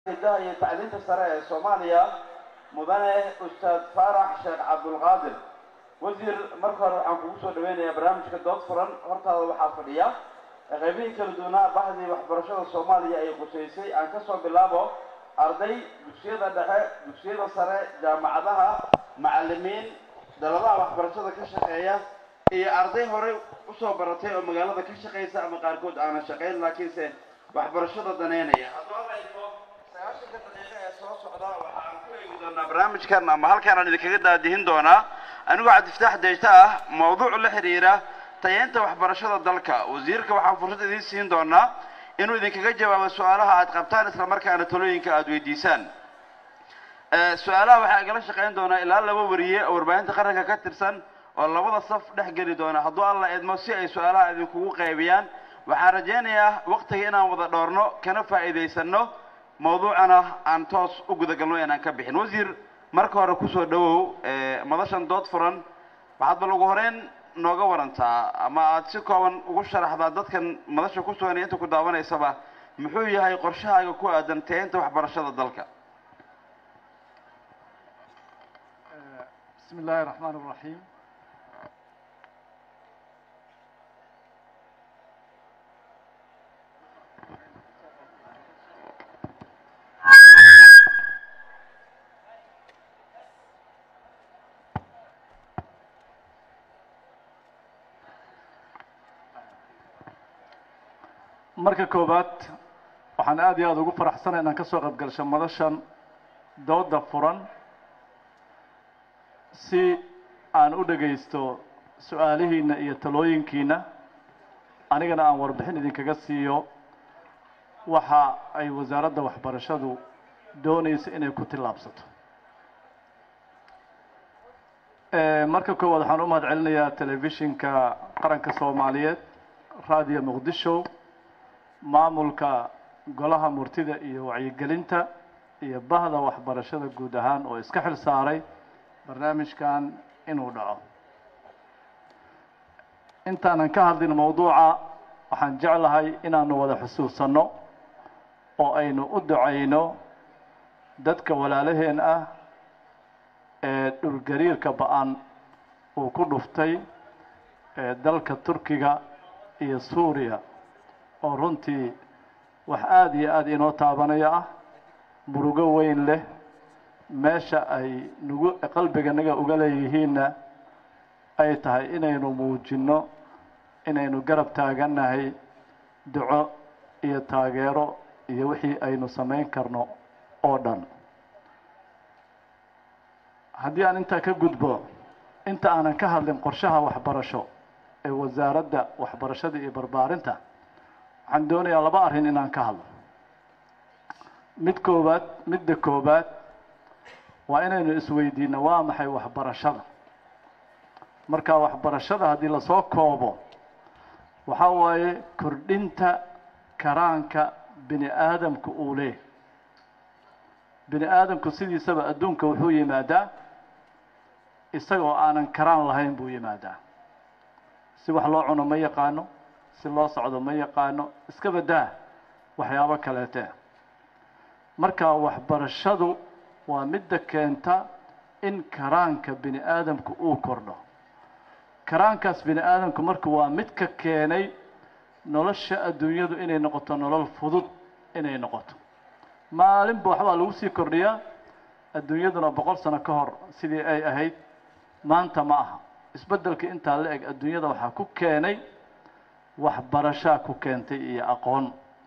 hidaha iyo tacliinta sare ee soomaaliya mudane ustaad faarax sheekh cabdulqaadir wasiir marka hore waxaan kugu soo dhaweynayaa barnaamijka dood furan hortaada waxaa fadhiya qaybihii kala duwanaa bahdii waxbarashada soomaaliya ay qusaysay aan kasoo bilaabo arday dugsiyada dhexe dugsiyada sare jaamacadaha macalimiin daladaha waxbarashada ka shaqeeya iyo arday horey usoo baratay oo magaalada ka shaqaysa ama qaarkood aanan shaqayn laakiinse waxbarashada daneynaya haddaba la idmo sagaashanka daqiiqo ee soo socda waxa aan ku eegi doonaa barnaamijkan ama halkaan aan idinkaga daadihin doonaa anigoo cabdifataax dejta ah mawduuc la xiriira tayeynta waxbarashada dalka wasiirka waxaan fursad idiin siin doonaa inuu idinkaga jawaabo su-aalaha aad qabtaan isla markaana talooyinka aada weydiisaan su-aalaha waxaa igala shaqayn doonaa ilaa laba wariye oo warbaahinta qaranka ka tirsan oo labada saf dhex geli doona hadduu alla idmo si ay su-aalaha idinkugu qaybiyaan waxaan rajaynayaa waktiga inaan wada dhoorno kana faa'iidaysano mawduucana aan toos u gudagalno inaan ka bixin wasiir marka hore kusoo dhawow madashan dood furan waxaad bal ugu horeyn nooga warantaa ama aada si kooban ugu sharaxdaa dadkan madasha ku sugan iyo inta ku daawanaysaba muxuu yahay qorshahaaga ku aadan tayeynta waxbarashada dalka بسم الله الرحمن الرحيم marka koowaad waxaan aad iyo aada ugu faraxsanay inaan ka soo qayb galsho madashan dooda furan si aan u dhagaysto su-aalihiina iyo talooyinkiina anigana aan warbixin idinkaga siiyo waxa ay wasaaradda waxbarashadu doonayso inay ku tillaabsato marka koowaad waxaan u mahad celinayaa telefishinka qaranka soomaaliyeed radio muqdisho maamulka golaha murtida iyo wacyigelinta iyo bahda waxbarashada guud ahaan oo iska xil saaray barnaamijkan inuu dhaco intaanan ka hadlin mawduuca waxaan jeclahay inaanu wada xusuusanno oo aynu u ducayno dadka walaalaheen ah ee dhulgariirka ba-an uu ku dhuftay ee dalka turkiga iyo suuriya oo runtii wax aada iyo aada inoo taabanaya ah murugo weyn leh meesha ay nagu qalbiganaga uga leeyihiinna ay tahay inaynu muujinno inaynu garab taagannahay duco iyo taageero iyo wixii aynu samayn karno oo dhan haddii aan intaa ka gudbo inta aanan ka hadlin qorshaha waxbarasho ee wasaaradda waxbarashada iyo barbaarinta waxaan doonayaa laba arrin inaan ka hadlo mid koowaad midda koowaad waa inaynu isweydiino waa maxay waxbarashada marka waxbarashada haddii lasoo koobo waxaa waaye kordhinta karaanka bini aadamka uu leeh bini aadamku sidiisaba adduunka wuxuu yimaadaa isagoo aanan karaan lahayn buu yimaadaa si wax loo cuno ma yaqaano si loo socdo ma yaqaano iska badaa waxyaabo kaleete marka waxbarashadu waa midda keenta in karaanka bini aadamku uu kordho karaankaas bini aadamku marka waa mid ka keenay nolosha adduunyadu inay noqoto nolol fudud inay noqoto maalinba waxbaa lagu sii kordhiyaa adduunyaduna boqol sano ka hor sidii ay ahayd maanta ma aha isbeddelka intaa la eg adduunyada waxaa ku keenay waxbarashaa ku keentay iyo aqoon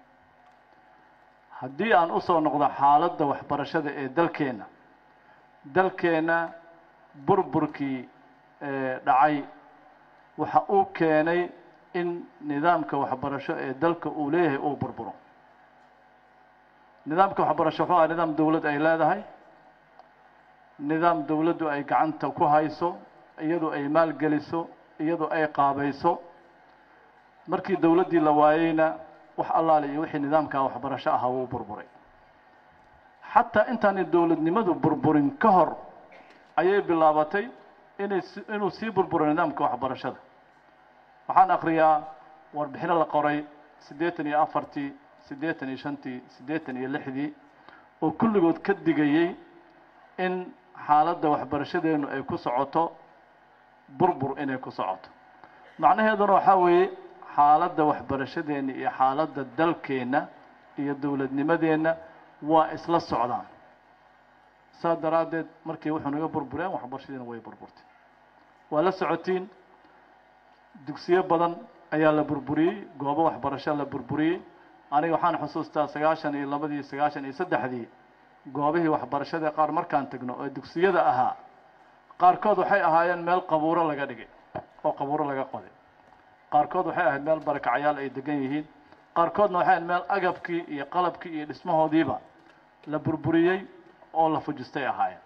haddii aan usoo noqdo xaaladda waxbarashada ee dalkeenna dalkeenna burburkii dhacay waxa uu keenay in nidaamka waxbarasho ee dalka uu leeyahay uu burburo nidaamka waxbarasho wuxuu aha nidaam dawlad ay leedahay nidaam dawladdu ay gacanta ku hayso iyadu ay maalgeliso iyadu ay qaabayso markii dawladdii la waayeyna wax allaale iyo wixii nidaamkaa waxbarasho ahaa wuu burburay xataa intaanay dawladnimadu burburin ka hor ayay bilaabatay inay inuu sii burburo nidaamka waxbarashada waxaan akriyaa warbixino la qoray siddeetan iyo afartii siddeetan iyo shantii siddeetan iyo lixdii oo kulligood ka digayey in xaaladda waxbarashadeennu ay ku socoto burbur inay ku socoto macnaheeduna waxaa weeye xaaladda waxbarashadeenna iyo xaaladda dalkeenna iyo dowladnimadeenna waa isla socdaan saas daraaddeed markii wuxuu naga burbureen waxbarashadiina way burburtay waa la socotiin dugsiyo badan ayaa la burburiyey goobo waxbarasho la burburiyey aniga waxaan xusuustaa sagaashan iyo labadii sagaashan iyo saddexdii goobihii waxbarashada qaar markaan tagno oo dugsiyada ahaa qaarkood waxay ahaayeen meel qabuuro laga dhigay oo qabuuro laga qoday qaarkood waxay ahayd meel barakacyaal ay degan yihiin qaarkoodna waxay ahayd meel agabkii iyo qalabkii iyo dhismahoodiiba la burburiyey oo la fujistay ahaayeen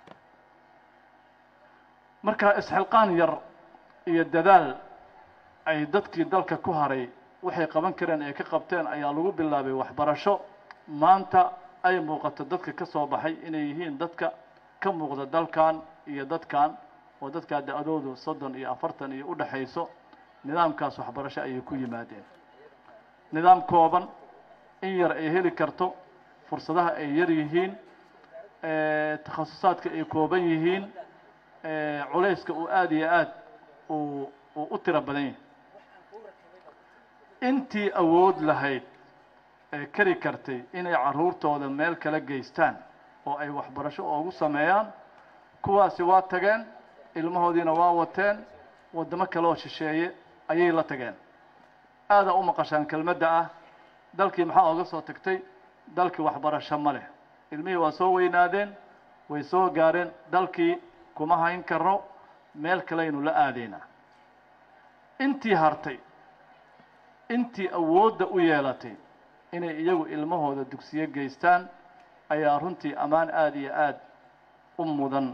marka isxilqaan yar iyo dadaal ay dadkii dalka ku haray waxay qaban kareen ay ka qabteen ayaa lagu bilaabay waxbarasho maanta ay muuqato dadka ka soo baxay inay yihiin dadka ka muuqda dalkan iyo dadkan oo dadkaa da-doodu soddon iyo afartan iyo udhexayso nidaamkaas waxbarasho ayay ku yimaadeen nidaam kooban in yar ay heli karto fursadaha ay yar yihiin takhasusaadka ay kooban yihiin culayska uu aada iyo aad uu uu u tiro badan yahay intii awood lahayd ee kari kartay inay carruurtooda meel kala geystaan oo ay waxbarasho oogu sameeyaan kuwaasi waa tageen ilmahoodiina waa wateen waddamo kale oo shisheeye ayay la tageen aadaa u maqashaan kelmadda ah dalkii maxaa ooga soo tagtay dalkii waxbarasho ma leh ilmihii waa soo weynaadeen way soo gaareen dalkii kuma hayn karno meel kalaynu la aadaynaa intii hartay intii awoodda u yeelatay inay iyagu ilmahooda dugsiyo geystaan ayaa runtii ammaan aada iyo aada u mudan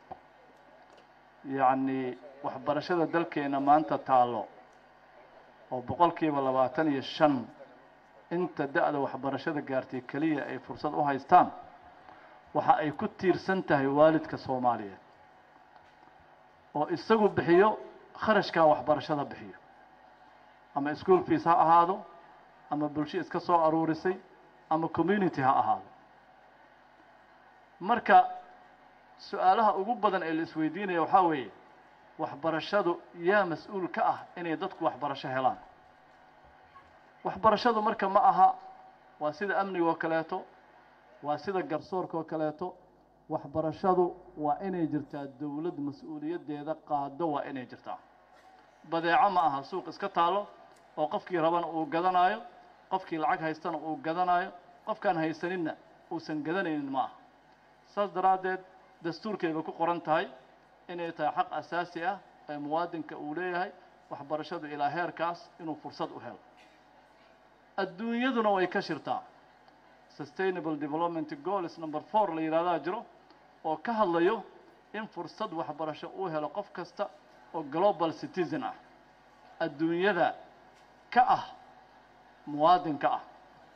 yacni waxbarashada dalkeena maanta taallo oo boqolkiiba labaatan iyo shan inta da-da waxbarashada gaartay keliya ay fursad u haystaan waxa ay ku tiirsan tahay waalidka soomaaliyeed oo isagu bixiyo kharashkaa waxbarashada bixiyo ama school fees ha ahaado ama bulsho iska soo aruurisay ama community ha ahaado marka su-aalaha ugu badan ee la isweydiinaya waxaa weeye waxbarashadu yaa mas-uul ka ah inay dadku waxbarasho helaan waxbarashadu marka ma aha waa sida amniga oo kaleeto waa sida garsoorka oo kaleeto waxbarashadu waa inay jirtaa dowlad mas-uuliyaddeeda qaado waa inay jirtaa badeeco ma aha suuq iska taalo oo qofkii rabana uu gadanaayo qofkii lacag haystana uu gadanaayo qofkaan haysaninna uusan gadanaynin ma aha saas daraaddeed dastuurkayba ku qoran tahay inay tahay xaq asaasi ah ee muwaadinka uu leeyahay waxbarashadu ilaa heerkaas inuu fursad u helo adduunyaduna way ka shirtaa sustainable development goals number four la yidhahdaa jiro oo ka hadlayo in fursad waxbarasho uu helo qof kasta oo global citizen ah adduunyada ka ah muwaadinka ah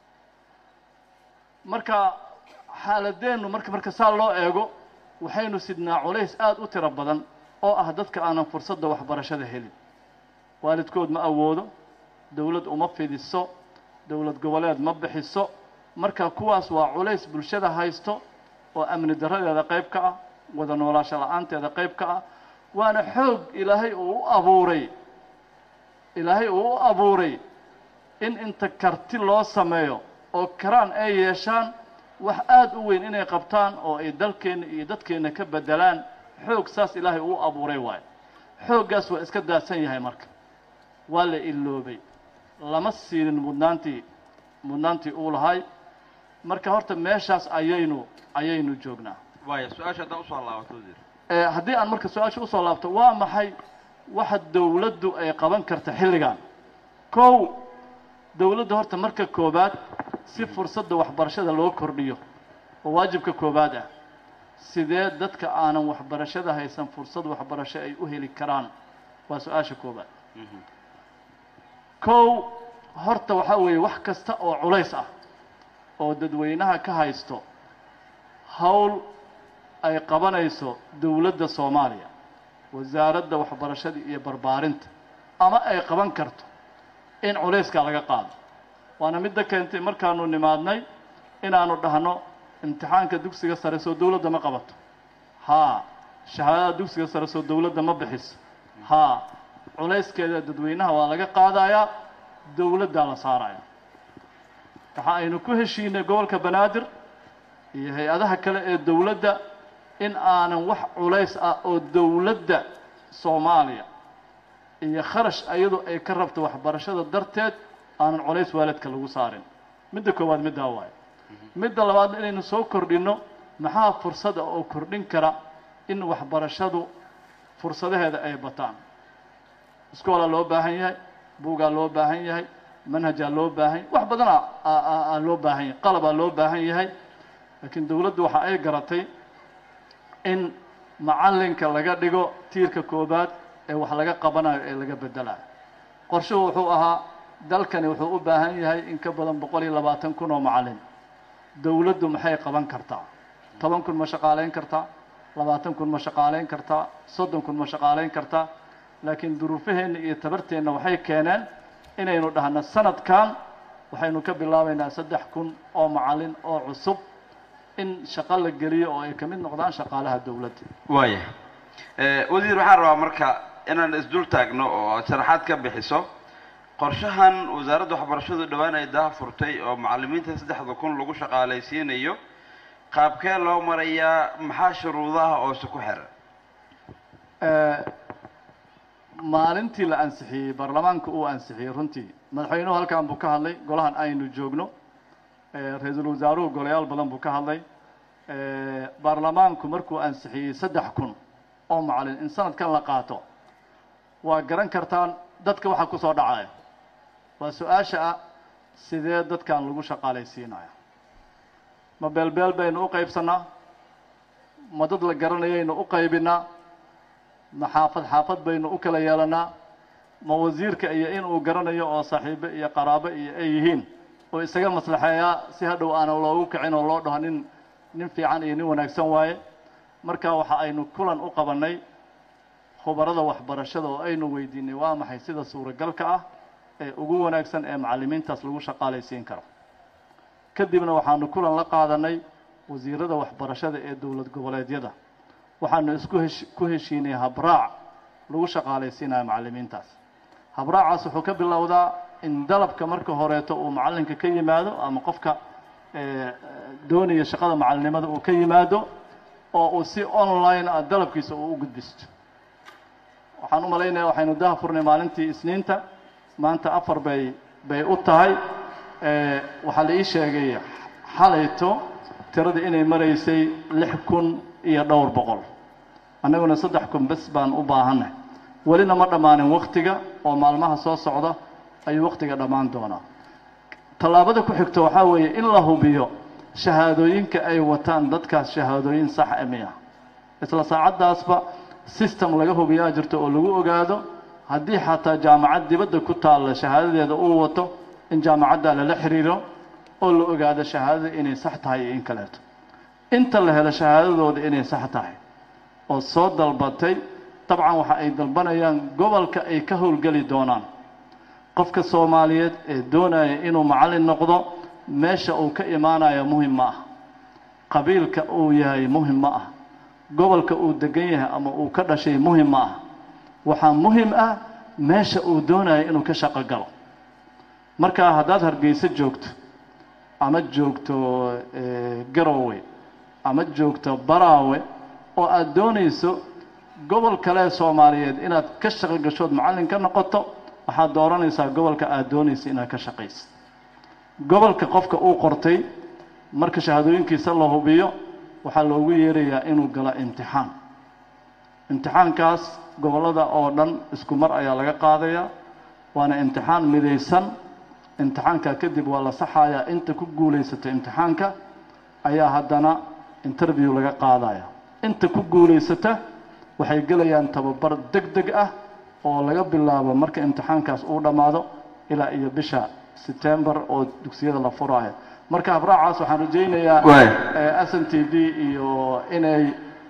marka xaaladeennu marka marka saa loo eego waxaynu sidnaa culays aada u tiro badan oo ah dadka aanan fursadda waxbarashada helin waalidkood ma awoodo dowlad uma fidiso dowlad goboleed ma bixiso marka kuwaas waa culays bulshada haysto oo amni daradeeda qayb ka ah wada noolaasho la-aanteeda qayb ka ah waana xoog ilaahay uu u abuuray ilaahay uu u abuuray in inta karti loo sameeyo oo karaan ay yeeshaan wax aada u weyn inay qabtaan oo ay dalkeenna iyo dadkeenna ka beddelaan xoog saas ilaahay uu abuuray waayo xooggaas waa iska daadsan yahay marka waa la iloobay lama siinin mudnaantii mudnaantii uu lahay marka horta meeshaas ayaynu ayaynu joognaa waaya su-aasha haddaa usoo laabato wasiir haddii aan marka su-aasha usoo laabto waa maxay waxa dowladdu ay qaban karta xilligan kow dowladda horta marka koobaad si fursadda waxbarashada loo kordhiyo oo waajibka koobaad ah sidee dadka aanan waxbarashada haysan fursad waxbarasho ay u heli karaan waa su-aasha koobaad kow horta waxaa weeye wax kasta oo culays ah oo dadweynaha ka haysto hawl ay qabanayso dowladda soomaaliya wasaaradda waxbarashada iyo barbaarinta ama ay qaban karto in culayskaa laga qaado waana midda keentay markaanu nimaadnay inaanu dhahno imtixaanka dugsiga sare soo dowladda ma qabato haa shahaadada dugsiga sare soo dowladda ma bixiso haa culayskeeda dadweynaha waa laga qaadayaa dowladdaa la saaraya waxa aynu ku heshiinay gobolka banaadir iyo hay-adaha kale ee dowladda in aanan wax culays ah oo dowladda soomaaliya iyo kharash ayadu ay ka rabto waxbarashada darteed aanan culays waalidka lagu saarin midda koowaad middaa waayo midda labaadna inaynu soo kordhinno maxaa fursada oo kordhin kara in waxbarashadu fursadaheeda ay bataan iskoolaa loo baahan yahay buugaa loo baahan yahay manhajaa loo baahan yahay wax badanaa aa loo baahan yahay qalabaa loo baahan yahay laakiin dowladdu waxa ay garatay in macallinka laga dhigo tiirka koobaad ee wax laga qabanayo ee laga bedelayo qorshuhu wuxuu ahaa dalkani wuxuu u baahan yahay in ka badan boqol iyo labaatan kun oo macallin dowladdu maxay qaban kartaa toban kun ma shaqaalayn kartaa labaatan kun ma shaqaalayn kartaa soddon kun ma shaqaalayn kartaa laakiin duruufaheenna iyo tabarteenna waxay keeneen inaynu dhahno sanadkan waxaynu ka bilaabaynaa saddex kun oo macallin oo cusub in shaqo la geliyo oo ay ka mid noqdaan shaqaalaha dowladda waaya wasiir waxaan rabaa marka inaan isdul taagno oo sharaxaad ka bixiso qorshahan wasaaradda waxbarashadu dhowaan ay daha furtay oo macallimiinta saddexda kun lagu shaqaalaysiinayo qaabkee loo marayaa maxaa shuruudaha oose ku xiran maalintii la ansixiyey baarlamaanka uu ansixiyey runtii madaxweynuhu halkan buu ka hadlay golahan aynu joogno ra-iisul wasaaruhu golayaal badan buu ka hadlay baarlamaanku markuu ansixiyey saddex kun oo macallin in sanadkan la qaato waa garan kartaan dadka waxaa ku soo dhacaya waa su-aasha ah sidee dadkan lagu shaqaalaysiinaya ma beelbeel baynu u qaybsanaa ma dad la garanayaynu u qaybinaa ma xaafad xaafad baynu u kala yeelanaa ma wasiirka iyo inuu garanayo oo saaxiibo iyo qaraabo iyo ay yihiin oo isaga maslaxeeyaa si hadhow aanan loogu kicin oo loo dhaho nin nin fiican iyo nin wanaagsan waaye marka waxa aynu kulan u qabannay khubarada waxbarashada oo aynu weydiinay waa maxay sida suuragalka ah ee ugu wanaagsan ee macallimiintaas lagu shaqaalaysiin karo kadibna waxaanu kulan la qaadanay wasiirada waxbarashada ee dowlad goboleedyada waxaanu isku hesh ku heshiinay habraac lagu shaqaalaysiinayo macallimiintaas habraacaas wuxuu ka bilowdaa in dalabka marka horeeto uu macallinka ka yimaado ama qofka doonaya shaqada macallinimada uu ka yimaado oo uu si online ah dalabkiisa uu u gudbisto waxaan u malaynaya waxaynu daha furnay maalintii isniinta maanta afar bay bay u tahay waxaa la ii sheegay xalayto tiradii inay maraysay lix kun iyo dhowr boqol annaguna saddex kun bes baan u baahanay welina ma dhammaanin waktiga oo maalmaha soo socda ayuu waktiga dhammaan doonaa tallaabada ku xigto waxaa weeye in la hubiyo shahaadooyinka ay wataan dadkaas shahaadooyin sax emi ah isla saacaddaasba system laga hubiyaa jirto oo lagu ogaado haddii xataa jaamacad dibadda ku taalla shahaadadeeda uu wato in jaamacadda lala xiriiro oo la ogaado shahaadada inay sax tahay iyo in kaleeto inta la helo shahaadadooda inay sax tahay oo soo dalbatay dabcan waxa ay dalbanayaan gobolka ay ka howlgeli doonaan qofka soomaaliyeed ee doonaya inuu macallin noqdo meesha uu ka imaanayo muhim ma ah qabiilka uu yahay muhim ma ah gobolka uu degan yahay ama uu ka dhashay muhim ma ah waxaa muhim ah meesha uu doonayo inuu ka shaqo galo markaa haddaad hargeyso joogto ama joogto garowe ama joogto baraawe oo aada doonayso gobol kale soomaaliyeed inaad ka shaqo gashood macallin ka noqoto waxaad dooranaysaa gobolka aada doonaysa inaad ka shaqayso gobolka qofka uu qortay marka shahaadooyinkiisa la hubiyo waxaa loogu yeerayaa inuu galo imtixaan imtixaankaas gobollada oo dhan isku mar ayaa laga qaadayaa waana imtixaan midaysan imtixaanka kadib waa la saxayaa inta ku guulaysato imtixaanka ayaa haddana interview laga qaadaya inta ku guulaysata waxay gelayaan tababar deg deg ah oo laga bilaabo marka imtixaankaas uu dhammaado ilaa iyo bisha september oo dugsiyada la furaayo marka habraacaas waxaan rajaynayaa s n t v iyo inay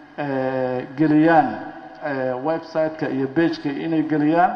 geliyaan website-ka iyo bageka inay geliyaan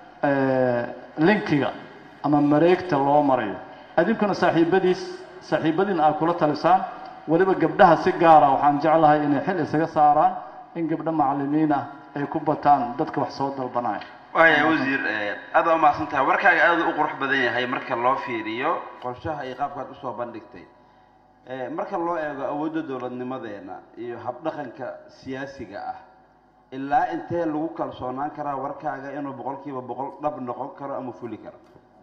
linkiga ama mareegta loo marayo adinkuna saaxiibadiis saaxiibadiin aad kula talisaan weliba gabdhaha si gaara waxaan jeclahay inay xil isaga saaraan in gabdho macallimiin ah ay ku bataan dadka wax soo dalbanaya waaya wasiir aad baa umahadsan tahay warkaaga aada u qurux badan yahay marka loo fiiriyo qorshaha iyo qaabkaad usoo bandhigtay marka loo eego awoodda dowladnimadeena iyo habdhaqanka siyaasiga ah ilaa intee lagu kalsoonaan karaa warkaaga inuu boqol kiiba boqol dhab noqon karo ama fuli karo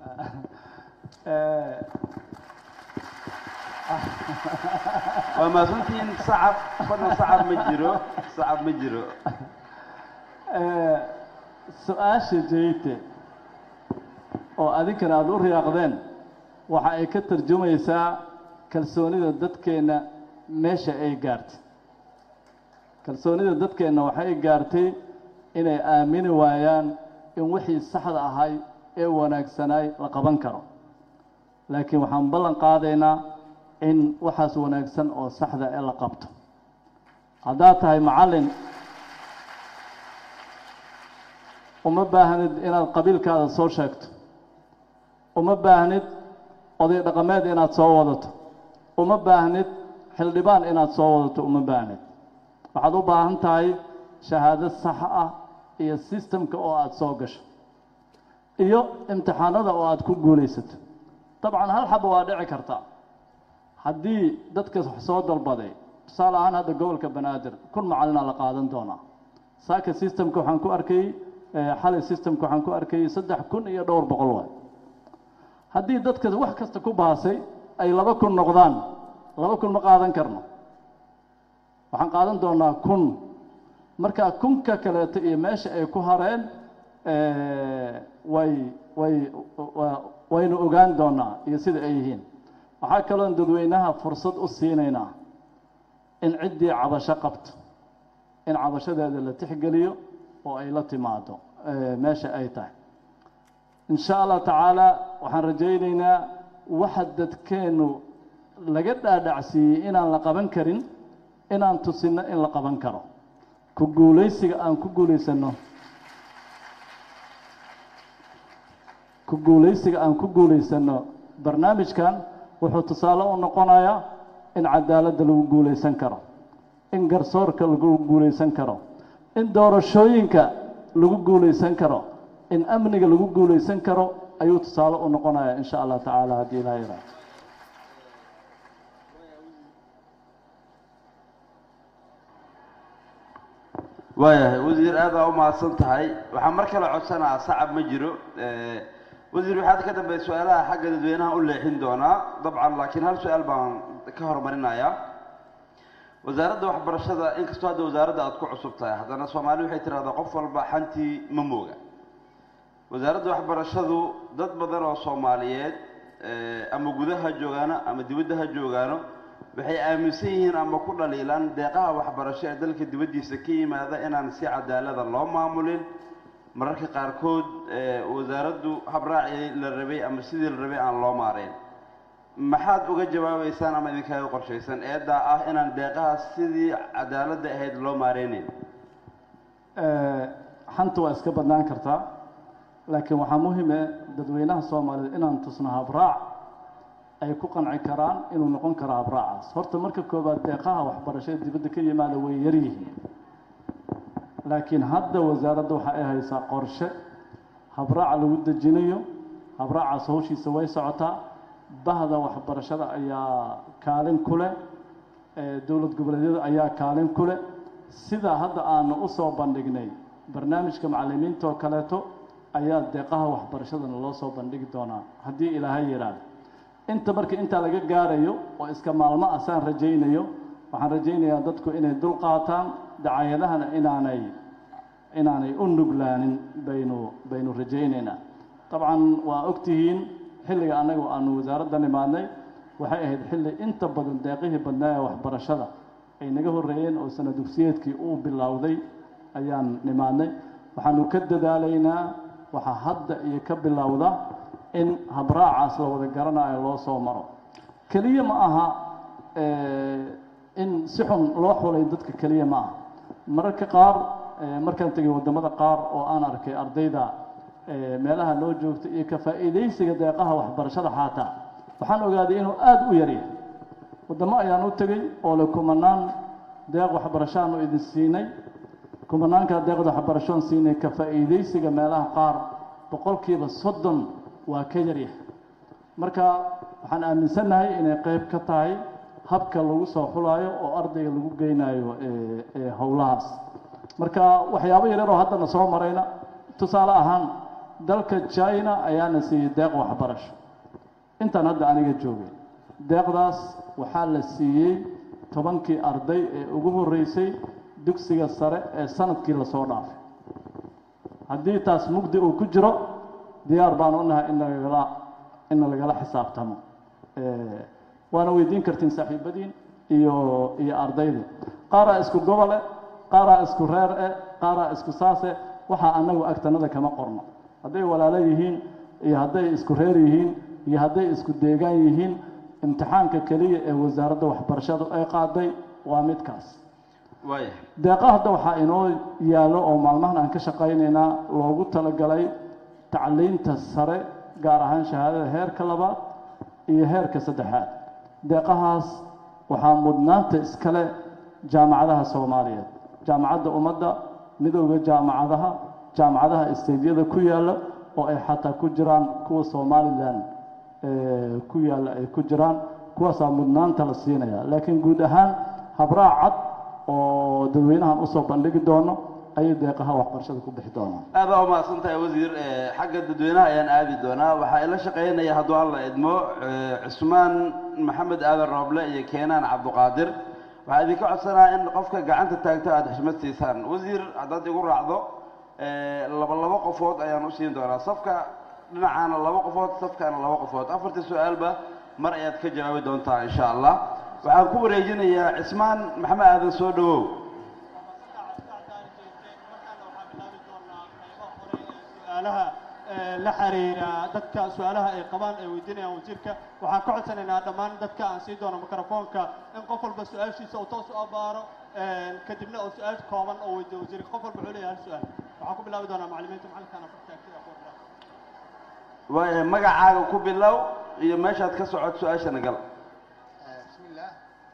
waa mahadsantihiin sacab fadlan sacab ma jiro sacab ma jiro su-aasha jeyte oo adinkana aada u riyaaqdeen waxa ay ka tarjumaysaa kalsoonida dadkeenna meesha ay gaartay kalsoonida dadkeenna waxay gaartay inay aamini waayaan in wixii saxda ahay ee wanaagsanaay la qaban karo laakiin waxaan ballan qaadaynaa in waxaas wanaagsan oo saxda ee la qabto haddaad tahay macallin uma baahnid inaad qabiilkaada soo sheegto uma baahnid oday dhaqameed inaad soo wadato uma baahnid xildhibaan inaad soo wadato uma baahnid waxaad u baahan tahay shahaado sax ah iyo sistemka oo aada soo gasho iyo imtixaanada oo aada ku guulaysato dabcan hal xaba waa dhici karta haddii dadka wax soo dalbaday tusaale ahaan hadda gobolka banaadir kun macallinaa la qaadan doonaa saaka systemka waxaan ku arkay xalay systemka waxaan ku arkayay saddex kun iyo dhowr boqol waay haddii dadka wax kasta ku baasay ay laba kun noqdaan laba kun ma qaadan karno waxaan qaadan doonaa kun marka kunka kaleeto iyo meesha ay ku hareen way way waynu ogaan doonaa iyo sida ay yihiin waxaa kaloon dadweynaha fursad u siinaynaa in ciddii cabasho qabto in cabashadeeda la tixgeliyo oo ay la timaado meesha ay tahay in sha allah tacaala waxaan rajaynaynaa waxa dadkeennu laga dhaadhacsiiyey inaan la qaban karin inaan tusinno in la qaban karo ku guulaysiga aan ku guulaysanno ku guulaysiga aan ku guulaysanno barnaamijkan wuxuu tusaale u noqonayaa in cadaaladda lagu guulaysan karo in garsoorka lagu guulaysan karo in doorashooyinka lagu guulaysan karo in amniga lagu guulaysan karo ayuu tusaale u noqonayaa in sha allah tacaala haddii ilaa yaraa waayahay wasiir aad baa umahadsan tahay waxaa mar kale codsanaa sacab ma jiro wasiir waxaad ka dambeey su-aalaha xagga dadweynaha u leexin doonaa dabcan laakiin hal su-aal baan ka horumarinayaa wasaaradda waxbarashada inkastoo hadda wasaaradda aad ku cusub tahay haddana soomaali waxay tidhahdaa qof walba xantii ma mooga wasaaradda waxbarashadu dad badan oo soomaaliyeed ama gudaha joogaano ama dibadda ha joogaano waxay aaminsan yihiin ama ku dhaliilaan deeqaha waxbarasho ee dalka dibaddiisa ka yimaada inaan si cadaalada loo maamulin mararka qaarkood wasaaraddu habraacii la rabay ama sidii la rabay aan loo maarayn maxaad uga jawaabaysaan ama idinkaaga qorshaysan eeddaa ah inaan deeqahaas sidii cadaaladda ahayd loo maareynayn xanta waa iska badnaan kartaa laakiin waxaa muhime dadweynaha soomaaliyeed inaan tusno habraac ay ku qanci karaan inuu noqon karo habraacaas horta marka koowaad deeqaha waxbarashada dibadda ka yimaada way yar yihiin laakiin hadda wasaaradda waxa ay haysaa qorshe habraaca lagu dejinayo habraacaas hawshiisa way socotaa bahda waxbarashada ayaa kaalin ku leh dowlad goboleedyada ayaa kaalin ku leh sidaa hadda aanu u soo bandhignay barnaamijka macallimiinta oo kaleeto ayaa deeqaha waxbarashadana loo soo bandhigi doonaa haddii ilaahay yidhaahdo inta marka intaa laga gaarayo oo iska maalmo ah saan rajaynayo waxaan rajaynayaa dadku inay dul qaataan dacayadahana inaanay inaanay u nuglaanin baynu baynu rajaynaynaa dabcan waa ogtihiin xilliga annagu aanu wasaaradda nimaadnay waxay ahayd xilli inta badan deeqihii badnaa ee waxbarashada ay naga horreeyeen oo sana dugsiyeedkii uu bilowday ayaan nimaadnay waxaanu ka dadaalaynaa waxaa hadda iyo ka bilowda in habraacaas la wada garanayo loo soo maro keliya ma aha in si xun loo xulay dadka keliya ma aha mararka qaar markaan tegay waddamada qaar oo aan arkay ardayda meelaha loo joogta iyo ka faa'iidaysiga deeqaha waxbarashada xaataa waxaan ogaaday inuu aada u yaryahay waddamo ayaan u tegey oo le kumanaan deeq waxbarashaanu idin siinay kumanaanka deeqda waxbarashoon siinay ka faa'iidaysiga meelaha qaar boqolkiiba soddon waa ka yaryah marka waxaan aaminsannahay inay qayb ka tahay habka lagu soo xulaayo oo ardayga lagu geynayo ee howlahaas marka waxyaabo yaryar oo haddana soo marayna tusaale ahaan dalka china ayaana siiyey deeq waxbarasho intaan hadda aniga joogay deeqdaas waxaa la siiyey tobankii arday ee ugu horreysay dugsiga sare ee sanadkii lasoo dhaafay haddii taas mugdi uu ku jiro diyaar baan u nahay in lagala in lagala xisaabtamo waana weydiin kartiin saaxiibadiin iyo iyo ardaydii qaaraa isku gobole qaaraa isku reer e qaaraa isku saase waxaa annagu agtanada kama qorno hadday walaalo yihiin iyo hadday isku reer yihiin iyo hadday isku deegaan yihiin imtixaanka keliya ee wasaaradda waxbarashadu ay qaaday waa midkaas waaya deeqa hadda waxaa inoo yaallo oo maalmahan aan ka shaqaynaynaa loogu talagalay tacliinta sare gaar ahaan shahaadada heerka labaad iyo heerka saddexaad deeqahaas waxaa mudnaanta iskale jaamacadaha soomaaliyeed jaamacadda ummadda midowda jaamacadaha jaamacadaha isteydyada ku yaalla oo ay xataa ku jiraan kuwa somalilan ku yaalla ay ku jiraan kuwaasaa mudnaanta la siinaya laakiin guud ahaan habraac cad oo dadweynahan usoo bandhigi doono ayay deeqaha waxbarashada ku bixi doonaan aad baa umahadsan tahay wasiir xagga dadweynaha ayaan aadi doonaa waxaa ila shaqaynaya hadduu alla idmo cusmaan maxamed aadan rooble iyo keenaan cabduqaadir waxaa idinka codsanaa in qofka gacanta taagto aada xishmad siisaan wasiir haddaad igu raacdo laba labo qofood ayaan u siin doonaa safka dhinacaana laba qofood safkaana laba qofood afartii su-aalba mar ayaad ka jawaabi doontaa insha allah waxaan ku wareejinayaa cismaan maxamed aadan soo dhawow su-aalaha la xiriira dadka su-aalaha ay qabaan ay weydiinayaan wasiirka waxaan ka codsanaynaa dhammaan dadka aan sii doono mikrofoonka in qof walba su-aashiisa uu toos u abaaro kadibna uu su-aal kooban oo weydiiyo wasiirka qof walba wuxuu leeyahay hal su-aal waxaan ku bilaabi doonaa macallimiinta macallinkaana fartaagtida aqoonta waaya magacaaga ku bilow iyo meeshaad ka socod su-aashana gal بسم الله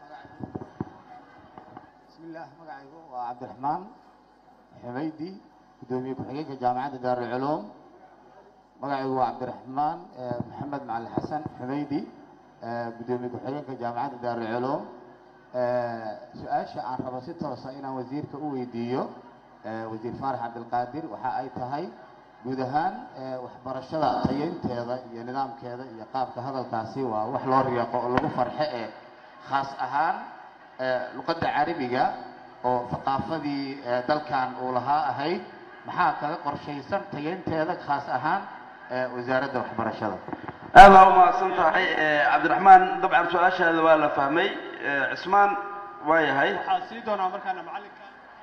بسم الله magacaygu waa cabdiraxmaan xumaydi gudoomiye ku-xigeenka jaamacadda daarulculuum magacaygu waa cabdiraxmaan maxamed macalin xasan xumaydi gudoomiye ku-xigeenka jaamacadda daarulculuum su-aasha aan rabo si toosa inaan wasiirka u weydiiyo wasiir faarax cabdilqaadir waxa ay tahay guud ahaan waxbarashada tayeynteeda iyo nidaamkeeda iyo qaabka hadalkaasi waa wax loo riiqo oo lagu farxe ee khaas ahaan luqadda carabiga oo thaqaafadii dalkan uu lahaa ahayd maxaa kaga qorshaysan tayeynteeda khaas ahaan wasaaradda waxbarashada aad baa umahadsan tahay cabdiraxmaan dabcan su-aashaada waa la fahmay cismaan waa yahay waxaan sii doonaa markaana macallinka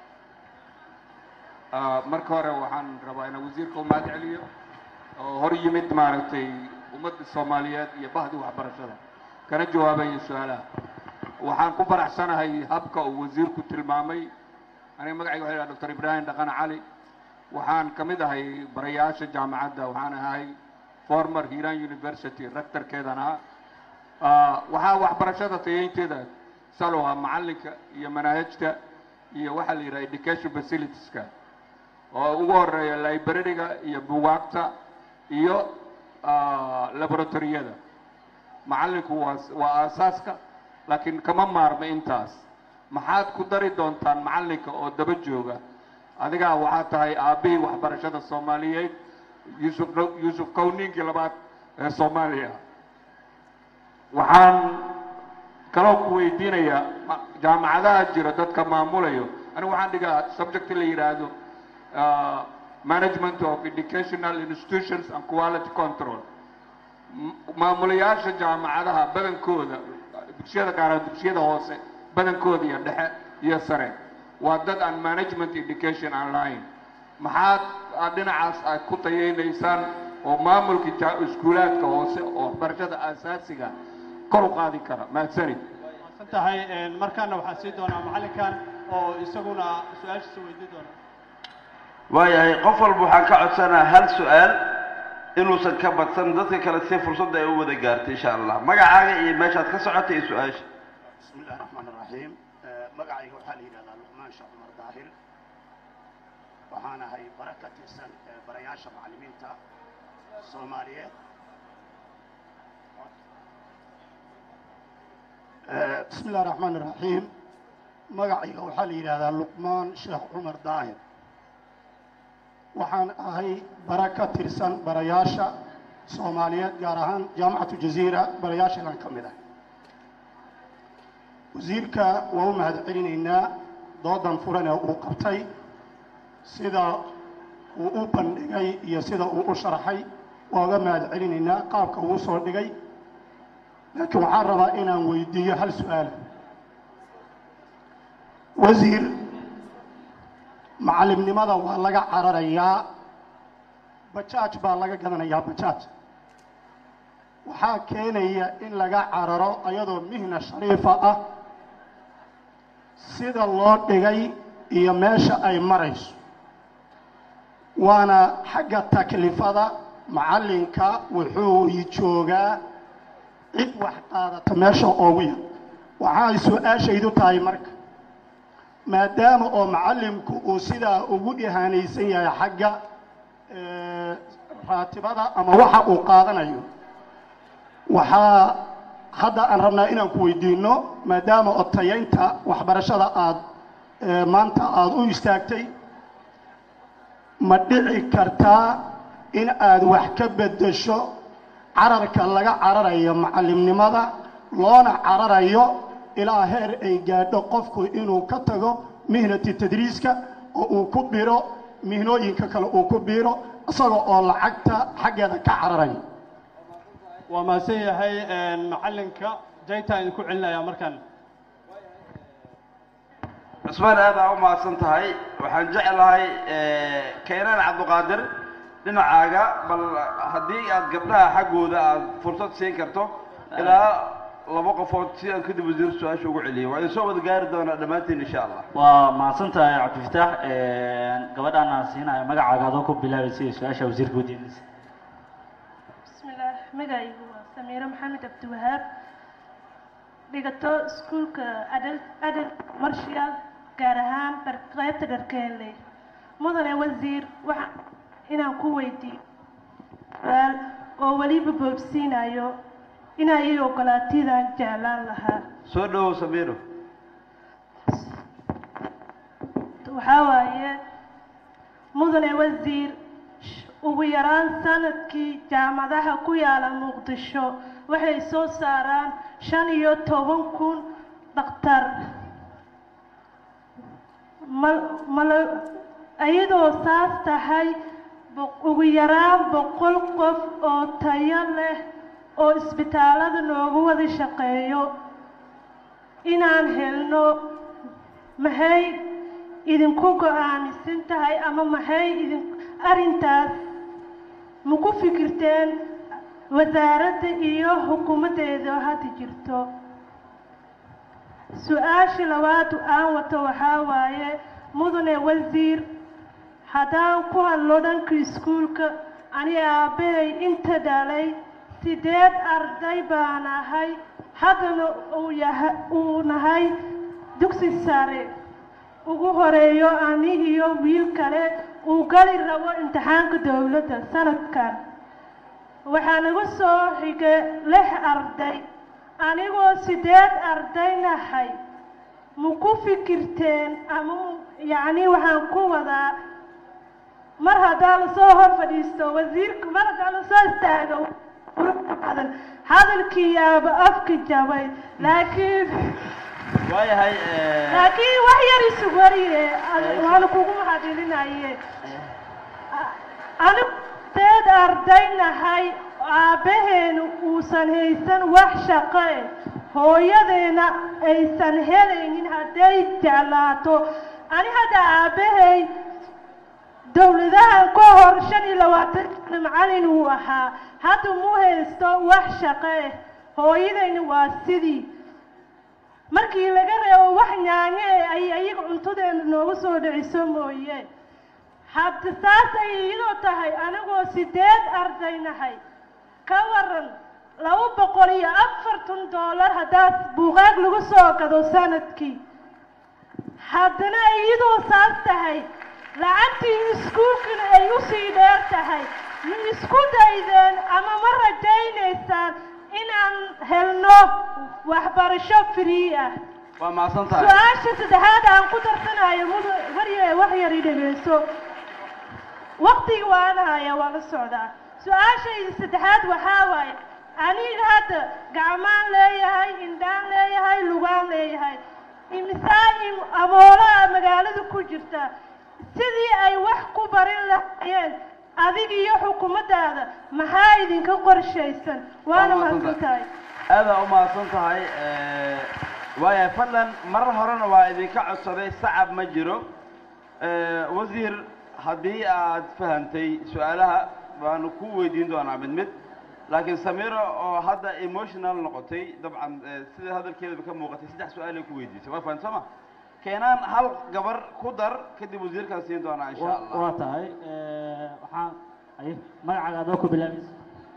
marka hore waxaan rabaa inaan wasiirka u mahad celiyo oo hor yimid maaragtay ummadda soomaaliyeed iyo bahdii waxbarashada kana jawaabaya su-aalaha waxaan ku faraxsanahay habka uu wasiirku tilmaamay aniga magacayga waxa la doctor ibraahim dhaqan cali waxaan ka mid ahay barayaasha jaamacadda waxaan ahay former hiran university rectorkeedan ahaa waxaa waxbarashada tayeynteeda salo ah macallinka iyo manaahijta iyo waxaa la yidhaha education facilitieska oo ugu horeeya librariga iyo bugaagta iyo laboratoriyada macallinku waa waa aasaaska laakiin kama maarma intaas maxaad ku dari doontaan macallinka oo daba jooga adigaa waxaa tahay aabbihii waxbarashada soomaaliyeed yuusuf yuusuf kowninkii labaad ee soomaaliya waxaan kaloo ku weydiinayaa jaamacadaha jira dadka maamulayo anigu waxaan dhigaa subject la yidhaahdo management of educational institutions and quality control maamulayaasha jaamacadaha badankooda dugsiyada gaara dugsiyada hoose badankooda iyo dhexe iyo sare waa dad aan management education aan lahayn maxaad aad dhinacaas aad ku tayeynaysaan oo maamulka iskuulaadka hoose oo waxbarashada aasaasiga kor u qaadi kara mahadsanid san tahay markaana waxaan sii doonaa macallinkan oo isaguna su-aashiisa weydiin doona waayahay qof walba waxaan ka codsanaa hal su-aal inuusan ka badsan dadka kale si fursadda ay u wada gaarto insha allah magacaaga iyo meeshaad ka socota iyo su-aasha بسم الله الرحمن الرحيم magacayga waxaa la yidhahdaa luqmaan sheekh cumar daahir waxaan ahay bara ka tirsan barayaasha macallimiinta soomaaliyeed بسم الله الرحمن الرحيم magacayga waxaa la yidhahdaa luqmaan sheekh cumar daahir waxaan ahay bara ka tirsan barayaasha soomaaliyeed gaar ahaan jaamacatu jaziira barayaasheedan ka mid ah wasiirka waa u mahad celinaynaa doodan furan ee uu qabtay sida uu u bandhigay iyo sida uu u sharaxay waa uga mahad celinaynaa qaabka uu soo dhigay laakiin waxaan rabaa inaan weydiiyo hal su-aala wasiir macallimnimada waa laga cararayaa bajaaj baa laga gadanayaa bajaaj waxaa keenaya in laga cararo ayadoo mihna shariifa ah sida loo dhigay iyo meesha ay marayso waana xagga taklifada macallinka wuxuu joogaa cid wax qaadata meesha oogu yar waxaay su-aashaydu tahay marka maadaama oo macallimku uu sidaa ugu ihaanaysan yahay xagga raatibada ama waxa uu qaadanayo waxaa hadda aan rabnaa inaan ku weydiinno maadaama oo tayaynta waxbarashada aada maanta aada u istaagtay ma dhici kartaa in aad wax ka beddesho cararka laga cararayo macallimnimada loona cararayo ilaa heer ay gaadho qofku inuu ka tago mihnati tadriiska oo uu ku biro mihnooyinka kale uu ku biiro isaga oo lacagta xaggeeda ka cararayo waa mahadsan yahay macallinka jayta idinku celinayaa markaan cusmaan aad aa u mahadsan tahay waxaan jeclahay keenaan cabdiqaadir dhinacaaga bal haddii aad gabdhaha xaggooda aad fursad siin karto ilaa laba qofood si aan kadib wasiir su-aasha ugu celiyo waa idin soo wada gaari doonaa dhammaantiin insha allah waa mahadsan tahay cabdifataax gabadhaan aan siinayo magacaaga adoo ku bilaabaysa iyo su-aasha wasiirka wadiinaysa bismillaah magacaygu waa samiiro maxamed cabdiwahaab dhigato iskuulka adal adal marshal gaar ahaan dhar qaybta dharkeenley mudane wasiir waxaan inaan ku weydiiyo su-aal oo weliba boobsiinayo inaa ii ogolaatidaan jeclaan lahaa soo dhowow samiiro waxaa waaye mudane wasiir ugu yaraan sanadkii jaamadaha ku yaala muqdisho waxay soo saaraan shan iyo toban kun dhakhtar ma mala iyadoo saas tahay ugu yaraan boqol qof oo tayo leh oo isbitaallada noogu wada shaqeeyo inaan helno maxay idinku go-aamisan tahay ama maxay idin arrintaas ma ku fikirteen wasaaradda iyo xukuumaddeeda hadda jirto su-aasha labaad aan wato waxaa waaye mudane wasiir haddaan ku hadlo dhanka iskuulka ani aabbahay inta dhalay sideed arday baan ahay haddana uu yaha uu nahay dugsi sare ugu horeeyo ani iyo wiil kale uu gali rabo imtixaanka dowladda sanadkan waxaa nagu soo xigay lix arday anigoo sideed arday nahay ma ku fikirteen ama yacni waxaan ku wadaa mar haddaa lasoo hor fadhiisto wasiirka mar haddaa lasoo istaago badan hadalkii yaaba afka jabay laakiin waayahay laakiin wax yar isug wariye waana kugu mahadcelinaye anigu deed arday nahay aabbaheenu uusan haysan wax shaqo eh hooyadeena aysan helaynin hadday jeclaato ani hadda aabbahay dowladahan ka hor shan iyo labaatan sana macalin uu ahaa hadda mu haysto wax shaqo eh hooyadayna waa sidii markii laga reebo wax nyaanye eh ay ayaga cuntadeena noogu soo dhiciso mooye hadda saas ay iyadoo tahay anigoo sideed arday nahay ka waran laba boqol iyo afartan doolar haddaad buugaag lagu soo gado sanadkii haddana iyadoo saas tahay lacagtii iskuulkana ay usii dheer tahay ma isku daydeen ama ma rajaynaysaan inaan helno waxbarasho free ah waa mahadsan tahay su-aasha saddexaad aan ku darsanayo mudu warya wax yar i dhegeyso waktiga waan haya waa la socdaa su-aashayda saddexaad waxaa waaye aniga hadda gacmaan leeyahay indhaan leeyahay lugaan leeyahay imisaa im amoolaha magaalada ku jirta sidii ay wax ku barin lahaayeen adiga iyo xukuumaddaada maxaa idinka qorshaysan waana mahadsan tahay aadaa u mahadsan tahay waaya fadlan marar horena waa idinka codsaday sacab ma jiro wasiir haddii aad fahantay su-aalaha waanu ku weydiin doonaa mid mid laakiin samira oo hadda emotional noqotay dabcan sida hadalkeedaba ka muuqatay saddex su-aalay ku weydiisay waa fahamta ma keenaan hal gabar ku dar kadib wasiirkaan siin doonaa insha allah waa tahay waxaan ay magacaaga adoo ku bilaabaysa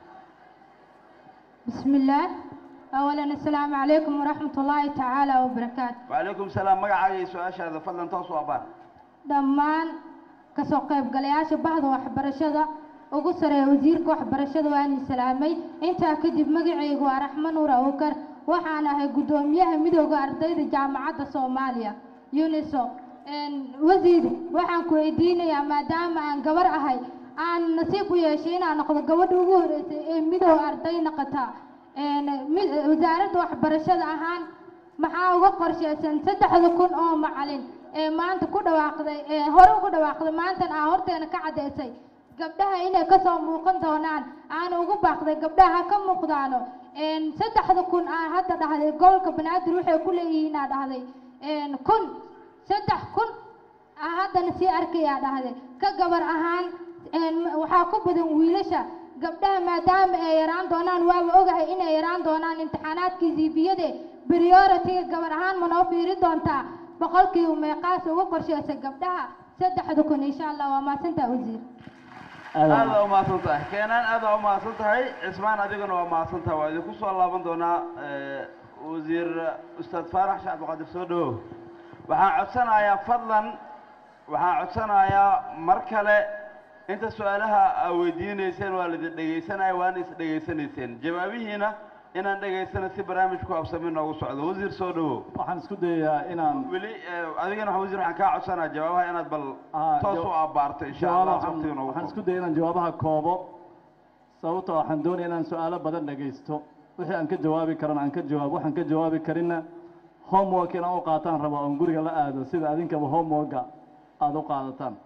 بسم الله أولا السلام عليكم ورحمة الله تعالى وبركاته وعليكم السلام magacaaga iyo su-aashaada fadlan toos u abaan dhammaan kasoo qaybgalayaasha bahda waxbarashada ugu sareeya wasiirka waxbarashada waan salaamay intaa kadib magacaygu waa raxmo nuur awkar waxaan ahay guddoomiyaha midooda ardayda jaamacadda soomaaliya uniso wasiir waxaan ku weydiinayaa maadaama aan gabar ahay aan nasiib u yeeshay inaan noqdo gabadha ugu horeysay ee midooda arday noqota wasaaradda waxbarashada ahaan maxaa uga qorshaysan saddexda kun oo macalin ee maanta ku dhawaaqday ee hore ugu dhawaaqday maantan aa horteena ka caddaysay gabdhaha inay kasoo muuqan doonaan aana ugu baaqday gabdhaha ha ka muuqdaano saddexda kun aa hadda dhahday gobolka banaadir waxay ku leeyihiin aa dhahday kun saddex kun aa haddana sii arkayaa dhahday ka gabar ahaan waxaa ku badan wiilasha gabdhaha maadaama ay yaraan doonaan waaba ogahay inay yaraan doonaan imtixaanaadkii ziibiyade prioritiga gabar ahaan ma noo fiiri doontaa boqolkiiba meeqaas ugu qorshaysa gabdhaha saddexda kun insha allah waa mahadsantaa wasiir aada u mahadsan tahay keenaan aada u mahadsan tahay cismaan adiguna waa mahadsan tahay waa idinku soo laaban doonaa wasiir ustaad faarax sheekh cabdiqaadir soo dhawow waxaan codsanayaa fadlan waxaan codsanayaa mar kale inta su-aalaha aa weydiinayseen waa laidin dhegaysanaya waana is dhegaysanayseen jawaabihiina inaan dhegaysana si barnaamijku absami noogu socdo wasiir soo dhawow waxaan isku dayayaa inaan weli adigana wasiir waxaan kaa codsanaya jawaabaha inaad bal toos u abaarto insha allah waqtiga noogu waxaan isku dayay inaan jawaabaha koobo sababtoo waxaan doonaya inaan su-aalo badan dhegaysto wixii aan ka jawaabi karana aan ka jawaabo waxaan ka jawaabi karinna homework inaan u qaataan rabaa oon guriga la aado sida adinkaba homeworka aada u qaadataan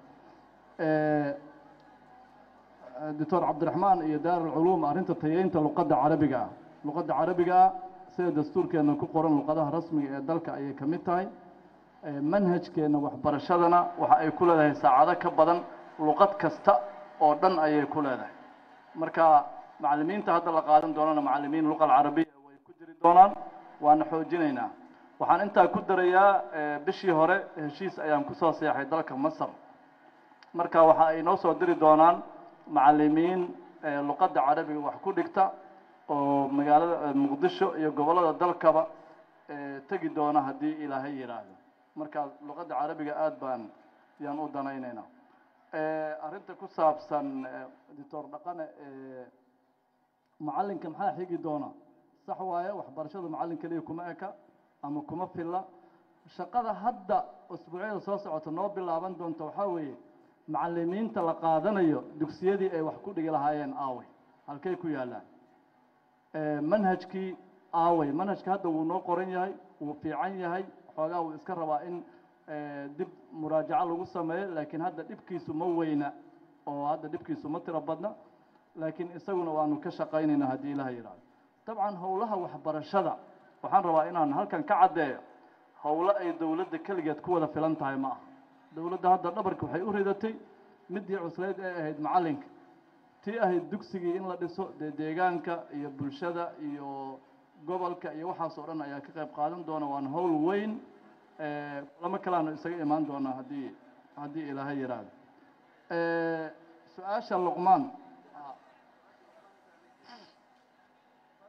doctor cabdiraxmaan iyo daarulculuum arrinta tayeynta luqadda carabiga ah luqadda carabiga ah sida dastuurkeenna ku qoran luqadaha rasmiga ee dalka ayay ka mid tahay manhajkeenna waxbarashadana waxa ay ku leedahay saacado ka badan luqad kasta oo dhan ayay ku leedahay marka macallimiinta hadda la qaadan doonana macallimiin luqa alcarabiya way ku jiri doonaan waana xoojinaynaa waxaan intaa ku darayaa bishii hore heshiis ayaan kusoo seexay dalka masar marka waxa ay noo soo diri doonaan macallimiin luqadda carabiga wax ku dhigta oo magaalada muqdisho iyo gobollada dalkaba tegi doona haddii ilaahay yidhaahdo marka luqadda carabiga aada baan yaan u danaynaynaa arrinta ku saabsan doctor dhaqane macallinka maxaa xigi doona sax waaye waxbarashada macallin keliya kuma eka ama kuma filla shaqada hadda usbuucyada soo socota noo bilaaban doonta waxaa weeye macallimiinta la qaadanayo dugsiyadii ay wax ku dhigi lahaayeen aaway halkay ku yaallaan manhajkii aaway manhajka hadda wuu noo qoran yahay wuu fiican yahay xoogaa wuu iska rabaa in dib muraajaco lagu sameeyo laakiin hadda dhibkiisu ma weyna oo hadda dhibkiisu ma tiro badna laakiin isaguna waanu ka shaqaynaynaa haddii ilaha yidhahdo dabcan howlaha waxbarashada waxaan rabaa inaan halkan ka caddeeyo howlo ay dowladda keligeed ku wada filan tahay ma aha dowladda hadda dhabarka waxay u ridatay midii cuslayd ee ahayd macallinka tii ahayd dugsigii in la dhiso dee deegaanka iyo bulshada iyo gobolka iyo waxaas oo dhan ayaa ka qayb qaadan doona waana howl weyn lama kalaanu isaga imaan doonaa haddii haddii ilaahay yidhaahdo su-aasha luqmaan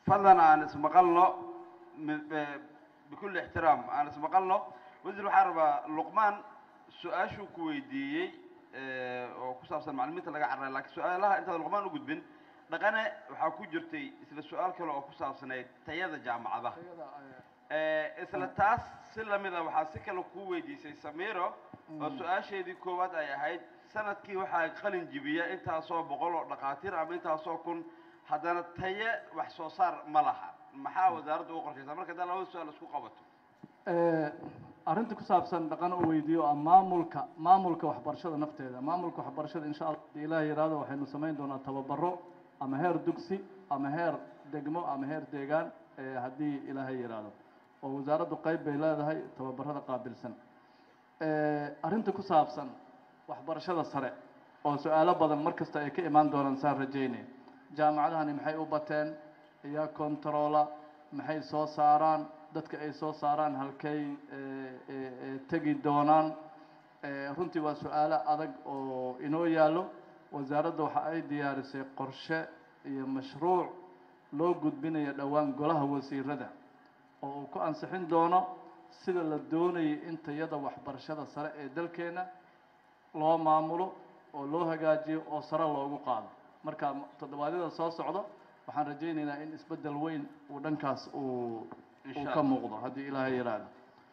fadlan aan ismaqalno mi- be- bikulli ixtiraam aan ismaqalno wasiir waxaan rabaa luqmaan su-aashuu ku weydiiyey eh, oo ku saabsan maclimiinta laga carray laakiin su-aalaha intaad luqmaan u gudbin dhaqane waxaa ku jirtay isla su-aal kale oo ku saabsanayd tayada jaamacadaha Eh, isla taas si lamid a waxaa si kale kuu weydiisay samiro oo su-aasheedii koowaad ay ahayd sanadkii waxaa qalin jibiya intaasoo boqol oo dhakhaatiir ama intaasoo kun haddana taye wax soo saar ma laha maxaa wasaaradda ugu qorshaysaa marka haddaa labada su-aal isku qabato Eh, arrinta ku saabsan dhaqan u weydiiyo ah maamulka maamulka waxbarashada nafteeda maamulka waxbarashada insha allah haddii ilaah yidhaahdo waxaynu samayn doonaa tababaro ama heer dugsi ama heer degmo ama heer deegaan eh, haddii ilaahay yidhaahdo oo wasaaraddu qayb bay leedahay tababarada qaabilsan Eh, arrinta ku saabsan waxbarashada sare oo su-aalo badan mar kasta ay ka imaan doonaan saan rajaynaya jaamacadahani maxay u bateen ayaa kontaroola maxay soo saaraan dadka ay soo saaraan halkay eh, eh, eh, tegi doonaan Eh, runtii waa su-aalo adag oo inoo yaallo wasaaradda waxa ay diyaarisay qorshe iyo mashruuc loo gudbinayo dhowaan golaha wasiirada oo uu ku ansixin doono sida la doonayay in tayada waxbarashada sare ee dalkeena loo maamulo oo loo hagaajiyo oo sare loogu qaado marka toddobaadyada soo socdo waxaan rajaynaynaa in isbeddel weyn uu dhankaas uu Insha uu ka Allah. muuqdo haddii ilaahay yidhaahdo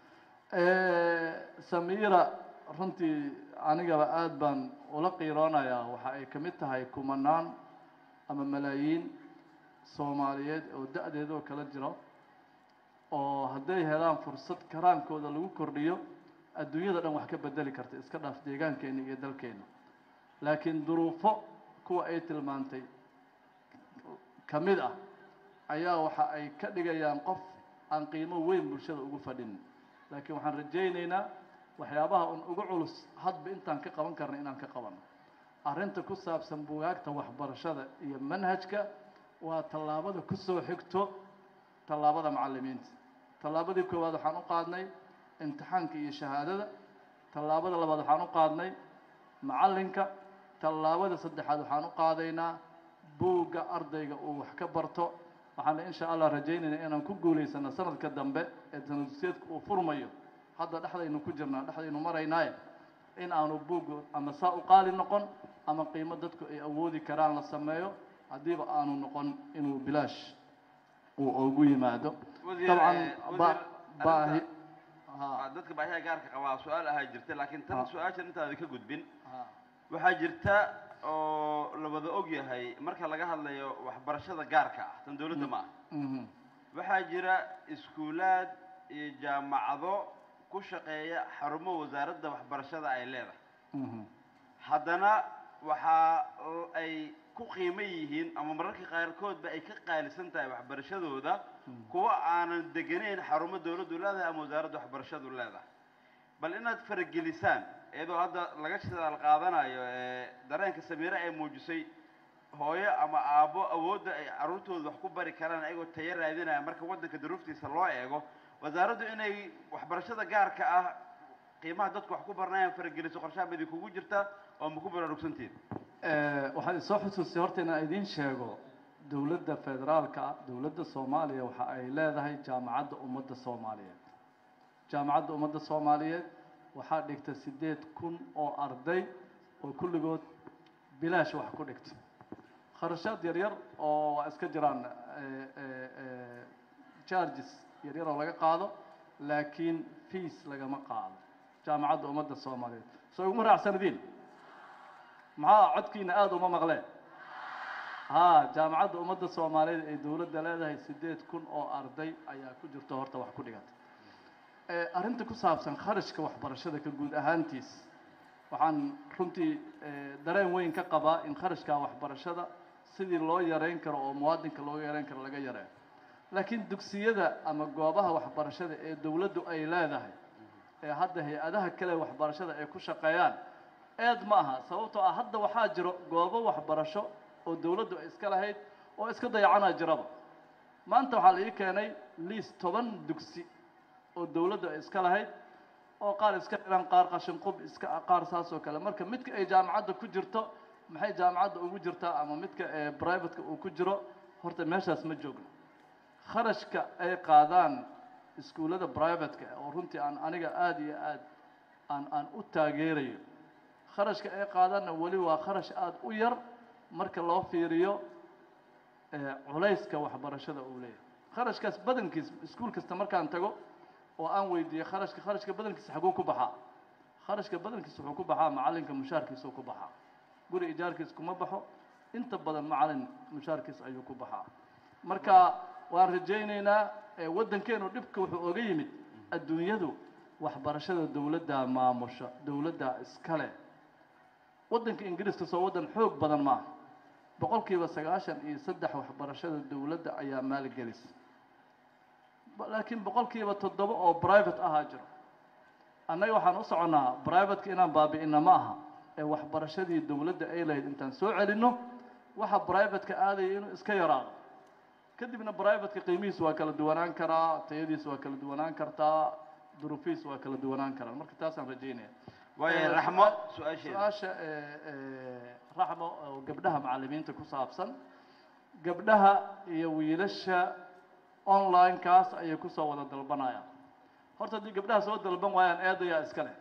samiira runtii anigaba aad baan ula qiiroonayaa waxa ay ka mid tahay kumanaan ama malaayiin soomaaliyeed oo da-deedoo kala jiro oo hadday helaan fursad karaankooda lagu kordhiyo adduunyada dhan wax ka bedeli karta iska dhaaf deegaankeena iyo dalkeena laakiin duruufo kuwa ay tilmaantay ka mid ah ayaa waxa ay ka dhigayaan qof aan qiimo weyn bulshada ugu fadhin laakiin waxaan rajaynaynaa waxyaabaha un ugu culus hadba intaan ka qaban karna inaan ka qabano arrinta ku saabsan bugaagta waxbarashada iyo manhajka waa tallaabada ku soo xigto tallaabada macallimiinta tallaabadii koowaad waxaan u qaadnay imtixaanka iyo shahaadada tallaabada labaad waxaan u qaadnay macallinka tallaabada saddexaad waxaan u qaadaynaa buugga ardayga uu wax ka barto waxaana insha allah rajaynaynaa inaan ku guulaysano sanadka dambe ee sanadusyeedka uu furmayo hadda dhexdaynu ku jirnaa dhexdaynu maraynaaye in aanu buuggu ama saa u qaali noqon ama qiimo dadku ay awoodi karaan la sameeyo haddiiba aanu noqon inuu bilaash uu ugu yimaado Wasiir, dabcan eh, ba- wasiir, baahi Waa dadka baahiyaha gaarka qabaa su-aal ahaa jirta laakiin tan Ha. su-aashan intaada ka gudbin Ha. waxaa jirta oo la wada og yahay marka laga hadlayo waxbarashada gaarka ah tan dowladda ma ah Mhm. waxaa jira iskuulaad iyo jaamacado ku shaqeeya xarumo wasaaradda waxbarashada ay leedahay Mhm. haddana waxaa l- ay ku qiimo yihiin ama mararka qaarkoodba ay ka qaalisan tahay waxbarashadooda kuwa aanan deganayn xarumo dowladdu leedahay ama wasaaradda waxbarashadu leedahay bal inaad faragelisaan iyadoo hadda laga shidaal qaadanayo ee dareenka samiire ay muujisay hooyo ama aabbo awoodda ay carruurtooda wax ku bari karaan ayagoo tayo raadinaya marka waddanka duruuftiisa loo eego wasaaraddu inay waxbarashada gaarka ah qiimaha dadku wax ku baranayaan farageliso qorshaha ma idinkugu jirta oo ma ku baraarugsantihin Eh, waxaad isoo xusuustay horta inaan idiin sheego dowladda federaalka ah dowladda soomaaliya waxa ay leedahay jaamacadda ummadda soomaaliyeed jaamacadda ummadda soomaaliyeed waxaa dhigta siddeed kun oo arday oo kulligood bilaash wax ku dhigta kharashaad yaryar oo waa iska jiraan eh, eh, eh, charges yaryar oo laga qaado laakiin fees lagama qaado jaamacadda ummadda soomaaliyeed soo iguma raacsanadiin maxaa codkiina aada uma maqleen ha jaamacadda ummadda soomaaliyeed ee dowladda leedahay siddeed kun oo arday ayaa ku jirto horta wax ku dhigata Eh, arrinta ku saabsan kharashka waxbarashada ka guud ahaantiis waxaan runtii eh, dareen weyn ka qabaa in kharashka waxbarashada sidii loo yareyn karo oo muwaadinka loo yareyn karo laga yareeyo laakiin dugsiyada ama goobaha waxbarashada ee dowladdu ay leedahay ee hadda hay-adaha kale waxbarashada ay ku shaqeeyaan eed ma aha sababtoo ah hadda waxaa jiro goobo waxbarasho oo dowladdu ay iska lahayd oo iska dayacanaa jiraba maanta waxaa la ii keenay liis toban dugsi oo dowladdu ay iska lahayd oo qaar iska xiran qaar qashin qub iska qaar saas oo kale marka midka ay jaamacadda ku jirto maxay jaamacadda ugu jirtaa ama midka ee privateka uu ku jiro horta meeshaas ma joogno kharashka ay qaadaan iskuullada privateka oo runtii aan aniga aada iyo aad aan aan u taageerayo kharashka ay qaadaanna weli waa kharash aada u yar marka loo fiiriyo eh, culayska waxbarashada uu leeyahay kharashkaas badankiis iskuul kasta markaan tago oo aan weydiiyo kharashka kharashka badankiisa xaguu ku baxaa kharashka badankiisa wuxuu ku baxaa macalinka mushaarkiisuu ku baxaa guri ijaarkiis kuma baxo inta badan macalin mushaarkiis ayuu ku baxaa marka waan rajaynaynaa eh, waddankeenu dhibka wuxuu oga yimid adduunyadu waxbarashada dowladda maamusha dowladda iskale waddanka ingiriiska soo waddan xoog badan maaha boqolkiiba sagaashan iyo saddex waxbarashada dowladda ayaa maalgelisa Ba- laakiin boqolkiiba toddoba oo private ahaa jiro annaga waxaan u soconnaa privateka inaan baabi'ina ma aha ee waxbarashadii dowladda ay lahayd intaan soo celinno waxa privateka aadaya inuu iska yaraado kadibna privateka qiimihiis waa kala duwanaan karaa tayadiis waa kala duwanaan kartaa duruufihiis waa kala duwanaan karaan marka taasaan rajaynaya waayo Eh, raxmo su- su-aasheeda su-aasha eh, eh, raxmo oo gabdhaha macallimiinta ku saabsan gabdhaha iyo wiilasha online-kaas ayay kusoo wada dalbanayaan horta haddii gabdhaha soo dalban waayaan eedayaa iskale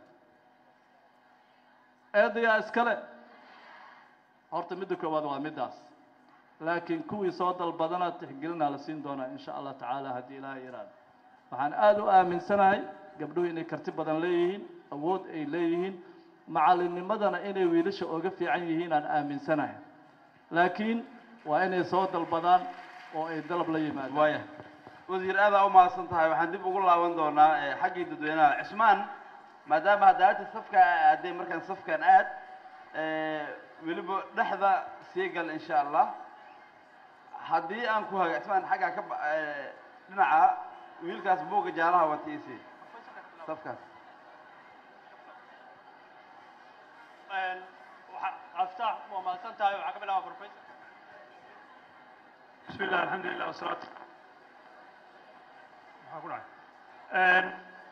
eedayaa iskale horta midda koowaad waa middaas laakiin kuwii soo dalbadana tixgelinaa la siin doonaa insha allah tacaala haddii ilaahay yiraahdo waxaan aada u aaminsanahay gabdhuhu inay karti badan leeyihiin awood ay leeyihiin macallinnimadana inay wiilasha oga fiican yihiin aan aaminsanahay laakiin waa inay soo dalbadaan oo ay dalab la yimaadaan waaya wasiir aadaa u mahadsan tahay waxaan dib ugu laaban doonaa eh, xaggii dadweynaha cismaan maadaama haddaati safka aaday markaan safkan aad eh, weliba dhexda sii gal insha allah haddii aan ku haga cismaan xaggaa ka ba- eh, dhinaca wiilkaas buugga jaalaha watiisi safkaas aftaax waa mahadsan tahay waxaa ka bilaaba professor بسم الله الحمد لله والصلاة maxaa ku dhacay Een,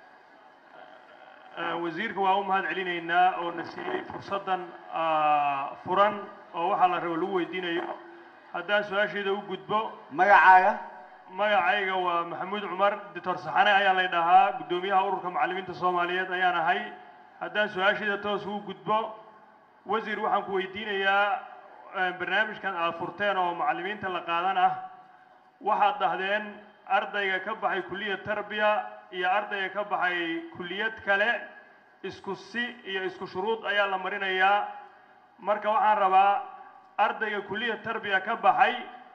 eh, wasiirka waa u mahad celinaynaa oo na siiyey fursaddan ah, furan oo waxaa la rabo lagu weydiinayo haddaan su-aasheeda u gudbo magacaaga magacayga waa maxamuud cumar doctor saxane ayaa lay dhahaa guddoomiyaha ururka macallimiinta soomaaliyeed ayaan ahay haddaan su-aasheeda toos ugu gudbo wasiir waxaan ku weydiinayaa eh, barnaamijkan aad furteen oo macallimiinta la qaadan ah waxaad dhahdeen ardayga ka baxay kulliyad tarbiya iyo ardayga ka baxay kulliyad kale isku si iyo isku shuruud ayaa la marinayaa marka waxaan rabaa ardayga kulliyad tarbiya ka baxay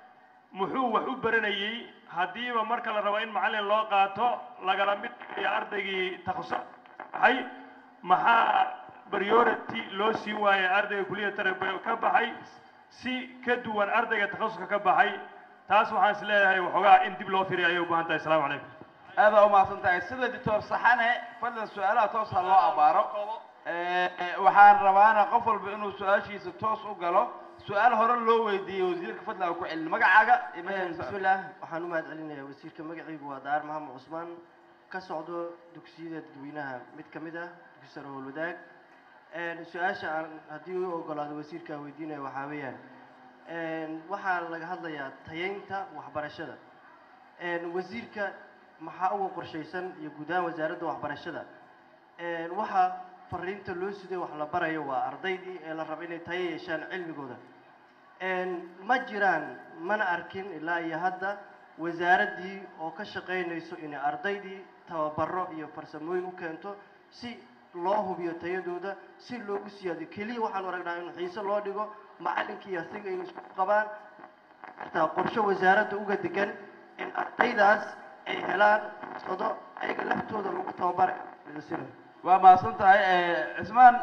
muxuu wax u baranayey haddiiba marka la rabo in macallin loo qaato lagala mid iyo ardaygii takhasus baxay maxaa priority loo siin waayay ardayga kulliyad tarbiya ka baxay si ka duwan ardayga takhasuska ka baxay taas waxaan is leeyahay waxoogaa in dib loo firiyo ayay u baahan tahay asalaamu calaykum aadaa u mahadsan tahay sida doctor saxane fadlan su-aalaha toos ha loo abaaro Eh, eh, waxaan rabaana qof walba inuu su-aashiisa toos u galo su-aal hore loo weydiiyey wasiirka fadlan aan ku celin magacaaga iyo meesha ka socda. bismillaah waxaan u mahad celinayaa wasiirka magacaygu waa daar maxamed cusmaan ka socdo dugsiyada dadweynaha mid ka mid ah dugsi sare howlwadaag Een, su-aasha aan haddii u ogolaado wasiirka aan weydiinayo waxaa weeyaan een, waxaa laga hadlayaa tayeynta waxbarashada Een, wasiirka maxaa uga qorshaysan iyo guud ahaan wasaaradda waxbarashada Een, waxaa fariinta loo siday wax la barayo waa ardaydii ee la rabo inay tayo yeeshaan cilmigooda Een, ma jiraan mana arkin ilaa iyo hadda wasaaraddii oo ka shaqaynayso inay ardaydii tababaro iyo farsamooyin u keento si loo hubiyo tayadooda si loogu siyaadiyo keliya waxaan aragnaa in xiise loo dhigo macallinkii asiga inay isku qabaan xitaa qorshe wasaaradda uga degan in ardaydaas ay helaan fursado ayaga laftooda lagu tababara sida waa mahadsan tahay Eh, cismaan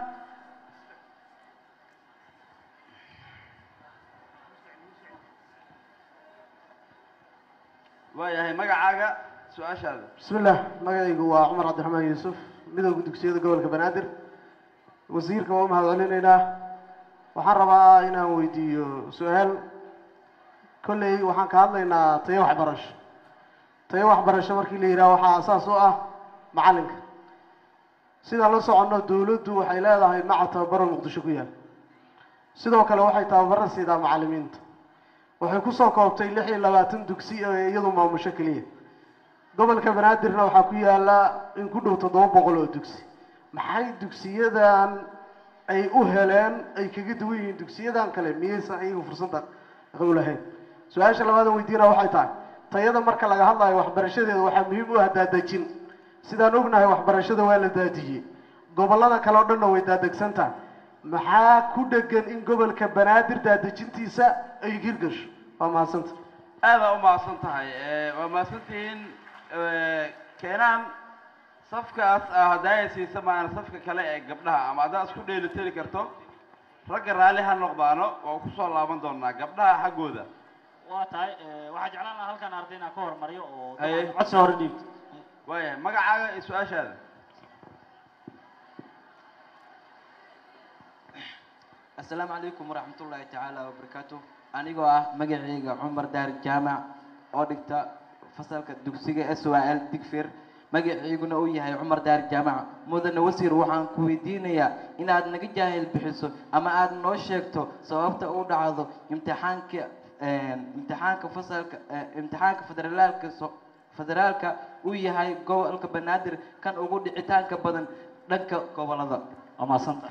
waayahay magacaaga su-aashaada بسم الله magacaygu waa cumar cabdiraxmaan yuusuf midowga dugsiyada gobolka banaadir wasiirka waa u mahad celinaynaa waxaan rabaa inaan weydiiyo su-aal kolley waxaan ka hadlaynaa tayo waxbarasho tayo waxbarasho markii la yidhaha waxaa asaas u ah macalinka sidaan la soconno dowladdu waxay leedahay maca tababaro muqdisho ku yaal sidoo kale waxay tababaro siidaa macallimiinta waxay kusoo koobtay lix iyo labaatan dugsi oo iyadu maamusho keliya gobolka banaadirna waxaa ku yaala in ku dhow toddoba boqol oo dugsi maxay dugsiyadan ay u heleen ay kaga duwan yihiin dugsiyadan kale miyaysan iyagu fursadda u lahayn su-aasha labaada weydiina waxay tahay tayada marka laga hadlayo waxbarashadeeda waxaa muhiim u ah daadejin sidaan ognahay waxbarashada waa la daadiyey gobollada kale oo dhanna way daadegsan tahay maxaa ku dhegan in gobolka banaadir daadejintiisa ay hirgasho waa mahadsanta aada u mahadsan tahay waa mahadsantihiin keenaan safkaas ah haddaaya siisa maana safka kale ee gabdhaha ama haddaad isku dheeli tiri karto ragga raalli ha noqdaano waa ku soo laaban doonaa gabdhaha xaggooda waa tahay waxaa jeclaan lahaa halkan arday inaan ka hormariyo oo Haye. codsi hore dhiibto waayahay magacaaga iyo su-aashaada asalaamu calaykum waraxmat ullaahi tacaala wabarakaatu anigoo ah magacayga cumar daar jaamac oo dhigta fasalka dugsiga s y l digfir magacayguna uu yahay cumar daar jaamac mudane wasiir waxaan ku weydiinayaa inaad naga jaahil bixiso ama aad noo sheegto sababta u dhacdo imtixaanka imtixaanka fasalka eh, imtixaanka federaalka so- federaalka uu yahay gobolka banaadir kan ugu dhicitaanka badan dhanka gobolada waa mahadsanta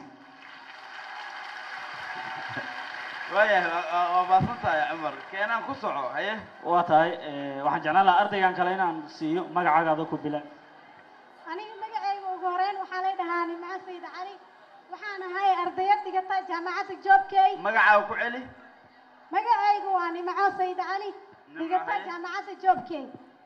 waayahay waa- waa- waa mahadsan tahay cumar keenaan ku soco haye waa tahay waxaan jeclaan lahaa ardaygan kale inaan siiyo magacaaga adoo ku bila aniga magacayga ugu horeyn waxaa lay dhahaa nimco sayid cali waxaan ahay ardayad dhigata jaamacadda joobkey magacaaga ku celi magacaygu waa nimco sayid cali dhigata haye. jaamacadda joobkey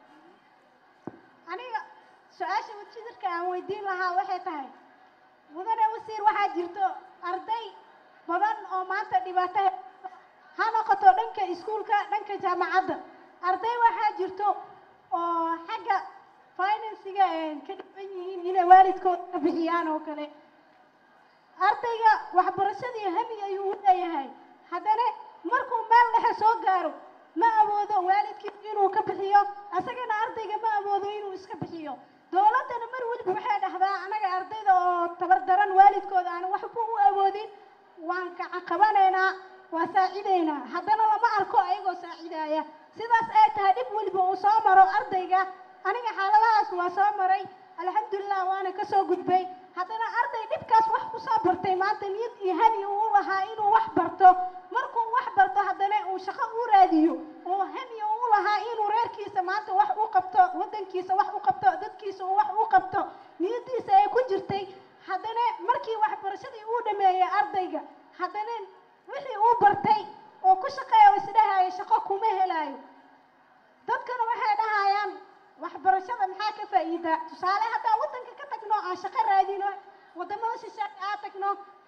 aniga su-aasha wajidirka aan weydiin lahaa waxay tahay mudane wasiir waxaa jirto arday badan oo maanta dhibaato he- ha noqoto dhanka iskuulka dhanka jaamacadda arday waxaa jirto oo xagga finansiga eh, ka dhiban yihiin inay waalidkooda ka bixiyaan oo kale ardayga waxbarashadii hami ayuu u leeyahay haddana markuu meel dhexe soo gaaro ma awoodo waalidkii inuu ka bixiyo asagana ardayga ma awoodo inuu iska bixiyo dowladdana mar weliba waxay dhahdaa anaga ardayda oo tabardaran waalidkooda aan waxba u awoodin waan kaca qabanaynaa waa saacidaynaa haddana lama arko ayagoo saacidaaya sidaas ay tahay dhib weliba uu soo maro ardayga aniga xaaladahaas waa soo maray alxamdulilah waana ka soo gudbay haddana arday dhibkaas wax ku soo bartay maanta niyad iyo hami uu u lahaa inuu wax barto markuu wax barto haddana uu shaqo u raadiyo oo hami uu u lahaa inuu reerkiisa maanta wax u qabto waddankiisa wax u qabto dadkiisa uu wax u qabto niyadiisa ay ku jirtay haddana markii waxbarashadii uu dhameeyey ardayga haddana wixii uu bartay oo ku shaqeeya oo isdhahaayo shaqo kuma helaayo dadkana waxay dhahayaan waxbarashada maxaa ka faa'iidaa tusaale haddaan waddanka ka tagno aan shaqo raadino waddamada shisheeye aa tagno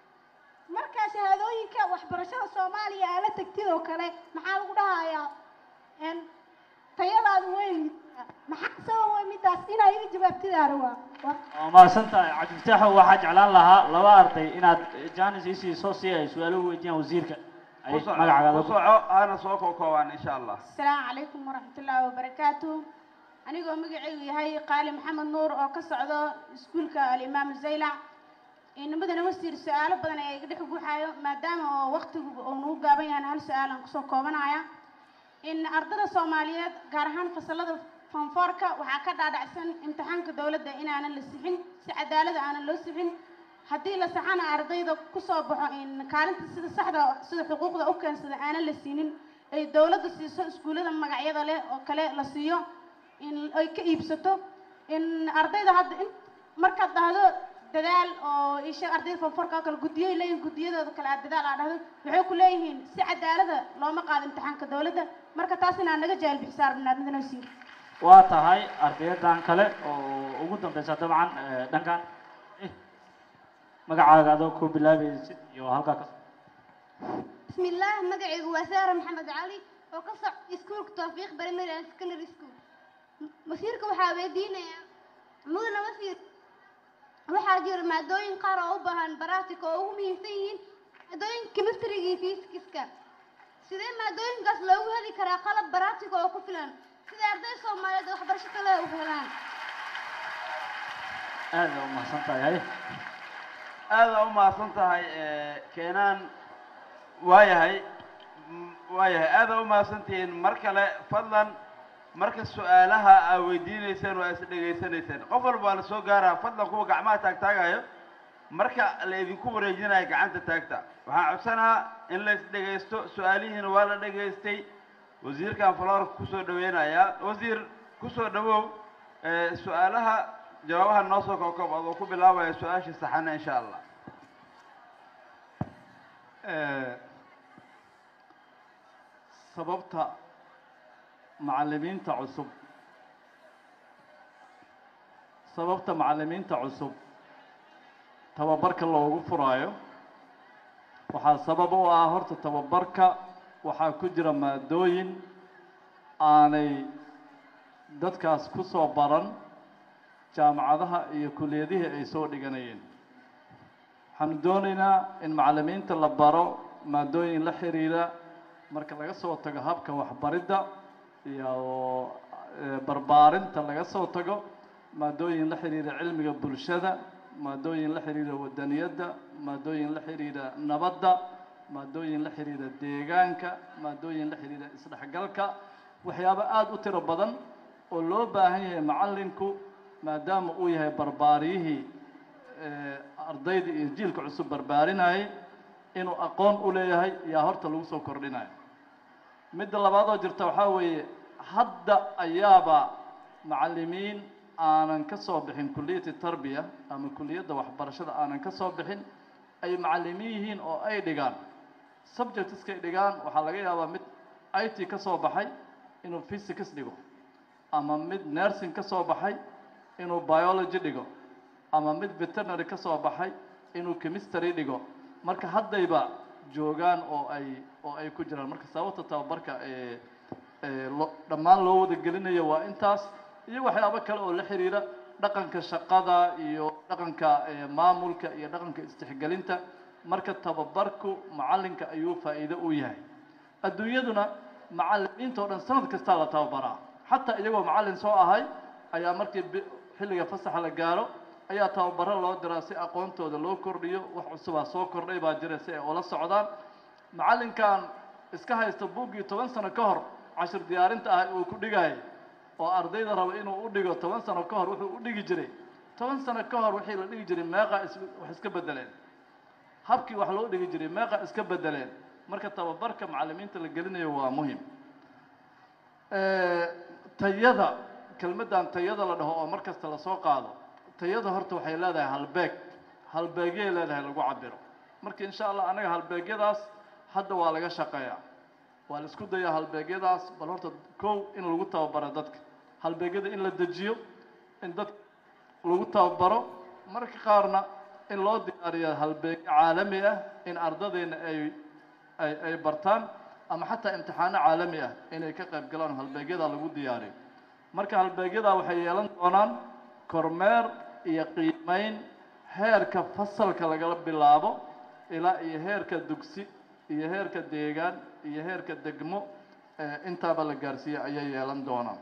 markaa shahaadooyinka waxbarashada soomaaliya aa la tagtid oo kale maxaa lagu dhahayaa n tayadaadu way liidataa maxaa sababa midaas inaa iga jawaabtidaana waa waa waa mahadsan tahay cabdifataaxo waxaa jeclaan lahaa laba arday inaad janis ii siiso si ay su-aalo u weydiiyaan wasiirka ay ku soco magacaaga ku adoo ku- soco hana soo koobkoobaan insha allah asalaamu calaykum waraxmatullaahi wabarakaatu anigoo magacaygu yahay qaali maxamed nuur oo ka socdo iskuulka alimaam zaylac inamadana wasiir su-aalo badan ayaa iga dhex guxaayo maadaama oo waqtigu uu nagu gaaban yahay hal su-aal aan kusoo koobanaya in ardada soomaaliyeed gaar ahaan fasalada fonfoorka waxaa ka dhaadhacsan imtixaanka dowladda inaanan la sixin si cadaalada aanan loo sixin haddii la saxana ardayda kusoo baxo in kaalinta sida saxda sida xuquuqda u keensada aanan la siinin ay dowladda siiso iskuullada magacyada leh oo kale la siiyo in ay ka iibsato in ardayda hadda in markaad dhahdo dadaal oo isha ardayda fonforka oo kale guddiyay leeyihin guddiyadooda kale aad dadaal aad dhahdo waxay ku leeyihiin si cadaalada looma qaado imtixaanka dowladda marka taas inaan naga jaahil bixisaa rabnaa midna wasiir waa tahay ardayadan kale oo ugu dambeysa dabcan eh, dhankan Eh, magacaaga adoo ku bilaabaysid iyo halkaa ka بسم الله مقعي وسارة محمد علي وقصع سكول توفيق بريمير اند سكندري سكول مسيرك waxaa weydiinaya mudana wasiir waxaa jira maadooyin qaar oo u baahan baraatika oo ugu muhiimsan yihiin maadooyinka chemistryga iyo physics-ka sidee maadooyinkaas loogu heli karaa qalab baraatika oo ku filan sida arday soomaaliyeed waxbarasho kale u helaan aada u mahadsan tahay haye aada u mahadsan tahay keenaan waayahay m- waayahay aada u mahadsantihiin mar kale fadlan marka su-aalaha aa weydiinayseen waa is dhegaysanayseen qof walba waa la soo gaaraa fadlan kuwa gacmaha taagtaagayo marka la idinku wareejinayo gacanta taagta waxaan codsanahaa in la is dhegaysto su-aalihiina waa la dhegaystay wasiirkan faloorka kusoo dhaweynayaa wasiir kusoo dhawow ee, su-aalaha jawaabaha noo soo koobkoob adoo ku bilaabaya su-aasha saxana insha allah sababta macallimiinta cusub sababta macallimiinta cusub tababarka loogu furaayo waxaa sabab u ah horta tababarka waxaa ku jira maadooyin aanay dadkaas ku soo baran jaamacadaha iyo kuliyadihii ay soo dhiganayeen waxaanu doonaynaa in macallimiinta la baro maadooyin la xiriira marka laga soo tago habka waxbaridda iyo eh, barbaarinta laga soo tago maadooyin la xiriira cilmiga bulshada maadooyin la xiriira wadaniyadda maadooyin la xiriira nabadda maadooyin la xiriira deegaanka maadooyin la xiriira isdhexgalka waxyaabo aada u tiro badan oo loo baahan yahay macallinku maadaama uu yahay barbaariyihii eh, ardayda iyo jiilka cusub barbaarinayay inuu aqoon u leeyahay yaa horta lagu soo kordhinayo midda labaad oo jirta waxaa weeye hadda ayaaba macallimiin aanan ka soo bixin kuliyati tarbiya ama kuliyadda waxbarashada aanan ka soo bixin ay macallimiin yihiin oo ay dhigaan subjectiskay dhigaan waxaa laga yaabaa mid i t ka soo baxay inuu physics dhigo ama mid nursing ka soo baxay inuu biology dhigo ama mid veterinary ka soo baxay inuu chemistry dhigo marka haddayba joogaan oo ay oo ay ku jiraan marka sababta tababarka ee ee lo dhammaan loo wada gelinayo waa intaas iyo waxyaabo kale oo la xiriira dhaqanka shaqada iyo dhaqanka ee maamulka iyo dhaqanka istixgelinta marka tababarku macallinka ayuu faa'iido u yahay adduunyaduna macallimiinta oo dhan sanad kastaa la tababaraa xataa iyagoo macallin soo ahay ayaa markii bi- xilliga fasaxa la gaaro ayaa tababaro loo diraa si aqoontooda loo kordhiyo wax cusubaa soo kordhay baa jira si ay ula socdaan macallinkan iska haysta buuggii toban sano ka hor cashir diyaarinta ah uu ku dhigayay oo ardayda raba inuu u dhigo toban sano ka hor wuxuu u dhigi jiray toban sano ka hor wixii la dhigi jiray meeqa is wax iska bedeleen habkii wax loo dhigi jiray meeqa iska bedeleen marka tababarka macallimiinta la gelinayo waa muhim tayada kelmaddan tayada la dhaho oo mar kasta lasoo qaado tayada horta waxay leedahay halbeeg halbeegyay leedahay lagu cabiro marka insha allah anaga halbeegyadaas hadda waa laga shaqeeyaa waa la isku dayaa halbeegyadaas bal horta kow in lagu tababaro dadka halbeegyada in la dejiyo in dadka lagu tababaro marka qaarna in loo diyaariyo halbeegyo caalami ah in ardadeenna ay ay ay bartaan ama xataa imtixaano caalami ah inay ka qayb galaan oo halbeegyada lagu diyaariyo marka halbeegyada waxay yeelan doonaan kormeer iyo qiimeyn heerka fasalka lagala bilaabo ilaa iyo heerka dugsi iyo heerka deegaan iyo heerka degmo eh, intaaba la gaarsiiye ayay yeelan doonaan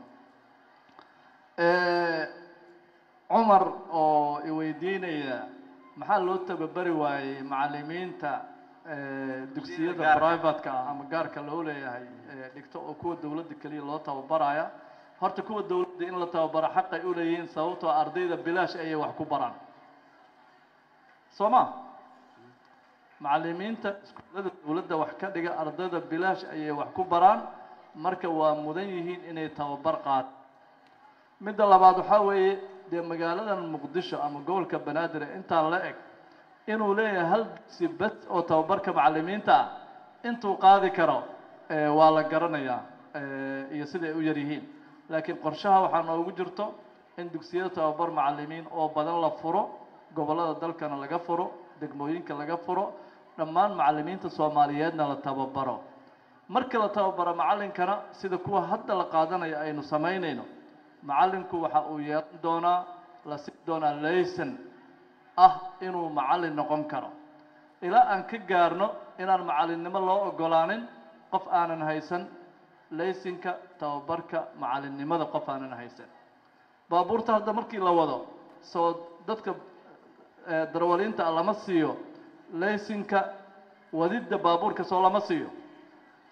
Eh, cumar oo iweydiinaya maxaa loo tababari waayey macallimiinta eh, dugsiyada gaarka. privatka ah ama gaarka loo leeyahay eh, dhigto oo kuwa dowladda keliya loo tababaraya horta kuwa dowladda in la tababaro xaqay u leeyihiin sababtoo ardayda bilaash ayay wax ku baraan soo ma macallimiinta iskuullada dowladda wax ka dhiga ardayda bilaash ayay wax ku baraan marka waa mudan yihiin inay tababar qaad midda labaad waxaa weeye dee magaaladan muqdisho ama gobolka banaadir ee intaa la eg inuu leeyahay hal dugsi bes oo tababarka macallimiinta ah intuu qaadi karo eh, waa la garanayaa eh, iyo sida ay u yar yihiin laakiin qorshaha waxaa noogu jirto in dugsiyada tababar macallimiin oo badan la furo gobollada dalkana laga furo degmooyinka laga furo dhammaan macallimiinta soomaaliyeedna la tababaro markii la tababaro macallinkana sida kuwa hadda la qaadanayo aynu samaynayno macallinku waxa uu yeelan doonaa la siin doonaa layson ah inuu macallin noqon karo ilaa aan ka gaarno inaan macallinnimo loo ogolaanin qof aanan haysan laysinka tababarka macallinnimada qof aanan haysan baabuurta hadda markii la wado soo dadka eh, darwaliinta lama siiyo laysinka wadidda baabuurka soo lama siiyo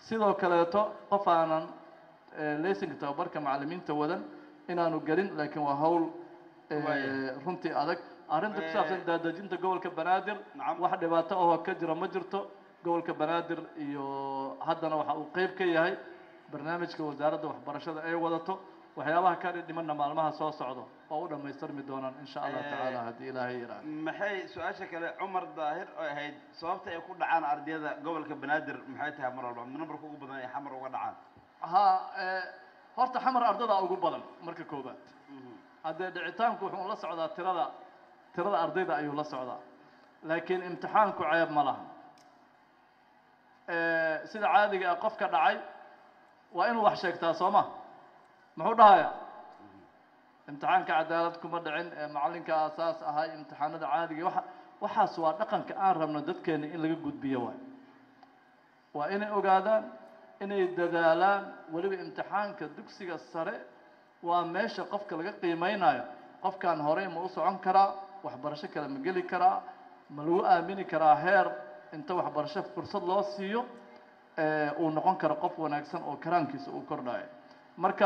sidoo kaleeto qof aanan laysanka tababarka macallimiinta wadan inaanu gelin laakiin waa hawl eh, Waaya. runtii adag arrinta ku Eh, saabsan daadejinta gobolka banaadir wax dhibaato ahoo ka jira ma jirto gobolka banaadir iyo haddana waxa uu qeyb ka yahay barnaamijka wasaaradda waxbarashada ay wadato waxyaabaha ka dhimanna maalmaha soo socdo oo u dhammaystirmi doonaan insha allah Eh, tacaala haddii ilaahay yiraahdo maxay su-aasha kale cumar daahir oo ahayd sababta ay ku dhacaan ardayda gobolka banaadir maxay tahay mar walba numberka ugu badan ay xamar uga dhacaan ha eh, horta xamar ardada ugu badan marka koobaad haddee dhicitaanku wuxuu la socdaa tirada tirada ardayda ayuu la socdaa laakiin imtixaanku ceeb ma laha Eh, sida caadiga ah qofka dhacay waa inuu wax sheegtaa soo ma muxuu dhahayaa imtixaanka cadaalad kuma dhicin ee macallinka asaas ahay imtixaanada caadiga waxa waxaas waa dhaqanka aan rabno dadkeena in laga gudbiyo waay waa inay ogaadaan inay dadaalaan weliba imtixaanka dugsiga sare waa meesha qofka laga qiimeynayo qofkan horey ma u socon karaa waxbarasho kale ma geli karaa ma lagu aamini karaa heer inta waxbarasho fursad loo siiyo eh, uu noqon karo qof wanaagsan oo karaankiisa uu kordhayo marka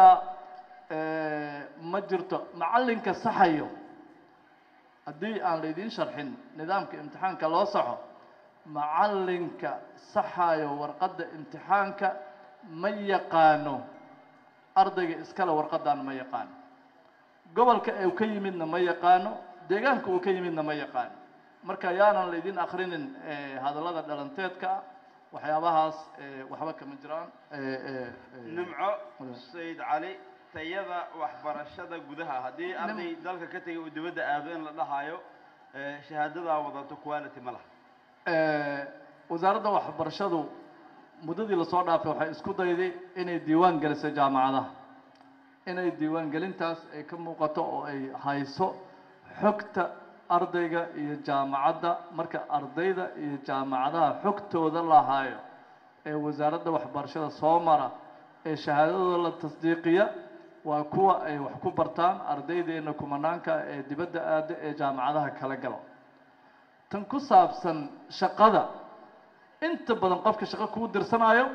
eh, ma jirto macallinka saxayo haddii aan laydiin sharxin nidaamka imtixaanka loo saxo macallinka saxayo warqadda imtixaanka ma yaqaano ardayga iskale warqadan ma yaqaano gobolka uu ka yimidna ma yaqaano deegaanka uu ka yimidna ma yaqaano marka yaanan laydin akrinin eh, hadallada dhalanteedka ah waxyaabahaas eh, waxba kama jiraan eh, eh, eh, nimco sayid cali tayada waxbarashada gudaha haddii arday dalka ka tegay uu dibadda aado in la dhahayo eh, shahaadadaa wadato quality ma laha Eh, wasaaradda waxbarashadu muddadii lasoo dhaafay waxay isku dayday inay diiwaan geliso jaamacadaha inay diiwaan gelintaas ay ka muuqato oo ay hayso xogta ardayga iyo jaamacadda marka ardayda iyo jaamacadaha xogtooda la hayo ee wasaaradda waxbarashada soo mara ee shahaadadooda la tasdiiqiya waa kuwa ay wax ku bartaan ardaydeena kumanaanka ee dibadda aada ee jaamacadaha kala galo tan ku saabsan shaqada inta badan qofka shaqo kuu dirsanayo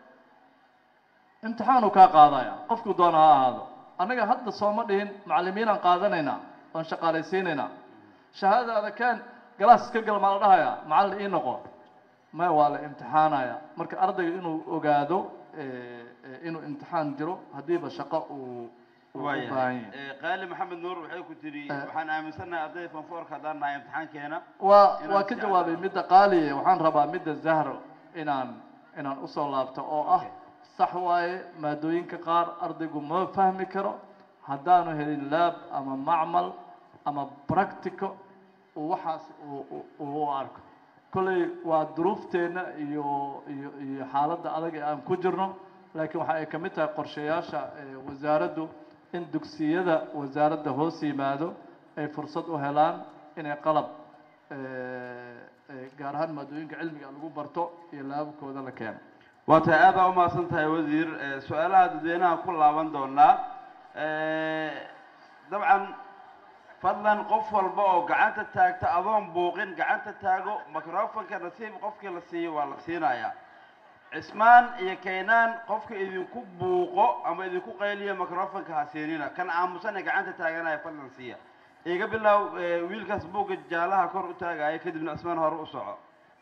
imtixaanuu kaa qaadaya qofku doona ha ahaado annaga hadda sooma dhihin macallimiinaan qaadanaynaa oon shaqaalaysiinaynaa shahaadadaada keen galaas iska gal maa la dhahayaa macallin ii noqo maya waa la imtixaanaya marka ardayga inuu ogaado eh, eh, inuu imtixaan jiro haddiiba shaqo uu uu u baahan waayahay yahay Eh, qaali maxamed nuur waxay ku tidhi Eh. waxaan aaminsannahay ardayda fanfoorka haddaan nahay imtixaankeena waa inaan waa ka si jawaabay midda qaaliye waxaan rabaa midda zahro inaan inaan usoo laabto oo ah sax waaye maadooyinka qaar ardaygu ma fahmi karo haddaanu helin laab ama macmal ama practico uu waxaas uu- uu- uu u arko kolley waa duruufteenna iyo iyo iyo xaaladda adag ee aan ku jirno laakiin waxa ay ka mid tahay qorshayaasha eh, wasaaraddu in dugsiyada wasaaradda hoos yimaado ay fursad u helaan inay qalab eh, eh, gaar ahaan maadooyinka cilmiga lagu barto iyo laababkooda la keeno waa tahay aad baa umahadsan tahay wasiir Eh, su-aalaha dadweynaha ku laaban doonaa Eh, dabcan fadlan qof walba oo gacanta taagta adoon buuqin gacanta taago microfonka nasiib qofkii la siiyo waa la siinayaa cismaan iyo kaynaan qofka idinku buuqo ama idinku qayliyo microfonka ha siinina kan aamusan ee gacanta taaganaya fadlan siiya iga bilow eh, wiilkaas buugga jaalaha kor u taagaya kadibna cismaan hore u soco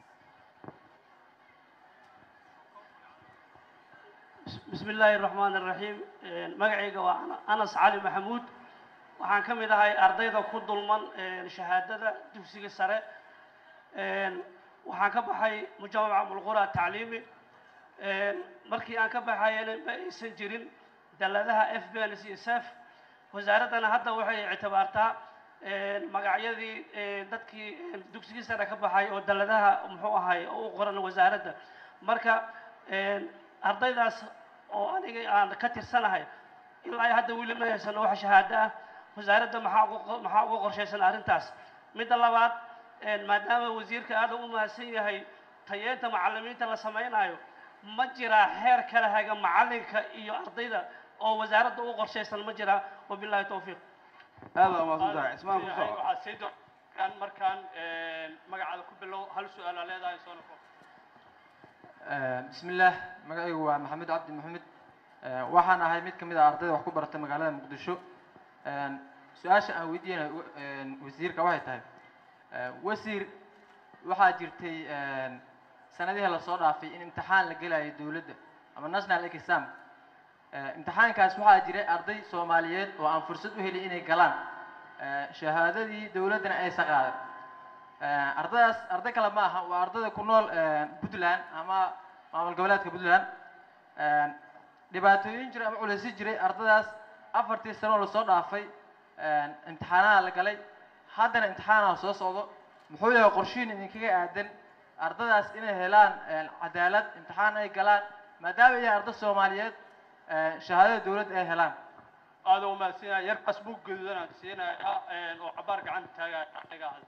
بسم الله الرحمن الرحيم magacayga waa anas cali maxamuud waxaan ka mid ahay ardayda ku dulman shahaadada dugsiga sare waxaan ka baxay mujamaca mulqura tacliimi markii aan ka baxayana ma aysan jirin daladaha f b n iyo sef wasaaraddana hadda waxay ictibaartaa magacyadii dadkii dugsigii sare ka baxay oo daladaha muxuu ahay oo u qoran wasaaradda marka ardaydaas oo aniga aan ka tirsanahay ilaa ay hadda weli ma haysano wax shahaado ah wasaaradda maxaa uga maxaa uga qorshaysan arrintaas midda labaad maadaama wasiirka aad u mahadsan yahay tayeenta macallimiinta la samaynayo ma jiraa xeer kala haga macallinka iyo ardayda oo wasaaradda u qorshaysan ma jiraa wabillahi towfiiq aad baa umahadsan tahay cismaan ku soco waxaad sii doontaan markaan magacaada ku bilow hal su-aal aa leedahay soo noqo bismi illaah magacaygu waa maxamed cabdi maxamed waxaan ahay mid ka mid ah ardayda wax ku barata magaalada muqdisho su-aasha aan weydiinayo wasiirka waxay tahay wasiir waxaa jirtay sanadihii lasoo dhaafay in imtixaan la gelayo dowladda ama national exam imtixaankaas waxaa jiray arday soomaaliyeed oo aan fursad u helin inay galaan shahaadadii dowladdana aysan qaadan ardaydaas arday kale ma aha waa ardayda ku nool puntland ama maamul goboleedka puntland dhibaatooyin jiray ama culaysi jiray ardaydaas afartii sano oo lasoo dhaafay imtixaanaha la galay haddana imtixaanaha soo socdo muxuu yahay qorshiin idinkaga aadan ardaydaas inay helaan cadaalad imtixaan ay galaan maadaama ay arday soomaaliyeed shahaadada dowladda ay helaan aada u mahadsanyahay yar qasbug gaduudan aan siinaya oo cabaar gacanta taagaya aniga ahad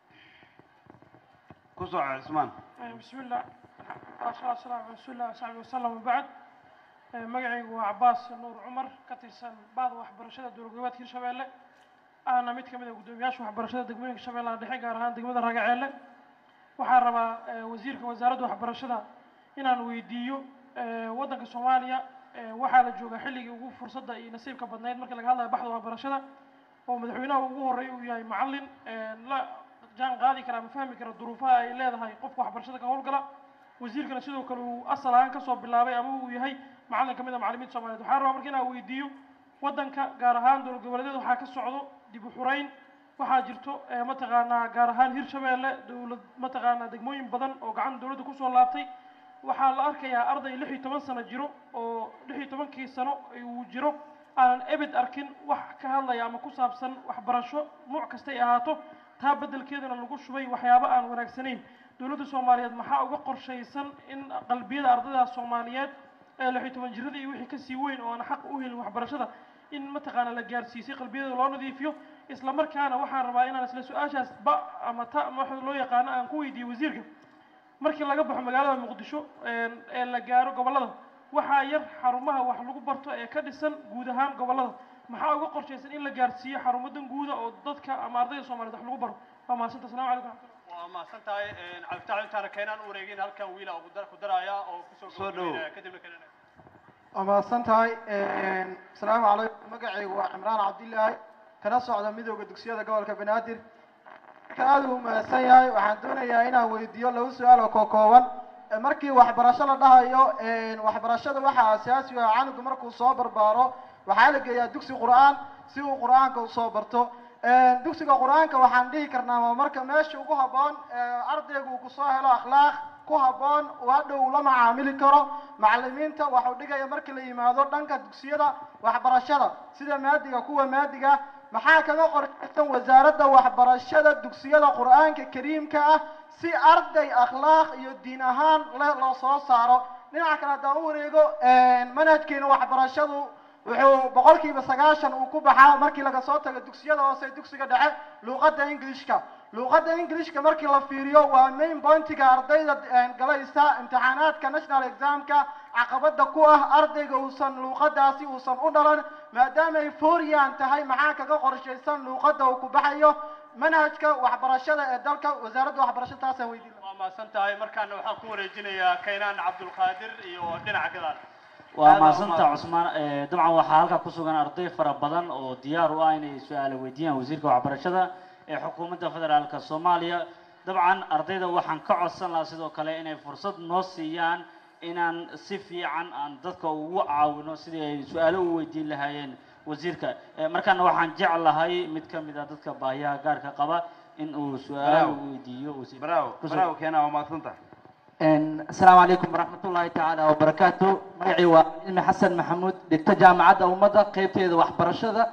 ku soco cismaan بسم الله والصلاة والسلام على رسول الله وصحبه وسلم وبعد magacaygu waa cabaas nuur cumar ka tirsan baada waxbarashada dowlad goboleedka hirshabeelle ahna mid ka mid ah guddoomiyaasha waxbarashada degmooyinka shabeellaha dhexe gaar ahaan degmada ragaceelle waxaan rabaa wasiirka wasaaradda waxbarashada inaan weydiiyo waddanka soomaaliya waxaa la joogaa xilligii ugu fursadda iyo nasiibka badnayd markii laga hadlayo baxda waxbarashada oo madaxweynaha ugu horreeya uu yahay macallin la jaan qaadi kara ama fahmi kara duruufaha ay leedahay qofka waxbarashada ka howlgala wasiirkana sidoo kale uu asal ahaan kasoo bilaabay ama uu yahay macallin ka mid a macallimiinta soomaaliyeed waxaan rabaa marka inaan weydiiyo waddanka gaar ahaan dowlad goboleedyada waxaa ka socdo dib u xurayn waxaa jirto mataqaanaa gaar ahaan hirshabeelle dowlad mataqaanaa degmooyin badan oo gacan dowladda kusoo laabtay waxaa la arkayaa arday lix iyo toban sano jiro oo lix iyo tobankii sano uu jiro aanan ebed arkin wax ka hadlaya ama ku saabsan waxbarasho nuuc kastay ahaato taa beddelkeedana lagu shubay waxyaabo aan wanaagsanayn dowladda soomaaliyeed maxaa uga qorshaysan in qalbiyada ardaydaas soomaaliyeed ee lix iyo toban jirada iyo wixii kasii weyn oo aan xaq u helin waxbarashada in mataqaana la gaarsiisay qalbiyada loo nadiifiyo isla markaana waxaan rabaa inaan isla su-aashaas ba ama ta ama waxa loo yaqaano aan ku weydiiyo wasiirka markii laga baxo magaalada muqdisho ee la gaaro gobollada waxaa yar xarumaha wax lagu barto ee ka dhisan guud ahaan gobollada maxaa uga qorshaysan in la gaarsiiyo xarumadan guuda oo dadka ama ardayda soomaaliyeed wax lagu baro waa mahadsantaa assalamu calaykum raxmatullah waa mahadsan tahay cabditax intaana keenaan u wareegin halkan wiila ugu dar- ku daraya oo kusoo Soo dhow. gabagabeynaya kadibna keenana waa mahadsan tahay asalaamu calaykum magacaygu waa cimraan cabdilaahi kana socda midooda dugsiyada gobolka banaadir marka aad uu mahadsan yahay waxaan doonayaa inaan weydiiyo laba su-aal oo kookooban Eh, markii waxbarasho la dhahayo waxbarashada waxaa asaasi u ah canuga markuu soo barbaaro waxaa la geeyaa dugsi qur-aan si uu qur-aanka usoo barto dugsiga qur-aanka waxaan dhihi karnaa waa marka meesha ugu habboon eh, ardaygu uu kusoo helo akhlaaq ku habboon uu hadhow la macaamili karo macalimiinta waxuu dhigaya markii la yimaado dhanka dugsiyada waxbarashada sida maadiga kuwa maadiga maxaa kaga qorshaysan wasaaradda waxbarashada dugsiyada qur-aanka kariimka ah si arday akhlaaq iyo diin ahaan le loo soo saaro dhinaca kale haddaan u wareego manhajkeena waxbarashadu wuxuu boqolkiiba sagaashan uu ku baxaa markii laga soo tago dugsiyada hoose dugsiga dhexe luuqadda englishka luuqadda englishka markii la fiiriyo waa main pointiga ardayda galaysa imtixaanaadka national examka caqabada ku ah ardayga uusan luuqadaasi uusan u dhalan maadaama ay fooriyan tahay maxaa kaga qorshaysan luuqadda uu ku baxayo manhajka waxbarashada ee dalka wasaaradda waxbarashada taasaan weydiin waa mahadsan tahay markaana waxaan ku wareejinayaa kaynaan cabdulqaadir iyo dhinaca gadaal waa mahadsantaa cusmaan Eh, dabcan waxaa halkaa ku sugan arday fara badan oo diyaar u ah inay su-aalo weydiiyaan wasiirka waxbarashada ee xukuumadda federaalka soomaaliya dabcan ardayda waxaan ka codsan lahaa sidoo kale inay fursad noo siiyaan inaan si fiican aan dadka ugu caawino sidii ay su-aalo u weydiin lahaayeen wasiirka Eh, markaana waxaan jeclahay mid ka mid a dadka baahiyaha gaarka qaba in uu su-aal Bravo. weydiiyo wasiir bravo Kusoo- bravo keena waa mahadsantahay asalaamu calaykum waraxmat ullaahi tacaala wabarakaatu magacii waa cilmi xasan maxamuud dhigta jaamacadda ummadda qeybteeda waxbarashada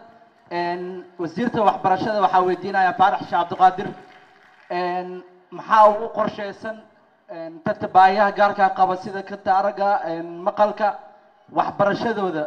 wasiirta waxbarashada waxaa weydiinaya faarax sheekh cabdiqaadir maxaa ugu qorshaysan dadka baahiyaha gaarka qaba sida kata aragga maqalka waxbarashadooda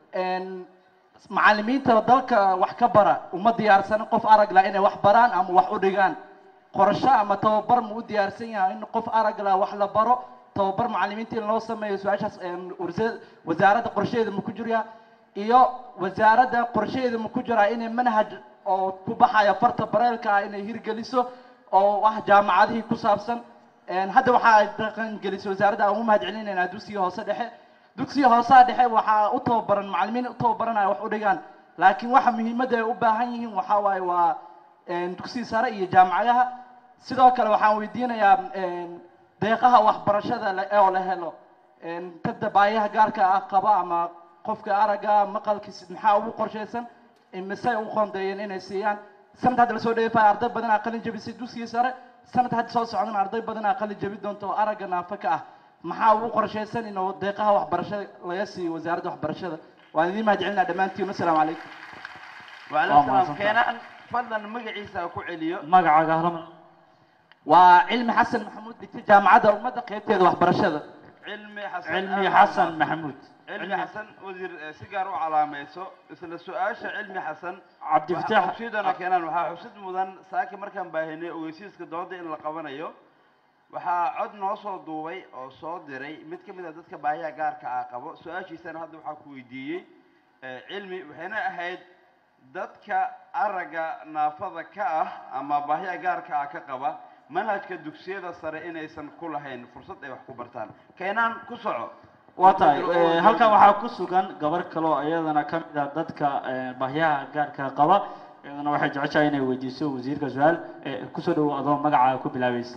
macallimiinta dalka wax ka bara uma diyaarsan qof arag la inay wax baraan ama wax u dhigaan qorshe ama tababar ma u diyaarsan yahay in qof arag la wax la baro tababar macallimiinta in loo sameeyo su-aashaas warsa- wasaaradda qorsheheeda ma ku jiraa iyo wasaaradda qorsheheeda ma ku jiraa inay manhaj oo ku baxaya farta bareelka ah inay hirgeliso oo ah jaamacadihii ku saabsan Een, hadda waxaa ay dhaqan gelisay wasaaradda aan ugu mahad celinaynaa dugsiga hoose dhexe dugsiga hoosaha dhexe waxaa u tababaran macallimiin u tababaranaya wax u dhigaan laakiin waxa muhiimadda ay u baahan yihiin waxaa waaye waa een, dugsiga sare iyo jaamacadaha sidoo kale waxaan weydiinayaa een, deeqaha waxbarashada la- oo la helo een, dadda baayaha gaarka ah qaba ama qofka aragga maqalkiisa maxaa ugu qorshaysan imisay u qoondeeyeen inay siiyaan sanad hadda lasoo dheefaya arday badanaa qalin jabisay dugsiga sare sanad hadda soo socdana arday badanaa qalin jabi doonta oo aragga naafa ka ah maxaa ugu qorshaysan inuu deeqaha waxbarashada laga siiyo wasaaradda waxbarashada waan idiin mahad celinaa dhammaantiin wasalaamu calaykum وعليكم السلام كينان فضلا مقعيسا كعليو magacaaga halama waa cilmi xasan maxamuud dhigta jaamacadda ummadda qaybteeda waxbarashada علمي حسن cilmi أهلا xasan وسهلا. maxamuud علمي حسن وزير سيجار وعلاميسو isla su-aasha cilmi xasan Cabdi waxaa Fataax. xubsiidana keenaan waxaa xusid mudan saaki markaan baahinay ogeysiiska dooda in la qabanayo waxaa cod noo soo duubay oo soo diray mid ka mid a dadka baahiyaha gaarka ah qabo su-aashiisana hadda waxaa ku weydiiyey eh, cilmi waxayna ahayd dadka aragga naafada ka ah ama baahiyaha gaarka ah ka qaba manhajka dugsiyada sare inaysan ku lahayn fursad ay wax ku bartaan keenaan ku soco waa tahay eh, halkan waxaa ku sugan gabar kale oo iyadana ka mid ah dadka eh, baahiyaha gaarka qaba iyadana waxay jeceshahay inay weydiiso wasiirka su-aal eh, kusoo dhawow adoo magacaaga ku bilaabaysa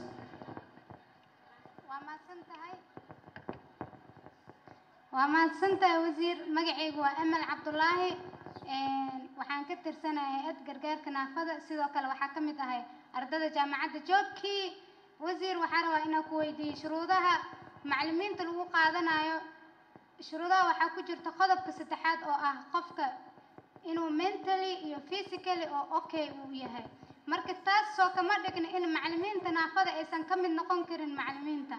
waa mahadsantahay wasiir magacaygu waa amal cabdulaahi Een, waxaan ka tirsanahay hay-ad gargaarka naafada sidoo kale waxaa ka mid ahay ardada jaamacadda joobkii wasiir waxaa rabaa inaan ku weydiiyo shuruudaha macallimiinta lagu qaadanayo shuruudaha waxaa ku jirta qodobka saddexaad oo ah qofka inuu mentally iyo physically oo okay uu yahay marka taas soo kama dhigna in macallimiinta naafada aysan ka mid noqon karin macallimiinta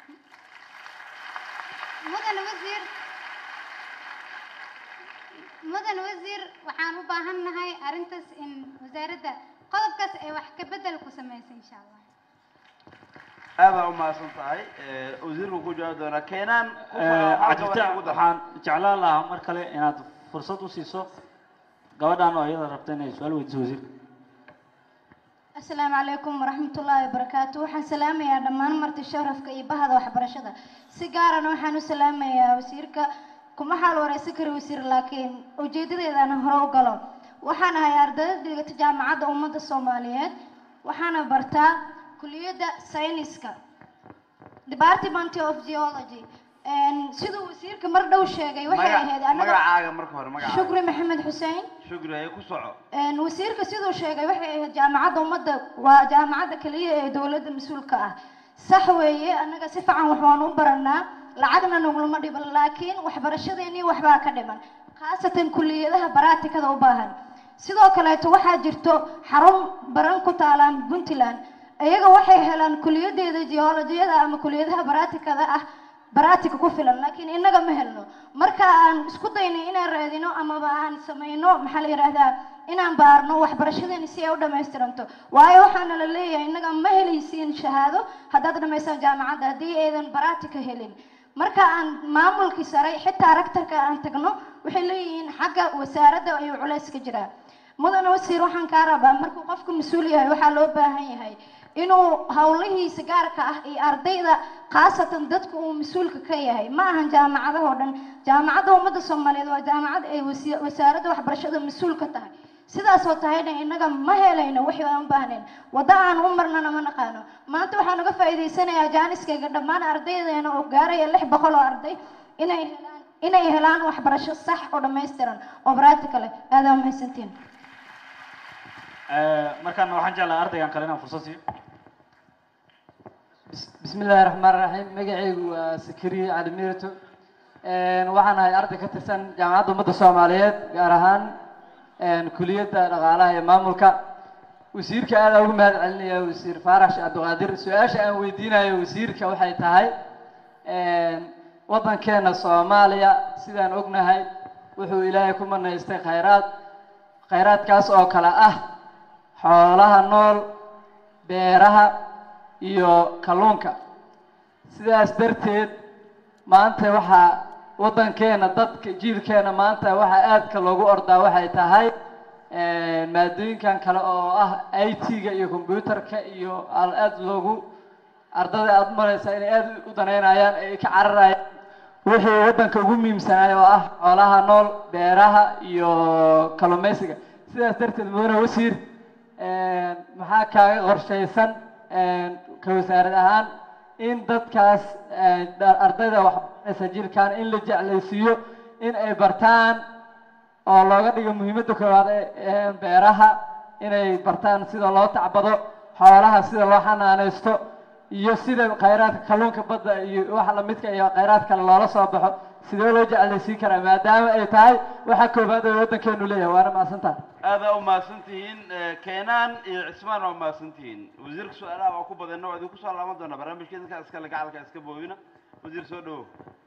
mudan wasiir mudan wasiir waxaan u baahannahay arrintaas in wasaaradda qodobkaas ay wax ka bedel ku samaysa insha allah aada u mahadsan tahay Eh, wasiirku ku jawaabi doonaa keenaan ku Eh, soco, halka cabdifitaax waxay ugu dar- waxaan jeclaan lahaa mar kale inaad fursad u siiso gabadhan oo iyada rabta inay su-aal weydiiso wasiirka asalaamu calaykum waraxmatullaahi wabarakaatu waxaan salaamayaa dhammaan marti sharafka iyo bahda waxbarashada si gaarana waxaan u salaamayaa wasiirka kuma xaal wareysan kari wasiir laakiin ujeedadeedana hore u galo waxaan ahay ardayda dhigata jaamacadda ummadda soomaaliyeed waxaana bartaa kuliyadda sayniska department of geology Een, siduu wasiirka mar dhow sheegay waxay Magac- ahayd anaga magacaaga marka hore magacaaga shukri maxamed xuseen shukri haye ku soco Een, wasiirka siduu sheegay waxay ahayd jaamacadda ummadda waa jaamacadda keliya ee dowladda mas-uulka ah sax weeye annaga si fiican wax waan u baranaa lacagna nagulama dhiban laakiin waxbarashadeennii waxbaa ka dhiman khaasatan kuliyadaha baraatikada u baahan sidoo kaleeto waxaa jirto xarun baran ku taalaan puntland iyaga waxay helaan kuliyadeeda geolojiyada ama kuliyadaha baraatikada ah baraatika ku filan laakiin innaga ma helno marka aan isku daynay inaan raadino amaba aan samayno maxaa la yidhaahdaa inaan baarno waxbarashadeeni si ay u dhammaystiranto waayo waxaana la leeyahay innaga ma helaysiin shahaado haddaad dhammaysaan jaamacadda haddii aydan baraatika helin marka aan maamulkii sare xitaa rektarka aan tagno waxay leeyihiin xagga wasaaradda ayuu culays ka jiraa mudane wasiir waxaan kaa rabaa markuu qofku mas-uul yahay waxaa loo baahan yahay inuu howlihiisa gaarka ah iyo ardayda khaasatan dadku uu mas-uulka ka yahay ma ahan jaamacadahoo dhan jaamacadda ummadda soomaaliyeed waa jaamacad ay wasi- wasaaradda waxbarashada mas-uul ka tahay sidaasoo tahayna innaga ma helayno wixii aan u baahnayn waddo aan u marnana ma naqaano maanta waxaan uga faa'iidaysanayaa jaaniskayga dhammaan ardaydeena oo gaaraya lix boqol oo arday inay helaan inay helaan waxbarasho sax oo dhammaystiran oo practical ah aadaa mahadsantiin Eh, markaana waxaan jeclahay ardaygan kale inaan fursad siiyo بسم الله الرحمن الرحيم مقعيgu waa سكري علي ميرتو waxaan ahay arday ka tirsan jaamacadda ummadda soomaaliyeed gaar ahaan kuliyadda dhaqaalaha ee maamulka wasiirka aad ugu mahad celinaya wasiir faarax sheekh cabdiqaadir su-aasha aan weydiinayo wasiirka waxay tahay waddankeena soomaaliya sidaan ognahay wuxuu ilaahay ku manaystay khayraad khayraadkaas oo kale ah xoolaha nool beeraha iyo kalluunka sidaas darteed maanta waxaa waddankeena dadka jiilkeena maanta waxaa aadka loogu ordaa waxay tahay maadooyinkan kale oo ah i t-ga iyo computerka iyo al aad loogu ardada aada maraysaa inay aada u daneynayaan ay ka cararayaan wixii waddanka ugu muhiimsanaay oo ah xoolaha nool beeraha iyo kalluumaysiga sidaas darteed mudane wasiir maxaa kaaga qorshaysan ka wasaarad ahaan in dadkaas ardayda waxbaranaysa jirkaan in la jeclaysiiyo in ay bartaan oo looga dhigo muhiimadda koowaad ee beeraha inay bartaan sida loo tacbado xoolaha sida loo xanaanaysto iyo sida khayraadka kalluunka badda iyo waxa lamidka iyo khayraad kale loola soo baxo sidee loo jeclaysiin karaa maadaama ay tahay waxa koowaad ee waddankeenu leeyahay waana mahadsantaha aadaa u mahadsan tihiin keenaan iyo cismaan waa mahadsan tihiin wasiirka su-aalaha waa ku badanna waa idinku soo laaban doonaa barnaamijka idinka iskale gacalka iska boobina wasiir soo dhawow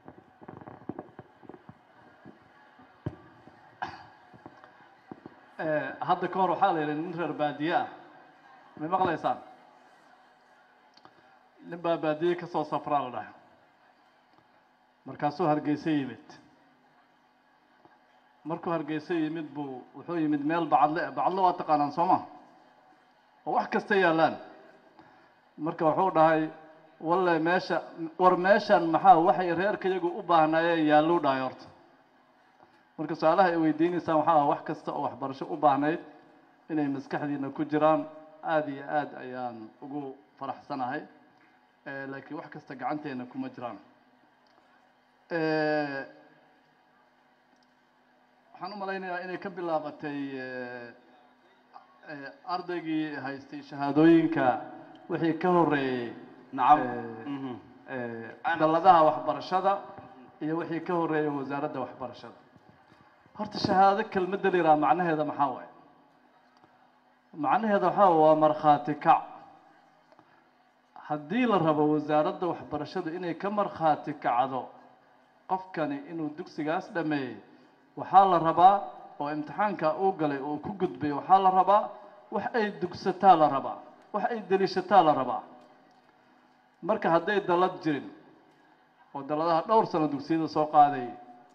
hadda ka hor waxaa la yidhi nin reer baadiye ah may maqlaysaan nin baa baadiye ka soo safraa la dhahay markaasuu hargeysa yimid markuu hargeysa yimid buu wuxuu yimid meel bacadle bacadle waa taqaanaan soo ma oo wax kasta yaallaan marka wuxuu dhahay walle meesha war meeshan maxaa waxay reerka iyagu u baahnaayeen yaalluu dhahay horta marka su-aalaha ay weydiinaysaan waxaa ah wax kasta oo waxbarasho u baahnayd inay maskaxdiina ku jiraan aada iyo aada ayaan ugu faraxsanahay laakiin wax kasta gacanteena kuma jiraan waxaan u malaynayaa inay ka bilaabatay ardaygii haystay shahaadooyinka wixii ka horeeyey nacam dalladaha waxbarashada iyo wixii ka horeeyey wasaaradda waxbarashada horta shahaado kelmadda la yidhaha macnaheeda maxaa waaye macnaheeda waxaa waa markhaati kac haddii la rabo wasaaradda waxbarashadu inay ka markhaati kacdo qofkani inuu dugsigaas dhameeyey waxaa la rabaa oo imtixaanka uu galay oo ku gudbay waxaa la rabaa wax ay dugsataa la rabaa wax ay deliishataa la rabaa marka hadday dallad jirin oo dalladaha dhowr sano dugsiyada soo qaaday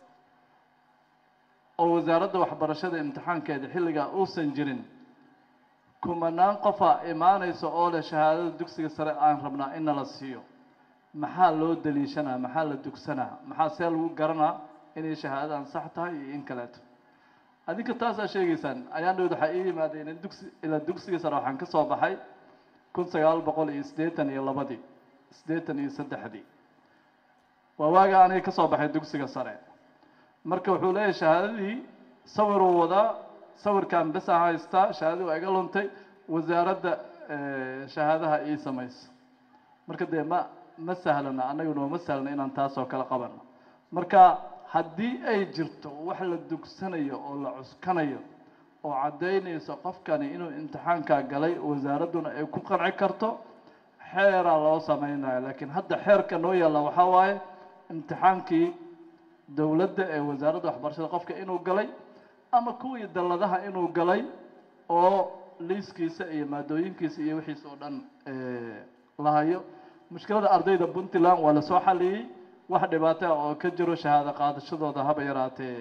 oo wasaaradda waxbarashada imtixaankeeda xilligaa uusan jirin kumanaan qofaa imaanaysa oo leh shahaadada dugsiga sare aan rabnaa in nala siiyo maxaa loo daliishanaa maxaa la dugsanaa maxaa see lagu garanaa inay shahaadadan sax tahay iyo in kaleeto adinka taasaa sheegaysaan ayaan dhowd waxaa ii yimaadeen in dugsi ilaa dugsiga sare waxaan ka soo baxay kun sagaal boqol iyo siddeetan iyo labadii siddeetan iyo saddexdii waa waaga aniga ka soo baxay dugsiga sare marka wuxuu leeyahay shahaadadii sawiruu wadaa sawirkan besa haystaa shahaadadii waa iga luntay wasaaradda shahaadaha ii samayso marka dee ma ma sahlana annaguna ma sahlana inaan taasoo kale qabano marka haddii ay jirto wax la dugsanayo oo la cuskanayo oo caddaynayso qofkani inuu imtixaankaa galay wasaaradduna ay ku qanci karto xeeraa loo samaynayo laakiin hadda xeerka noo yaalla waxaa waaye imtixaankii dowladda ee wasaaradda waxbarashada qofka inuu galay ama kuwii dalladaha inuu galay oo liiskiisa iyo maadooyinkiisa iyo wixiisa oo dhan la hayo mushkilada ardayda puntland waa lasoo xaliyey wax dhibaato ah oo ka jiro shahaado qaadashadooda haba yaraatee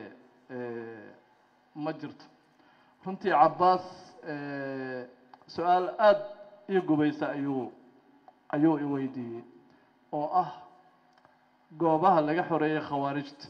ma jirto runtii cabbaas su-aal aada ii gubaysa ayuu ayuu i weydiiyey oo ah goobaha laga xoreeyey khawaarijta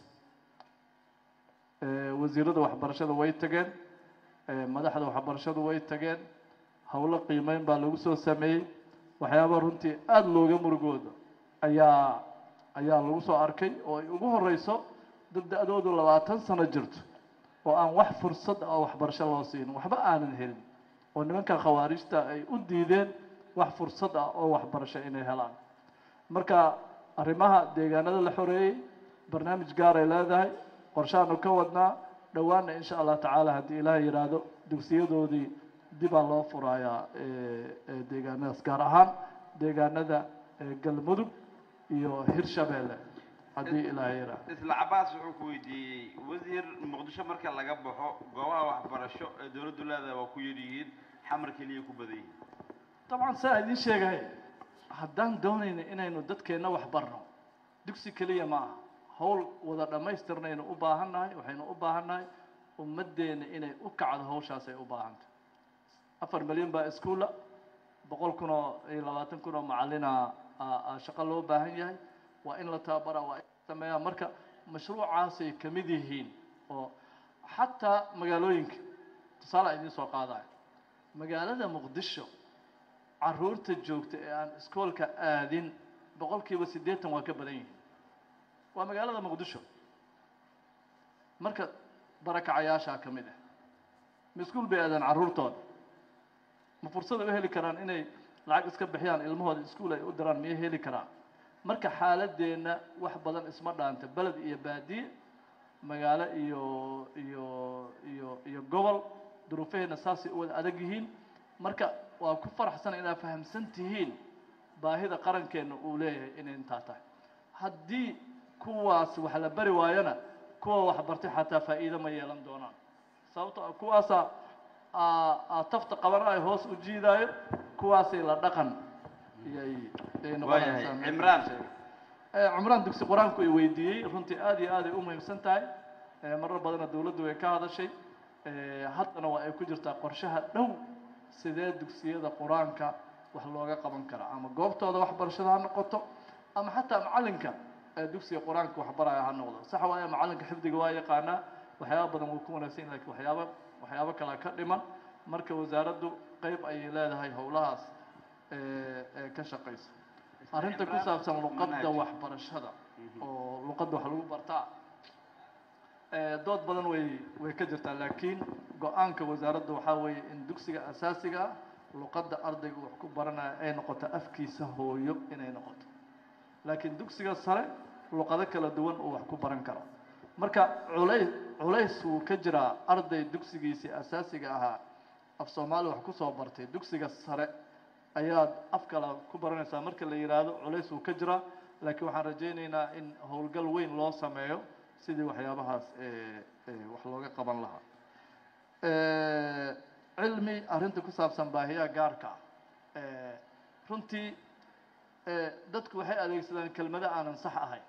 wasiirada waxbarashada way tageen madaxda waxbarashadu way tageen howlo qiimeyn baa lagu soo sameeyey waxyaaba runtii aada looga murugooda ayaa ayaa lagu soo arkay oo ay ugu horeyso dad da-doodu labaatan sano jirto oo aan wax fursad oo waxbarasho loo siinin waxba aanan helin oo nimanka khawaarijta ay u diideen wax fursad ah oo waxbarasho inay helaan marka arrimaha deegaanada la xoreeyey barnaamij gaaray leedahay qorshaanu ka wadnaa dhowaanna insha allah tacaala haddii ilaahay yidhaahdo dugsiyadoodii dibaa loo furayaa deegaanadaas gaar ahaan deegaanada galmudug iyo hirshabeelle haddii ilaahay yidhaahdo isla cabaas wuxuu ku weydiiyey wasiir muqdisho marka laga baxo goobaha waxbarasho ee dowladdu leedahay waa ku yaryihiin xamar keliya ku badan yihiin dabcan saa idiin sheegay haddaan doonayna inaynu dadkeenna wax barno dugsi keliya ma aha hawl wada dhammaystirnaynu u baahan nahay waxaynu u baahan nahay ummaddeena inay u kacdo hawshaasay u baahan tahay afar milyan baa iskuulla boqol kun oo iyo labaatan kun oo macallina aa- aa shaqo loo baahan yahay waa in la tababaraa waa in la sameeyaa marka mashruucaasay ka mid yihiin oo xataa magaalooyinka tusaale idiin soo qaadaya magaalada muqdisho caruurta joogta ee aan iskoolka aadin boqolkiiba siddeetan waa ka badan yihiin waa magaalada muqdisho marka barakacayaashaa ka mid ah ma iskuul bay aadaan carruurtooda ma fursad ay u heli karaan inay lacag iska bixiyaan ilmahooda iskuul ay u diraan miyay heli karaan marka xaaladeenna wax badan isma dhaanta beled iyo baadiye magaalo iyo iyo iyo iyo gobol duruufaheenna saasay u wada adag yihiin marka waa ku faraxsan inaad fahamsan tihiin baahida qarankeenna uu leeyahay inay intaa tahay haddii kuwaas wax la bari waayona kuwa wax bartay xataa faa'iido ma yeelan doonaan sababto ah kuwaasaa aa aa tafta qabanayo hoos u jiidaayo kuwaasay la dhaqan iyay ay waayahay noqonaysaa cimraan Eh, cumraan dugsi qur-aanku ay weydiiyey runtii aad iyo aad ay u muhiimsan tahay Eh, marar badanna dawladdu way ka hadashay Eh, haddana waa ay ku jirtaa qorshaha dhow sidee dugsiyada qur-aanka wax looga qaban karaa ama goobtooda waxbarashada ha noqoto ama xataa macallinka ee dugsiga qur-aanka waxbaraya ha noqdo sax waaye macallinka xifdiga waa yaqaanaa waxyaaba badan wuu ku wanaagsan yahay laakiin waxyaaba waxyaabo kalea ka dhiman marka wasaaraddu qeyb ayay leedahay howlahaas ee ee ka shaqaysa arrinta ku saabsan luqadda waxbarashada oo luqadda wax lagu bartaa ee dood badan way way ka jirtaa laakiin go-aanka wasaaradda waxaa weeye in dugsiga asaasiga ah luqadda ardayga wax ku baranaya ay noqoto afkiisa hooyo inay noqoto laakiin dugsiga sare luqado kala duwan uu wax ku baran karo marka culays culays wuu ka jiraa arday dugsigiisii asaasiga ahaa af soomaali wax ku soo bartay dugsiga sare ayaad af kale ku baranaysaa marka la yidhaahdo culays wuu ka jiraa laakiin waxaan rajaynaynaa in howlgal weyn loo sameeyo sidii waxyaabahaas ee ee wax looga qaban lahaa Eh, cilmi arrinta ku saabsan baahiyaha gaarka ah Eh, runtii eh, dadku waxay adeegsadaan kelmado aanan sax ahayn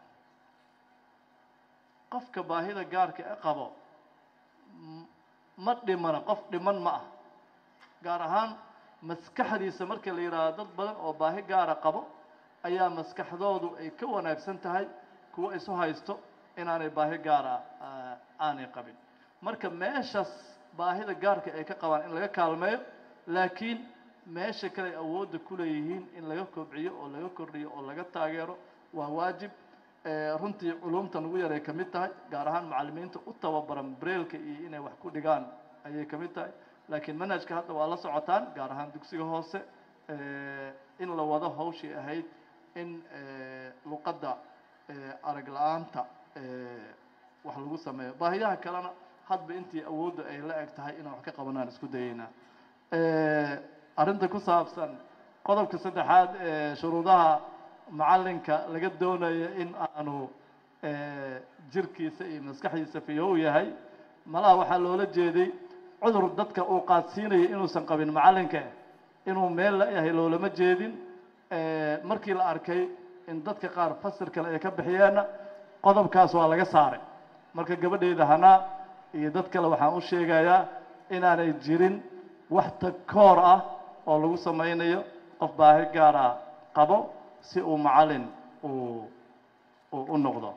qofka baahida gaarka e qabo m- ma dhimana qof dhiman ma ah gaar ahaan maskaxdiisa marka la yidhaahdo dad badan oo baahi gaara qabo ayaa maskaxdoodu ay ka wanaagsan tahay kuwa isu haysto inaanay baahi gaara ah, aanay qabin marka meeshaas baahida gaarka ay ka qabaan in laga kaalmeeyo laakiin meesha kale ay awoodda ku leeyihiin in laga kobciyo oo laga kordhiyo oo laga taageero waa waajib Eh, runtii culumta nagu yaray ka mid tahay gaar ahaan macallimiinta u tababaran breelka iyo inay wax ku dhigaan ayay ka mid tahay laakiin manhajka hadda waa la socotaan gaar ahaan dugsiga hoose eh, in la wado hawshii ahayd in eh, luqadda eh, arag la-aanta eh, wax lagu sameeyo baahiyaha kalena hadba intii awoodda ay la eg tahay inaan wax ka qabanaan isku dayeynaa Eh, arrinta ku saabsan qodobka saddexaad ee shuruudaha macallinka laga doonayo in aanu eh, jirkiisa iyo maskaxdiisa fiyow yahay malaha waxaa loola jeeday cudur dadka uu qaadsiinayo inuusan qabin macallinka inuu meel la yahay loolama jeedin Eh, markii la arkay in dadka qaar fasir kale ay ka bixiyeenna qodobkaas waa laga saaray marka gabadhayda hanaa iyo dad kale waxaan u sheegayaa inaanay jirin wax takoor ah oo lagu samaynayo qof baahi gaara qabo si uu macallin uu uu u noqdo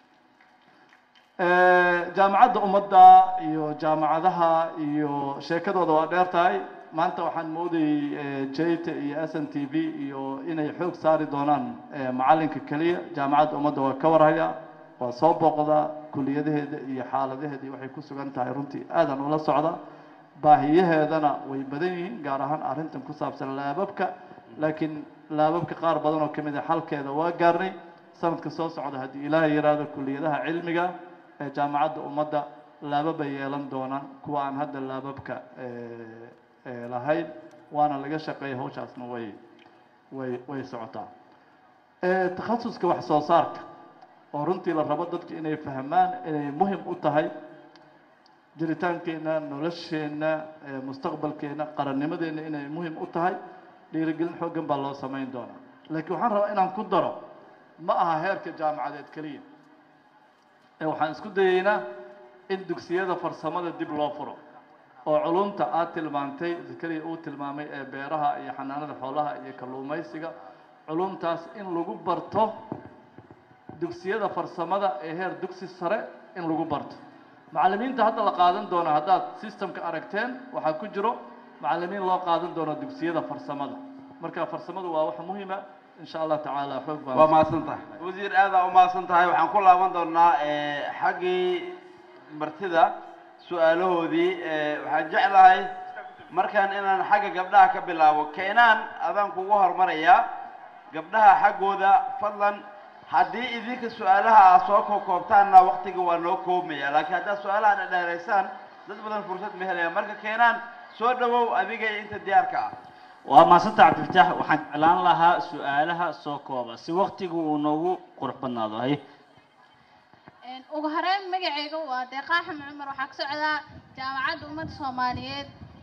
Eh, jaamacadda ummadda iyo jaamacadaha iyo sheekadooda waa dheer tahay maanta waxaan moodayey eh, jayta iyo s n t v iyo inay xoog saari doonaan eh, macallinka keliya jaamacadda ummadda waa ka warhaya waa soo booqdaa kuliyadaheeda iyo xaaladaheeda iyo waxay ku sugan tahay runtii aadan ula socda baahiyaheedana way badan yihiin gaar ahaan arrintan ku saabsan laababka laakiin laababka qaar badan oo ka mid a xalkeeda waa gaarnay sanadka soo socda haddii ilaahay yidhaahdo kuliyadaha cilmiga ee jaamacadda ummadda laababay yeelan doonaan kuwa aan hadda laababka eh, eh, lahayn waana laga shaqeeya hawshaasna way way way socotaa Eh, takhasuska wax soo saarka oo runtii la rabo dadku inay fahmaan inay muhim u tahay jiritaankeenna nolosheenna eh, mustaqbalkeenna qarannimadeenna inay muhim u tahay dhiirigelin xooggan baa loo samayn doonaa laakiin waxaan rabaa inaan ku daro ma aha heerka jaamacadeed keliya ee waxaan isku dayeynaa in dugsiyada farsamada dib loo furo oo culumta aad tilmaantay zakariya uu tilmaamay ee beeraha iyo xanaanada xoolaha iyo kalluumaysiga culumtaas in lagu barto dugsiyada farsamada ee heer dugsi sare in lagu barto macallimiinta hadda la qaadan doono haddaad systemka aragteen waxaa ku jiro macallimiin loo qaadan doono dugsiyada farsamada marka farsamadu waa wax muhiima insha allah tacaala xoog baan waa mahadsan tahay wasiir aadaa u mahadsan tahay waxaan ku laaban doonaa xaggii martida su-aalahoodii waxaan jeclahay markaan inaan xagga gabdhaha ka bilaabo keenaan adaan kugu hormarayaa gabdhaha xaggooda fadlan haddii idinka su-aalaha aad soo koobkoobtaanna waktiga waa noo koobmaya laakiin haddaad su-aalaha dhadheeraysaan dad badan fursad ma helaya marka keenaan soo dhawow adiga iyo inta diyaarka ah waa maasanta cabdifitaax waxaan jeclaan lahaa su-aalaha soo kooba si waktigu uu noogu qurux badnaado hay ugu horeyn magacayga waa deeqaa xamed cumar waxaa ka socdaa jaamacadda ummadda soomaaliyeed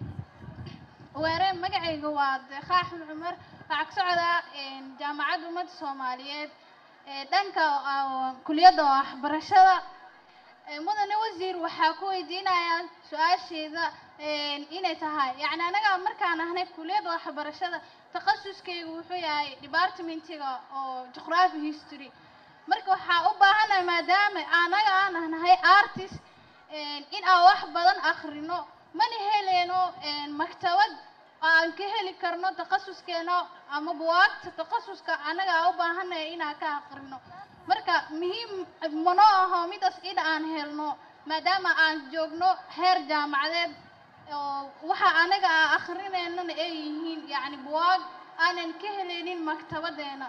ugu horeyn magacayga waa deeqaa xamed cumar waxaa ka socdaa jaamacadda ummadda soomaaliyeed dhanka kuliyadda waxbarashada mudane wasiir waxaa ku weydiinayaa su-aasheeda inay tahay yacni anaga markaan ahnay kuliyadda waxbarashada takhasuskaygu wuxuu yahay departmentiga oo geography history marka waxaa u baahanahay maadaama anaga aan nahay artist in aan wax badan akhrino mana heleyno maktabad aan ka heli karno takhasuskeena ama buwaagta takhasuska anaga aan u baahanahay inaan ka akhrino marka muhiim manoo aho midaas in aan helno maadaama aan joogno heer jaamacadeed oo waxa anaga aan akhrineynana ay yihiin yacni buwaag aanan ka helaynin maktabadeena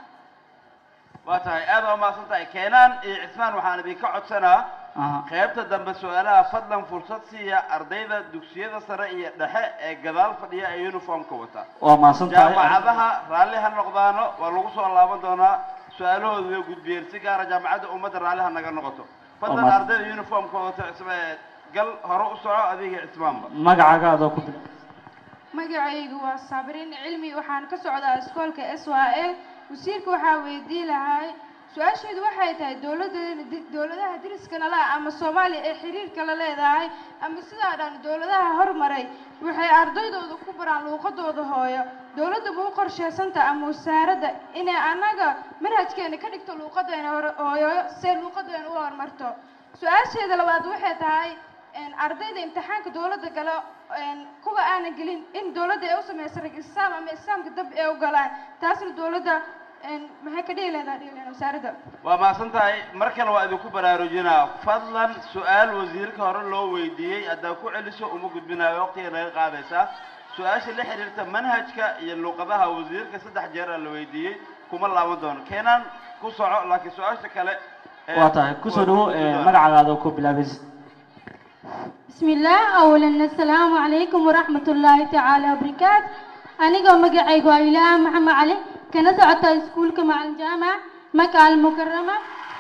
waa tahay aad waa mahadsan tahay keenaan iyo cismaan waxaan idinka codsanaa qaybta dambe su-aalaha fadlan fursad siiya ardayda dugsiyada sare iyo dhexe ee gadaal fadhiya ee uniformka wata waa mahadsan tahay jaamacadaha raalli ha noqdaano waa lagu soo laaban doonaa su-aalahooda way gudbiyeen si gaara jaamacadda ummadda raalli ha naga noqoto fadlan mahadsan. ardayda uniformka wata cisme gal hore u soco adiga cismaanba magacaaga adoo ku bilaab magacaygu waa sabriin cilmi waxaan ka socdaa iskoolka s y l wasiirka waxaa weydiin lahay su-aasheedu waxay tahay dowladeena dowladaha deriska nala ah ama soomaaliya ee xiriirka la leedahay ama sidaa dhan dowladaha hormaray waxay ardaydooda ku baraan luuqadooda hooyo dowladda ma u qorsheysanta ama wasaaradda inay annaga manhajkeena ka dhigto luuqadeena hore- hooyo see luuqadeena u horumarto su-aasheeda labaad waxay tahay een, ardayda imtixaanka dowladda galo een, kuwa aanan gelin in dowladda ay u sameyso registraam ama islaamka dab ay u galaan taasna dowladda een, maxay ka dhihi leedahay dhihi leedahay wasaaradda waa mahadsan tahay mar kale waa idinku baraarujinaa fadlan su-aal wasiirka hore loo weydiiyey haddaa ku celiso uma gudbinayo waqtiga naga qaadaysaa su-aasha la xiriirta manhajka iyo luuqadaha wasiirka saddex jeer aa la weydiiyey kuma laaban doono keenaan ku soco laakiin su-aasha kale ee- waa tahay kusoo dhawo magacaaga adoo ku bilaabaysa بسم الله أولا السلام عليكم ورحمة الله تعالى وبركاته أنا مقعي إلى محمد علي كنا سعتا سكولك مع الجامعة مكة المكرمة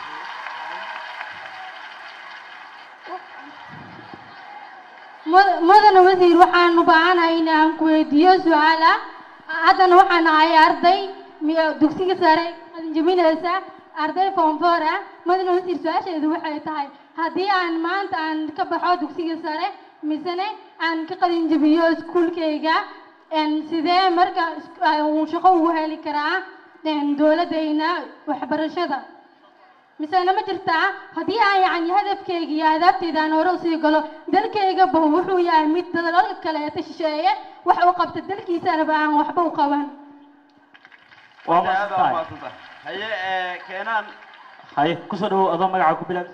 مد- مدن وزير وحان مباعنا إن أنكو ديو سؤالا هذا وحان هاي أرضي دكسيك ساري جميل هسا أرضي فونفورا مدن وزير سؤال شيء وحي تهاي haddii aan maanta aan ka baxo dugsiga sare misene aan ka qalin jabiyo iskuulkayga een sidee marka is- aan uu shaqo ugu heli karaa een dowladayna waxbarashada misena ma jirtaa haddii aan yacni hadafkayga iyo ahdaabtayda aan hore usii galo dalkaygaba wuxuu yahay mid dalalka kaleeta shisheeye wax u qabta dalkiisanaba aan waxba u qaban waa Aad mahadsan waa tahay mahadsan tahay haye ee, keenaan haye kusoo dhawo adoo magacaaga ku bilaab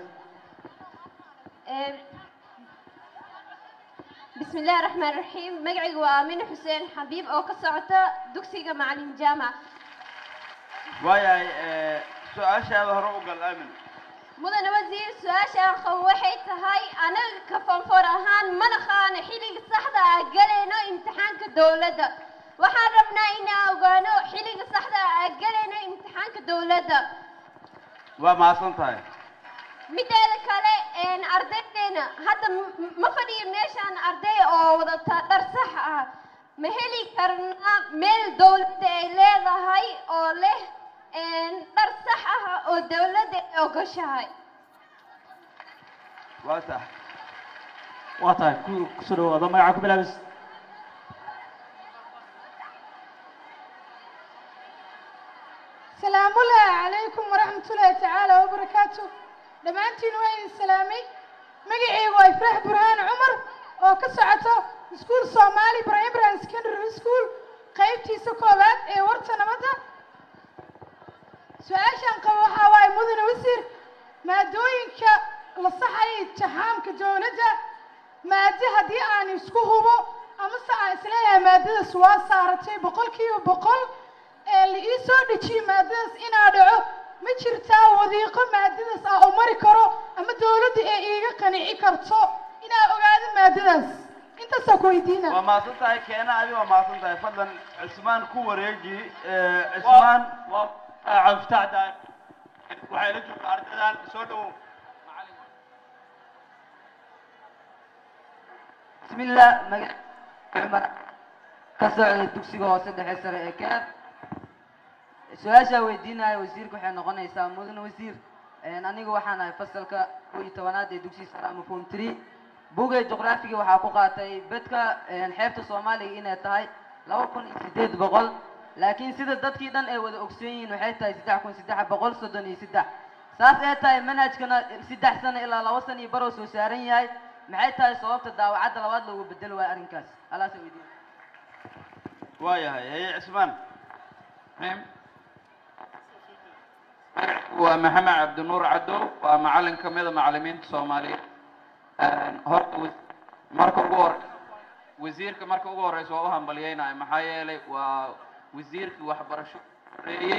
بسم الله الرحمن الرحيم مقعي وآمين حسين حبيب أو كسعته دكسيقة معلم جامعة waayahay ee, su-aashaada hore u gal aamin مدن وزير سؤاشا خوحي تهاي أنا كفنفور أهان من خان حيلي الصحدة قلينا امتحان كدولة waxaan rabnaa inaan ogaano xilliga saxda ah aan galayno imtixaanka dowladda waa mahadsan tahay mideeda kale een, ardaydeena hadda m- ma fadhiyo meeshaan arday oo wadata dhar sax ah ma heli karnaa meel dowladda ay leedahay oo leh een, dhar sax ah oo dowladda ay ogoshahay waa tahay waa tahay ku kusoo dhawaado magaca ku bilaabis salaamu ullaahi calaykum waraxmatullaahi tacaala wabarakaatu dhammaantiin waa idin salaamay magacaygu waa ifraax burhaan cumar oo ka socoto iskuul soomaali primary and secondary school qaybtiisa koowaad ee warta nabadda su-aashaan qabo waxaa waaye mudane wasiir maadooyinka la saxaya imtixaamka dowladda maado haddii aan isku hubo amase aan isleeyahay maadadaas waa saaratay boqolkiiba boqol ee la ii soo dejiyo maadadaas inaa dhaco ma jirtaa wadiiqo maadadaas ah oo mari karo ama dowladda ee iiga qanici karto inaa ogaado maadadaas intaasaa ku weydiina waa mahadsan tahay keena adi waa mahadsan tahay fadlan cismaan ku wareegi cismaan cabdifatax waxay la joogtaa ardaydan soo dhowow بسم الله مجد عمر كسر دكسيغا hoose dhexe sare ee kaab su-aashaa weydiinaya wasiirka waxay noqonaysaa mudan wasiir aniga waxaan ahay fasalka kow iyo tobanaad ee dugsiga sare ama form three bugay juqraafiga waxaa ku qaatay bedka xeebta soomaaliga inay tahay laba kun iyo sideed boqol laakiin sida dadkii dhan ay wada ogsoon yihiin waxay tahay saddex kun saddex boqol soddon iyo saddex saas ee tahay manhajkana saddex sano ilaa laba sano iyo baroo soo saaran yahay maxay tahay sababta daawacadda labaad loogu bedelo waayo arrinkaas alaasa weydiin waayahay haye cismaan waa maxamed cabdinuur cadow waa macalin ka mida macalimiinta soomaaliyeed horta wa- marka ugu hore wasiirka marka ugu horeysa waa u hambalyeynaya maxaa yeelay waa wasiirkii waxbarasho horeeyey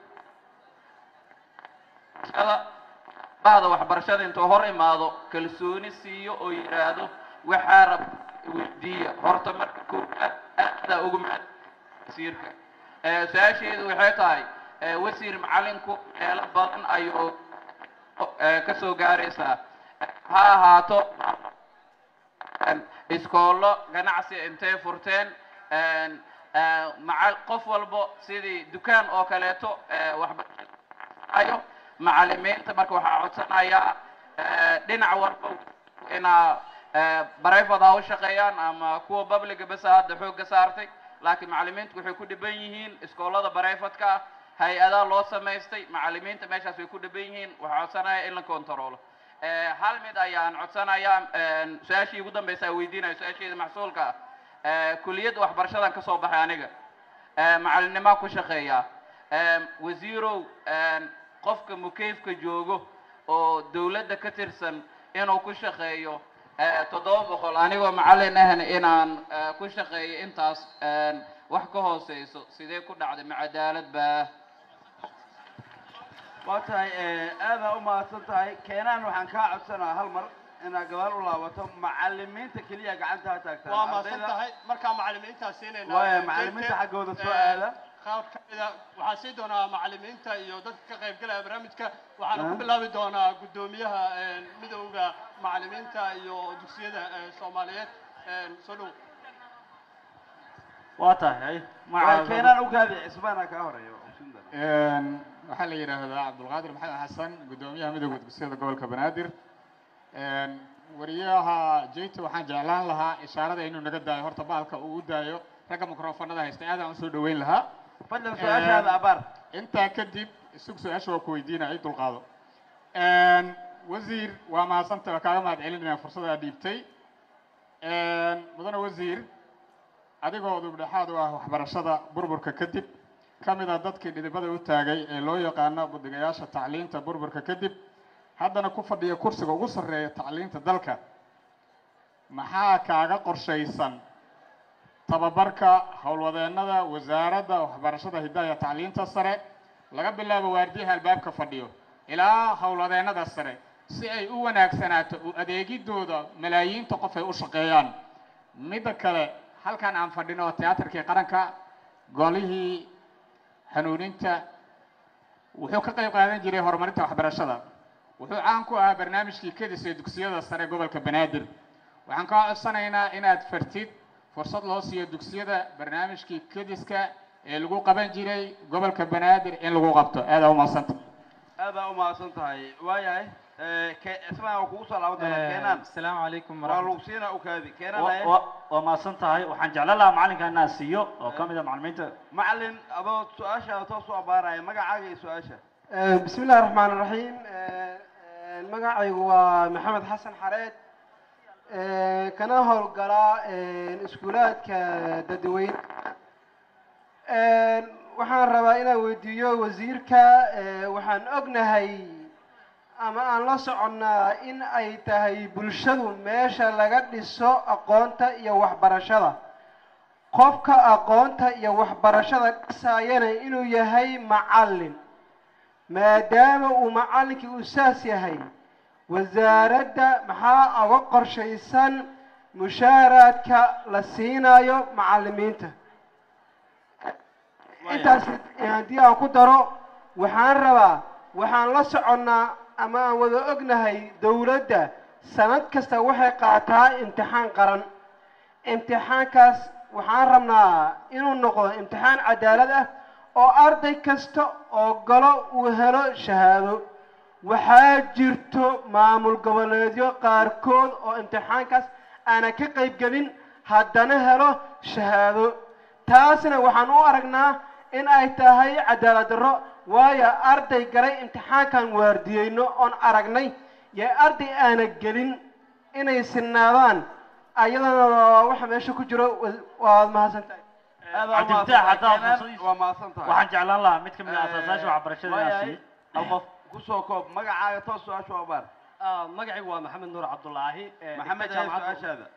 ada bahda waxbarashada intuu hor imaado kalsooni siiyo oo yidhaahdo waxaa rab weydiiya horta marka koowaad aadaa ugu mahad wasiirka Eh, su-aasheedu waxay tahay eh, wasiir macalinku meelo badan ayuu eh, ka soo gaaraysaa ha ahaato en, iskoollo ganacsi intay furteen en, eh, macal qof walbo sidii dukaan oo kaleeto eh, waxbarasho macalimiinta marka waxaa codsanayaa eh, dhinac walba inaa eh, private ha u shaqeeyaan ama kuwa publica besa hadda xoogga saartay laakiin macalimiintu waxay ku dhiban yihiin iskoolada barayfatka ah hay-adaa loo samaystay macalimiinta meeshaas way ku dhiban yihiin waxaa codsanaya in la kontaroolo Eh, hal mid ayaan codsanayaa en, su-aashii ugu dambeysa aan weydiinayo su-aasheeda maxsuulka ah Eh, kuliyadda waxbarashadan ka soo baxay aniga Eh, macalinimaa ku shaqeeya Em, wasiirow en, qofka mukeyfka joogo oo dowladda ka tirsan inuu ku shaqeeyo eh, toddoba boqol anigoo macalin ahna inaan eh, ku shaqeeyo intaas en, wax ka hooseyso sidee ku dhacday ma cadaalad baa waa tahay aadaa u mahadsan tahay keenaan waxaan kaa codsanaa hal mar inaad gabaal u laabato macalimiinta keliya gacanta ha taagtaan waa mahadsan ardayda- tahay markaa macalimiintaa siinayna Waaya, macalimiinta xaggooda soo aada. qaab ka mida waxaa siin doonaa macalimiinta iyo dadka ka qaybgalaya barnaamijka waxaana ku Ah. bilaabi doonaa guddoomiyaha een, midowda macalimiinta iyo dugsiyada ee, soomaaliyeed een, soo dhow waa tahay waa keenaan u gaadi cismaana kaa horeeyo Een, waxaa la yidhaahdaa cabdulqaadir maxamed xasan guddoomiyaha midowda dugsiyada gobolka banaadir Een, wariyaha jeyta waxaan jeclaan lahaa ishaarada inuu naga daayo horta baalka uu u daayo ragga mikrofoonada haysta aad aan usoo dhaweyn lahaa fadlan su-aashaada abaar intaa kadib isug su-aasha waa ku weydiinaya i dulqaado Een, wasiir waa mahadsanta waa kaaga mahad celinaya fursadaa dhiibtay Een, mudane wasiir adigoo dubdhexaad u ah waxbarashada burburka kadib ka mid ah dadkii dhidibada u taagay ee loo yaqaano guddigayaasha tacliinta burburka kadib haddana ku fadhiya kursiga ugu sarreeya tacliinta dalka maxaa kaaga qorshaysan tababarka howlwadeennada wasaaradda waxbarashada hidaha iyo tacliinta sare laga bilaabo waardiyaha albaabka fadhiyo ilaa howlwadeennada sare si ay u wanaagsanaato u adeegidooda malaayiinta qof ay u shaqeeyaan midda kale halkan aan fadhino tiyaatarkii qaranka golihii hanuuninta wuxuu ka qayb qaadan jiray horumarinta waxbarashada wuxuu caan ku ahaa barnaamijkii kedis ee dugsiyada sare gobolka banaadir waxaan kaa codsanaynaa inaad fartid fursad loo siiyo dugsiyada barnaamijkii kediska ee lagu qaban jiray gobolka banaadir in lagu qabto aadaa umaadsanta aadaa u mahadsan tahay waayahay islaan waa kugu soo laaban doonaa keenaan asalaamu calaykum waa lagu siinaa ukaadi keenaan Wa- haye wa- waa mahadsan tahay waxaan jeclaan lahaa macalinka inaan siiyo oo ka mid a macalimiinta macalin adoo su-aashaada toos u abaaraya magacaaga iyo su-aasha بسم الله الرحمن الرحيم magacaygu waa maxamed xasan xareed kana howlgalaa iskuulaadka dadweyne waxaan rabaa inaan weydiiyo wasiirka waxaan ognahay ama aan la soconnaa in ay tahay bulshadu meesha laga dhiso aqoonta iyo waxbarashada qofka aqoonta iyo waxbarashada dhisaayana inuu yahay macallin maadaama uu macallinkii uu saas yahay wasaaradda maxaa uga qorshaysan mushaaraadka la siinayo macallimiinta intaas haddii aan ku daro waxaan rabaa waxaan la soconnaa ama aan wada ognahay dowladda sanad kasta waxay qaataa imtixaan qaran imtixaankaas waxaan rabnaa inuu noqdo imtixaan cadaalad ah oo arday kasta oo galo uu helo shahaado waxaa jirto maamul goboleedyo qaarkood oo imtixaankaas aanan ka qayb gelin haddana helo shahaado taasna waxaan u aragnaa in ay tahay cadaalad darro waayo arday galay imtixaankan waardiyeyno oon aragnay iyo arday aana gelin inay sinaadaan ayadana waxa meesha ku jiro waad mahadsantahay cabdifitaax haddaa fursadiisa waa mahadsan tahay waxaan jeclaan lahaa mid ka mid a asaasaasha waxbarashada inaan siiyo hal qof kusoo koob magacaaga toos su-aasha u abaar magacaygu waa maxamed nuur cabdulaahi ee maxamed dhigta ee jaamacadda- su-aashaada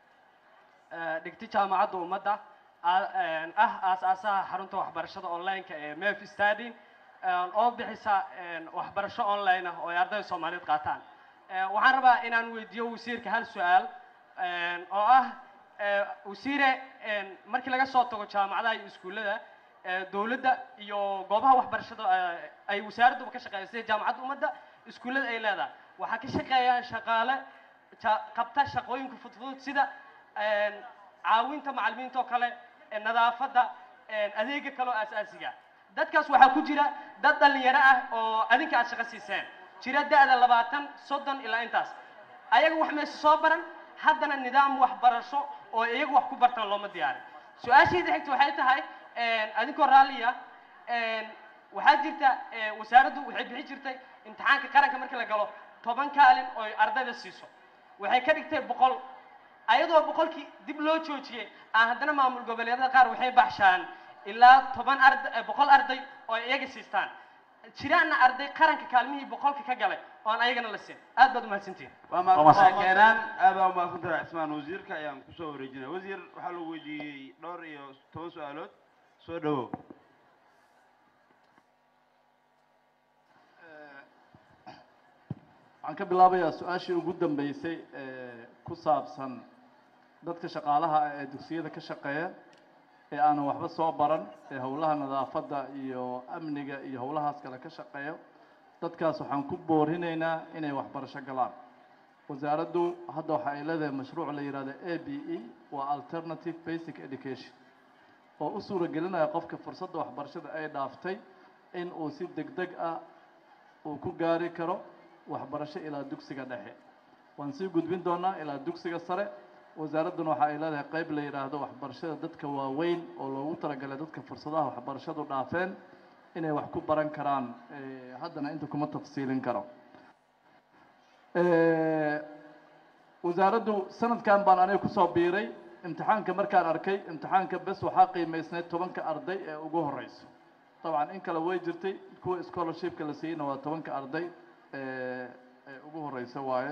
ee, dhigta jaamacadda ummadda a- een, ah aasaasaha xarunta waxbarashada online-ka ee mef study een, oo bixisa een, waxbarasho online ah oo ay ardayda soomaaliyeed qaataan Ee, waxaan rabaa inaan weydiiyo wasiirka hal su-aal een, oo ah ee, wasiire een, markii laga soo tago jaamacadaha iyo iskuullada ee, dowladda iyo goobaha waxbarashada ee, ay wasaaradduba ka shaqeeyaan sida jaamacadda ummadda iskuullada ay leedahay waxaa ka shaqeeyaan shaqaale ja- qabta shaqooyinka fudfudud sida een, caawinta macallimiinta oo kale ee, nadaafadda een, adeega kale oo aasaasiga dadkaas waxaa ku jira dad dhalinyaro ah oo adinka aad shaqo siiseen jira da-da labaatan soddon ilaa intaas ayaga wax meesha soo baran haddana nidaam waxbarasho oo iyagu wax ku bartaan looma diyaarin su-aashayda xigta waxay tahay een, adinkoo raalliya een, waxaa jirta ee, wasaaraddu waxay bixin jirtay imtixaanka qaranka markii la galo toban kaalin oo ay ardayda siiso waxay ka dhigtay boqol ayadoo boqolkii dib loo joojiyey aan haddana maamul goboleedyada qaar waxay baxshaan ilaa toban arday boqol arday oo ay iyaga siistaan jiraana arday qaranka kaalmihii boqolka ka galay oo aan ayagana la siin aad baad umahadsantihin waa mahadsantahay keenaan aad baa umahadsan tahay cismaan wasiirka ayaan kusoo wareejinaya wasiir waxaa lagu weydiiyey dhowr iyo toban su-aalood soo dhawow waxaan ka bilaabayaa su-aashii ugu dambeysay ee ku saabsan dadka shaqaalaha ah ee dugsiyada ka shaqeeya ee aanan waxba soo baran ee howlaha nadaafadda iyo amniga iyo howlahaas kale ka shaqeeyo dadkaas waxaan ku boorinaynaa inay waxbarasho galaan wasaaraddu hadda waxa ay leedahay mashruuc la yidhahdo a b e waa alternative basic education oo u suura gelinaya qofka fursadda waxbarashada ay dhaaftay in uu si deg deg ah uu ku gaari karo waxbarasho ilaa dugsiga dhexe waan sii gudbin doonaa ilaa dugsiga sare wasaaradduna waxa ay leedahay qeyb la yidhaahdo waxbarashada dadka waaweyn oo loogu talagalay dadka fursadaha waxbarashadu dhaafeen inay wax ku baran karaan Eh, haddana inta kuma tafsiilin karo Eh, wasaaraddu sanadkan baan aniga kusoo biiray imtixaanka markaan arkay imtixaanka bes waxaa qiimaysnayd tobanka arday ee ugu horeyso dabcan in kale way jirtay kuwa scholarshipka la siiyeyna waa tobanka arday ee ee ugu horeysa waaye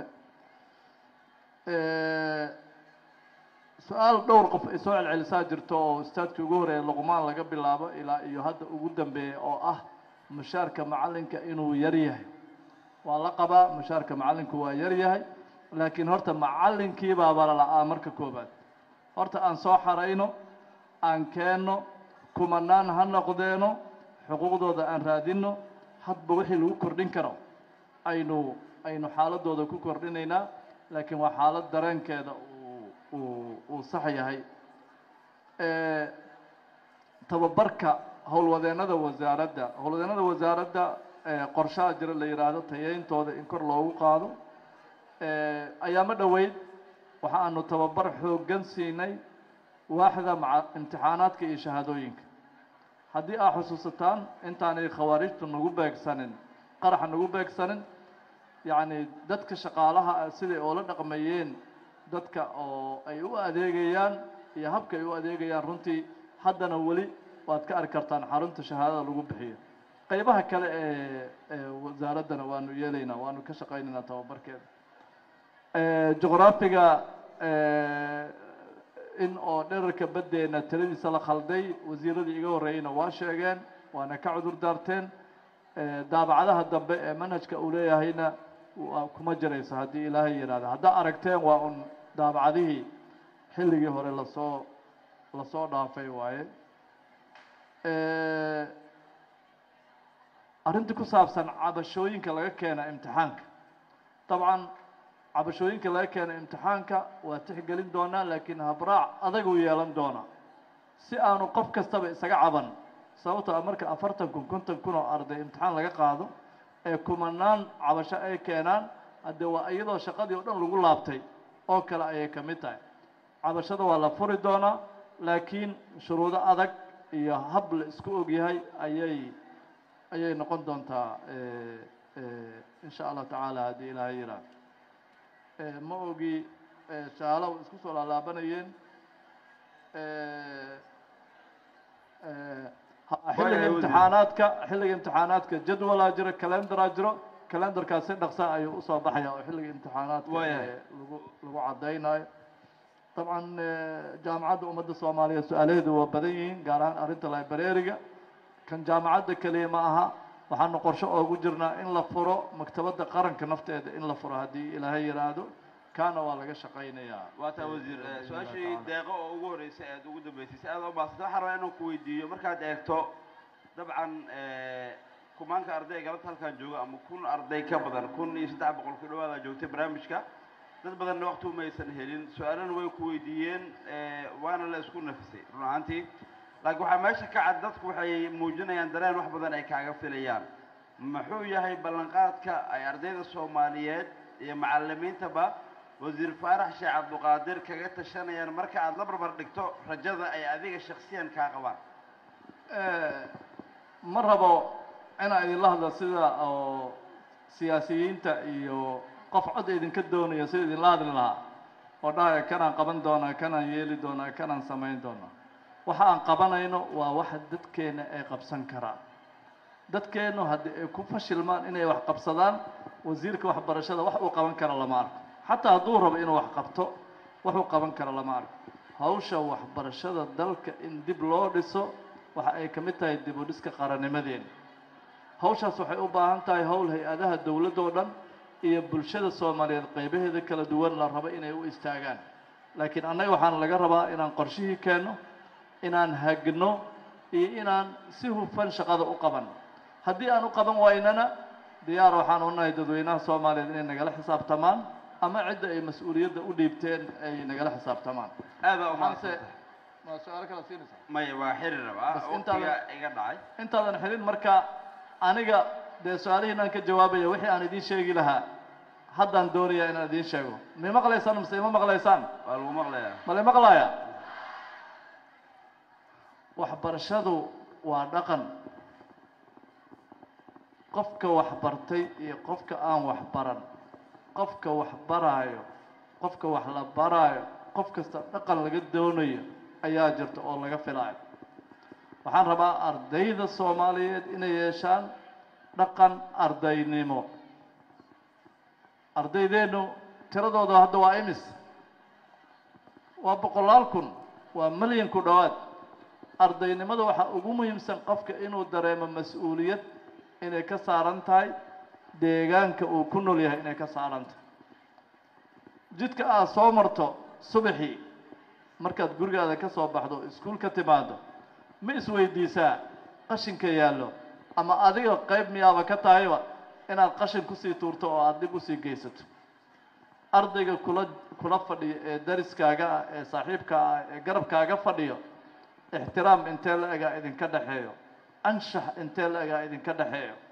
Eh, su-aal dhowr qof ay soo celcelisaa jirto oo ustaadkii ugu horeeya luqmaan laga bilaabo ilaa iyo hadda ugu dambeeya oo ah mushaarka macallinka inuu yar yahay waa la qabaa mushaarka macallinku waa yar yahay laakiin horta macallinkii baaba la-aa marka koobaad horta aan soo xarayno aan keenno kumanaan ha noqdeeno xuquuqdooda aan raadinno hadba wixii lagu kordhin karo aynu aynu xaaladooda ku kordhinaynaa laakiin waa xaalad dareenkeeda uu uu uu sax yahay tababarka howlwadeennada wasaaradda howlwadeennada wasaaradda eh, qorshaha jira la yidhaahdo tayeyntooda in kor loogu qaado Eh, ayaamo dhoweyd waxa aanu tababar xooggan siinay waaxda maca imtixaanaadka iyo shahaadooyinka haddii aad xusuusataan intaanay khawaarijtu nagu beegsanin qaraxa nagu beegsanin yacni dadka shaqaalaha ah siday oola dhaqmayeen dadka oo ay u adeegayaan iyo habka ay u adeegayaan runtii haddana weli waad ka arki kartaan xarunta shahaadada lagu bixiyo qaybaha kale ee ee wasaaraddana waanu yeelaynaa waanu ka shaqaynaynaa tababarkeeda Eh, juqraafiga eh, in oo dherarka baddeena tiradiisa la khalday wasiiradii iga horreeyeyna waa sheegeen waana ka cudur daarteen Eh, daabacadaha dambe ee manhajka uu leeyahayna waa kuma jirayso haddii ilaahay yidhaahdo haddaa aragteen waa un daabacadihii xilligii hore lasoo lasoo dhaafay waaye Eh, arrintii ku saabsan cabashooyinka laga keena imtixaanka dabcan cabashooyinka laga keena imtixaanka waa tixgelin doonaa laakiin habraac adaguu yeelan doonaa si aanu qof kastaba isaga caban sababtoo ah marka afartan kun konton kun oo arday imtixaan laga qaado ee kumanaan cabasho ay keenaan haddee waa iyadoo shaqadii oo dhan lagu laabtay oo kale ayay ka mid tahay cabashada waa la furi doonaa laakiin shuruudo adag iyo hab la isku ogyahay ayay ayay noqon doontaa eh, eh, insha allah tacaala haddii ilaahay yidhaahdo Eh, ma ogi eh, shaala way isku soo laalaabanayeen Eh, eh, ha- xilliga Waayahay, imtixaanaadka xilliga imtixaanaadka jadwalaa jiro calendaraa jiro calendarkaas si dhaqsa ayuu usoo baxaya oo xilliga imtixaanaadka Waayahay. eh, lagu lagu caddaynayo dabcan eh, jaamacadda ummadda soomaaliyeed su-aalaheedu waa badan yihiin gaar ahaan arrinta librariga kan jaamacadda keliya ma aha waxaanu qorshe oogu jirnaa in la furo maktabadda qaranka nafteeda in la furo haddii ilaahay yidhaahdo kaana waa laga shaqaynayaa waa taa wasiir eh, su-aashii deeqo oo ugu horreysay aad ugu dambeysay si aad u maasanta waxaan rabaa inaan ku weydiiyo markaad eegto dabcan eh, kumaanka arday galabta halkan jooga ama kun arday ka badan kun iyo saddex boqol ku dhawaada joogtay barnaamijka dad badanna waqti umaysan helin su-aalana way ku weydiiyeen eh, waana la isku nafisay run ahaantii laakiin waxaa meesha ka cad dadku waxay muujinayaan dareen wax badan ay kaaga filayaan muxuu yahay ballanqaadka ay ardayda soomaaliyeed iyo macalimiintaba wasiir faarax sheekh cabduqaadir kaga tashanayaan marka aad la barbar dhigto rajada ay adiga shaksiyan kaa qabaan Eh, ma rabo inaan idinla hadlo sida oo siyaasiyiinta iyo qof cod idinka doonayo sida idinla hadli lahaa oo dhahaya kanaan qaban doonaa kanaan yeeli doonaa kanaan samayn doonaa waxa aan qabanayno waa waxa dadkeena ay qabsan karaan dadkeennu haddii ay ku fashilmaan inay wax qabsadaan wasiirka waxbarashada wax uu qaban kara lama arko xataa hadduu rabo inuu wax qabto wax uu qaban kara lama arko hawsha waxbarashada dalka in dib loo dhiso waxa ay ka mid tahay dib u dhiska qarannimadeena hawshaas waxay u baahan tahay howl hay-adaha dowladda oo dhan iyo bulshada soomaaliyeed qaybaheeda kala duwan la rabo inay u istaagaan laakiin annaga waxaan laga rabaa inaan qorshihii keenno inaan hagno iyo inaan si hufan shaqada u qabanno haddii aan u qaban waynana diyaar waxaan u nahay dadweynaha soomaaliyeed inay nagala xisaabtamaan ama cidda ay mas-uuliyadda u dhiibteen ay nagala xisaabtamaan aada waxaanse ma su-aalo kala siinaysaa maya waa xiri rabaa Bas waqtiga intaadan- iga dhacay intaadan xidhin marka aniga dee su-aalihiinaan ka jawaabaya wixii aan idiin sheegi lahaa haddaan doonayaa inaan idiin sheego ma maqlaysaan mise ima maqlaysaan waa lagu maqlayaa ma la maqlaya waxbarashadu waa dhaqan qofka waxbartay iyo qofka aan waxbaran qofka wax baraayo qofka wax la baraayo qof kasta dhaqan laga doonayo ayaa jirta oo laga filaayo waxaan rabaa ardayda soomaaliyeed inay yeeshaan dhaqan ardaynimo ardaydeennu tiradooda hadda waa imis waa boqolaal kun waa milyan ku dhowaad ardaynimada waxaa ugu muhiimsan qofka inuu dareemo mas-uuliyad inay ka saaran tahay deegaanka uu ku nool yahay inay ka saaran tahay jidka aad soo marto subaxii markaad gurigaada ka soo baxdo iskuul ka timaado ma isweydiisaa qashinka yaallo ama adiga qayb miyaaba ka tahayba inaad qashin kusii tuurto oo aada dib usii geysato ardayga kula kula fadhiyo ee dariskaaga ah ee saaxiibka ah ee garabkaaga fadhiyo ixtiraam intee la egaa idinka dhexeeyo anshax intee la egaa idinka dhexeeyo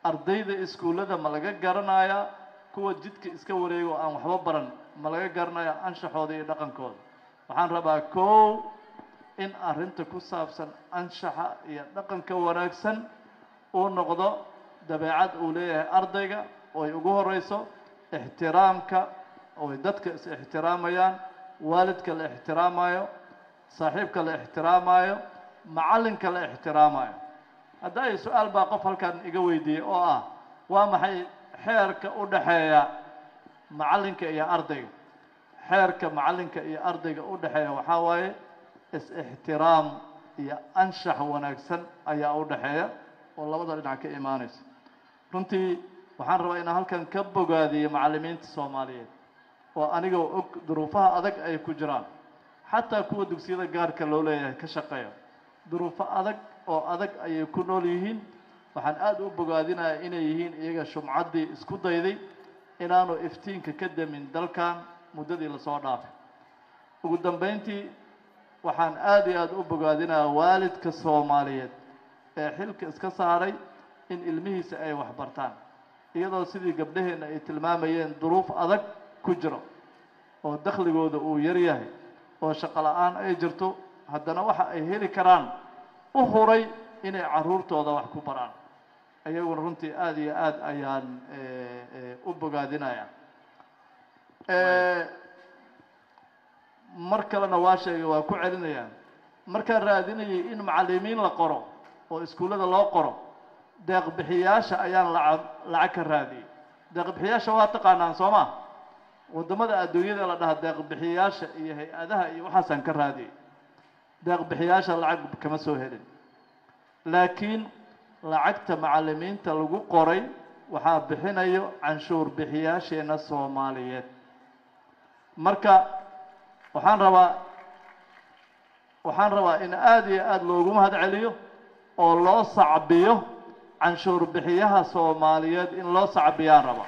ardayda iskuullada ma laga garanayaa kuwa jidka iska wareego aan waxba baran ma laga garanayaa anshaxooda iyo dhaqankooda waxaan rabaa kow in arrinta ku saabsan anshaxa iyo dhaqanka wanaagsan uu noqdo dabeecad uu leeyahay ardayga oo ay ugu horeyso ixtiraamka oo ay dadka is ixtiraamayaan waalidka la ixtiraamayo saaxiibka la ixtiraamayo macallinka la ixtiraamayo hadda ay su-aal baa qof halkan iga weydiiyey oo ah waa maxay xeerka u dhexeeya macallinka iyo ardayga xeerka macallinka iyo ardayga u dhexeeya waxaa waaye is-ixtiraam iyo anshax wanaagsan ayaa u dhexeeya oo labada dhinac ka imaanaysa runtii waxaan rabaa inaan halkan ka bogaadiyo macallimiinta soomaaliyeed oo anigoo og duruufaha adag ay ku jiraan xataa kuwa dugsiyada gaarka loo leeyahay ka shaqeeya duruufo adag oo adag ayay ku nool yihiin waxaan aada u bogaadinayaa inay yihiin iyaga shumcaddii isku dayday inaanu iftiinka ka damin dalkan muddadii lasoo dhaafay ugu dambeyntii waxaan aada iyo aada u bogaadinayaa waalidka soomaaliyeed ee xilka iska saaray in ilmihiisa ay waxbartaan iyadoo sidii gabdhaheenna ay tilmaamayeen duruuf adag ku jiro oo dakhligooda uu yar yahay oo shaqo la-aan ay jirto haddana waxa ay heli karaan u huray inay carruurtooda wax ku baraan iyaguna runtii aada iyo aada ayaan u bogaadinayaa mar kalena waa sheegay waa ku celinayaa markaan raadinayay in macallimiin la qoro oo iskuullada loo qoro deeqbixiyaasha ayaan lacag lacag ka raadiyey deeqbixiyaasha waa taqaanaan soo ma waddamada adduunyada la dhaha deeqbixiyaasha iyo hay-adaha iyo waxaasaan ka raadiyey deeqbixiyaasha lacag kama soo helin laakiin lacagta macallimiinta lagu qoray waxaa bixinayo canshuur bixiyaasheena soomaaliyeed marka waxaan rabaa waxaan rabaa in aada iyo aada loogu mahad celiyo oo loo sacbiyo canshuur bixiyaha soomaaliyeed in loo sacbiyaan raba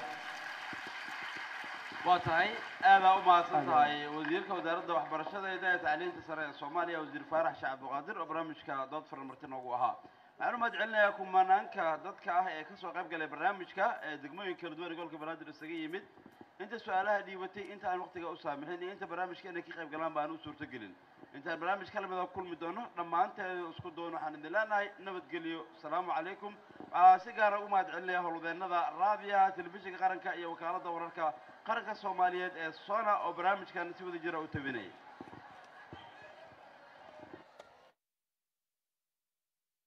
waa tahay aadaa u mahadsan tahay wasiirka wasaaradda waxbarashada ee daya tacliinta sare ee soomaaliya wasiir faarax sheekh cabdiqaadir oo barnaamijka dood furan marti noogu ahaa waxaan u mahad celinayaa kumanaanka dadka ah ee kasoo qayb galay barnaamijka ee degmooyin kala duwan ee gobolka banaadir isaga yimid inta su-aalaha dhiibatay inta aan waqtiga u saamixin iyo inta barnaamijka inay ka qayb galaan baan u suurtagelin intaan barnaamij ka lamida kulmi doono dhammaanteeda isku doon waxaan idin leenahay nabadgelyo asalaamu calaykum waxaa si gaara u mahad celinaya howlwadeennada raadiyaha telefishinka qaranka iyo wakaaladda wararka qaranka soomaaliyeed ee sona oo barnaamijkan si wada jira u tabinaya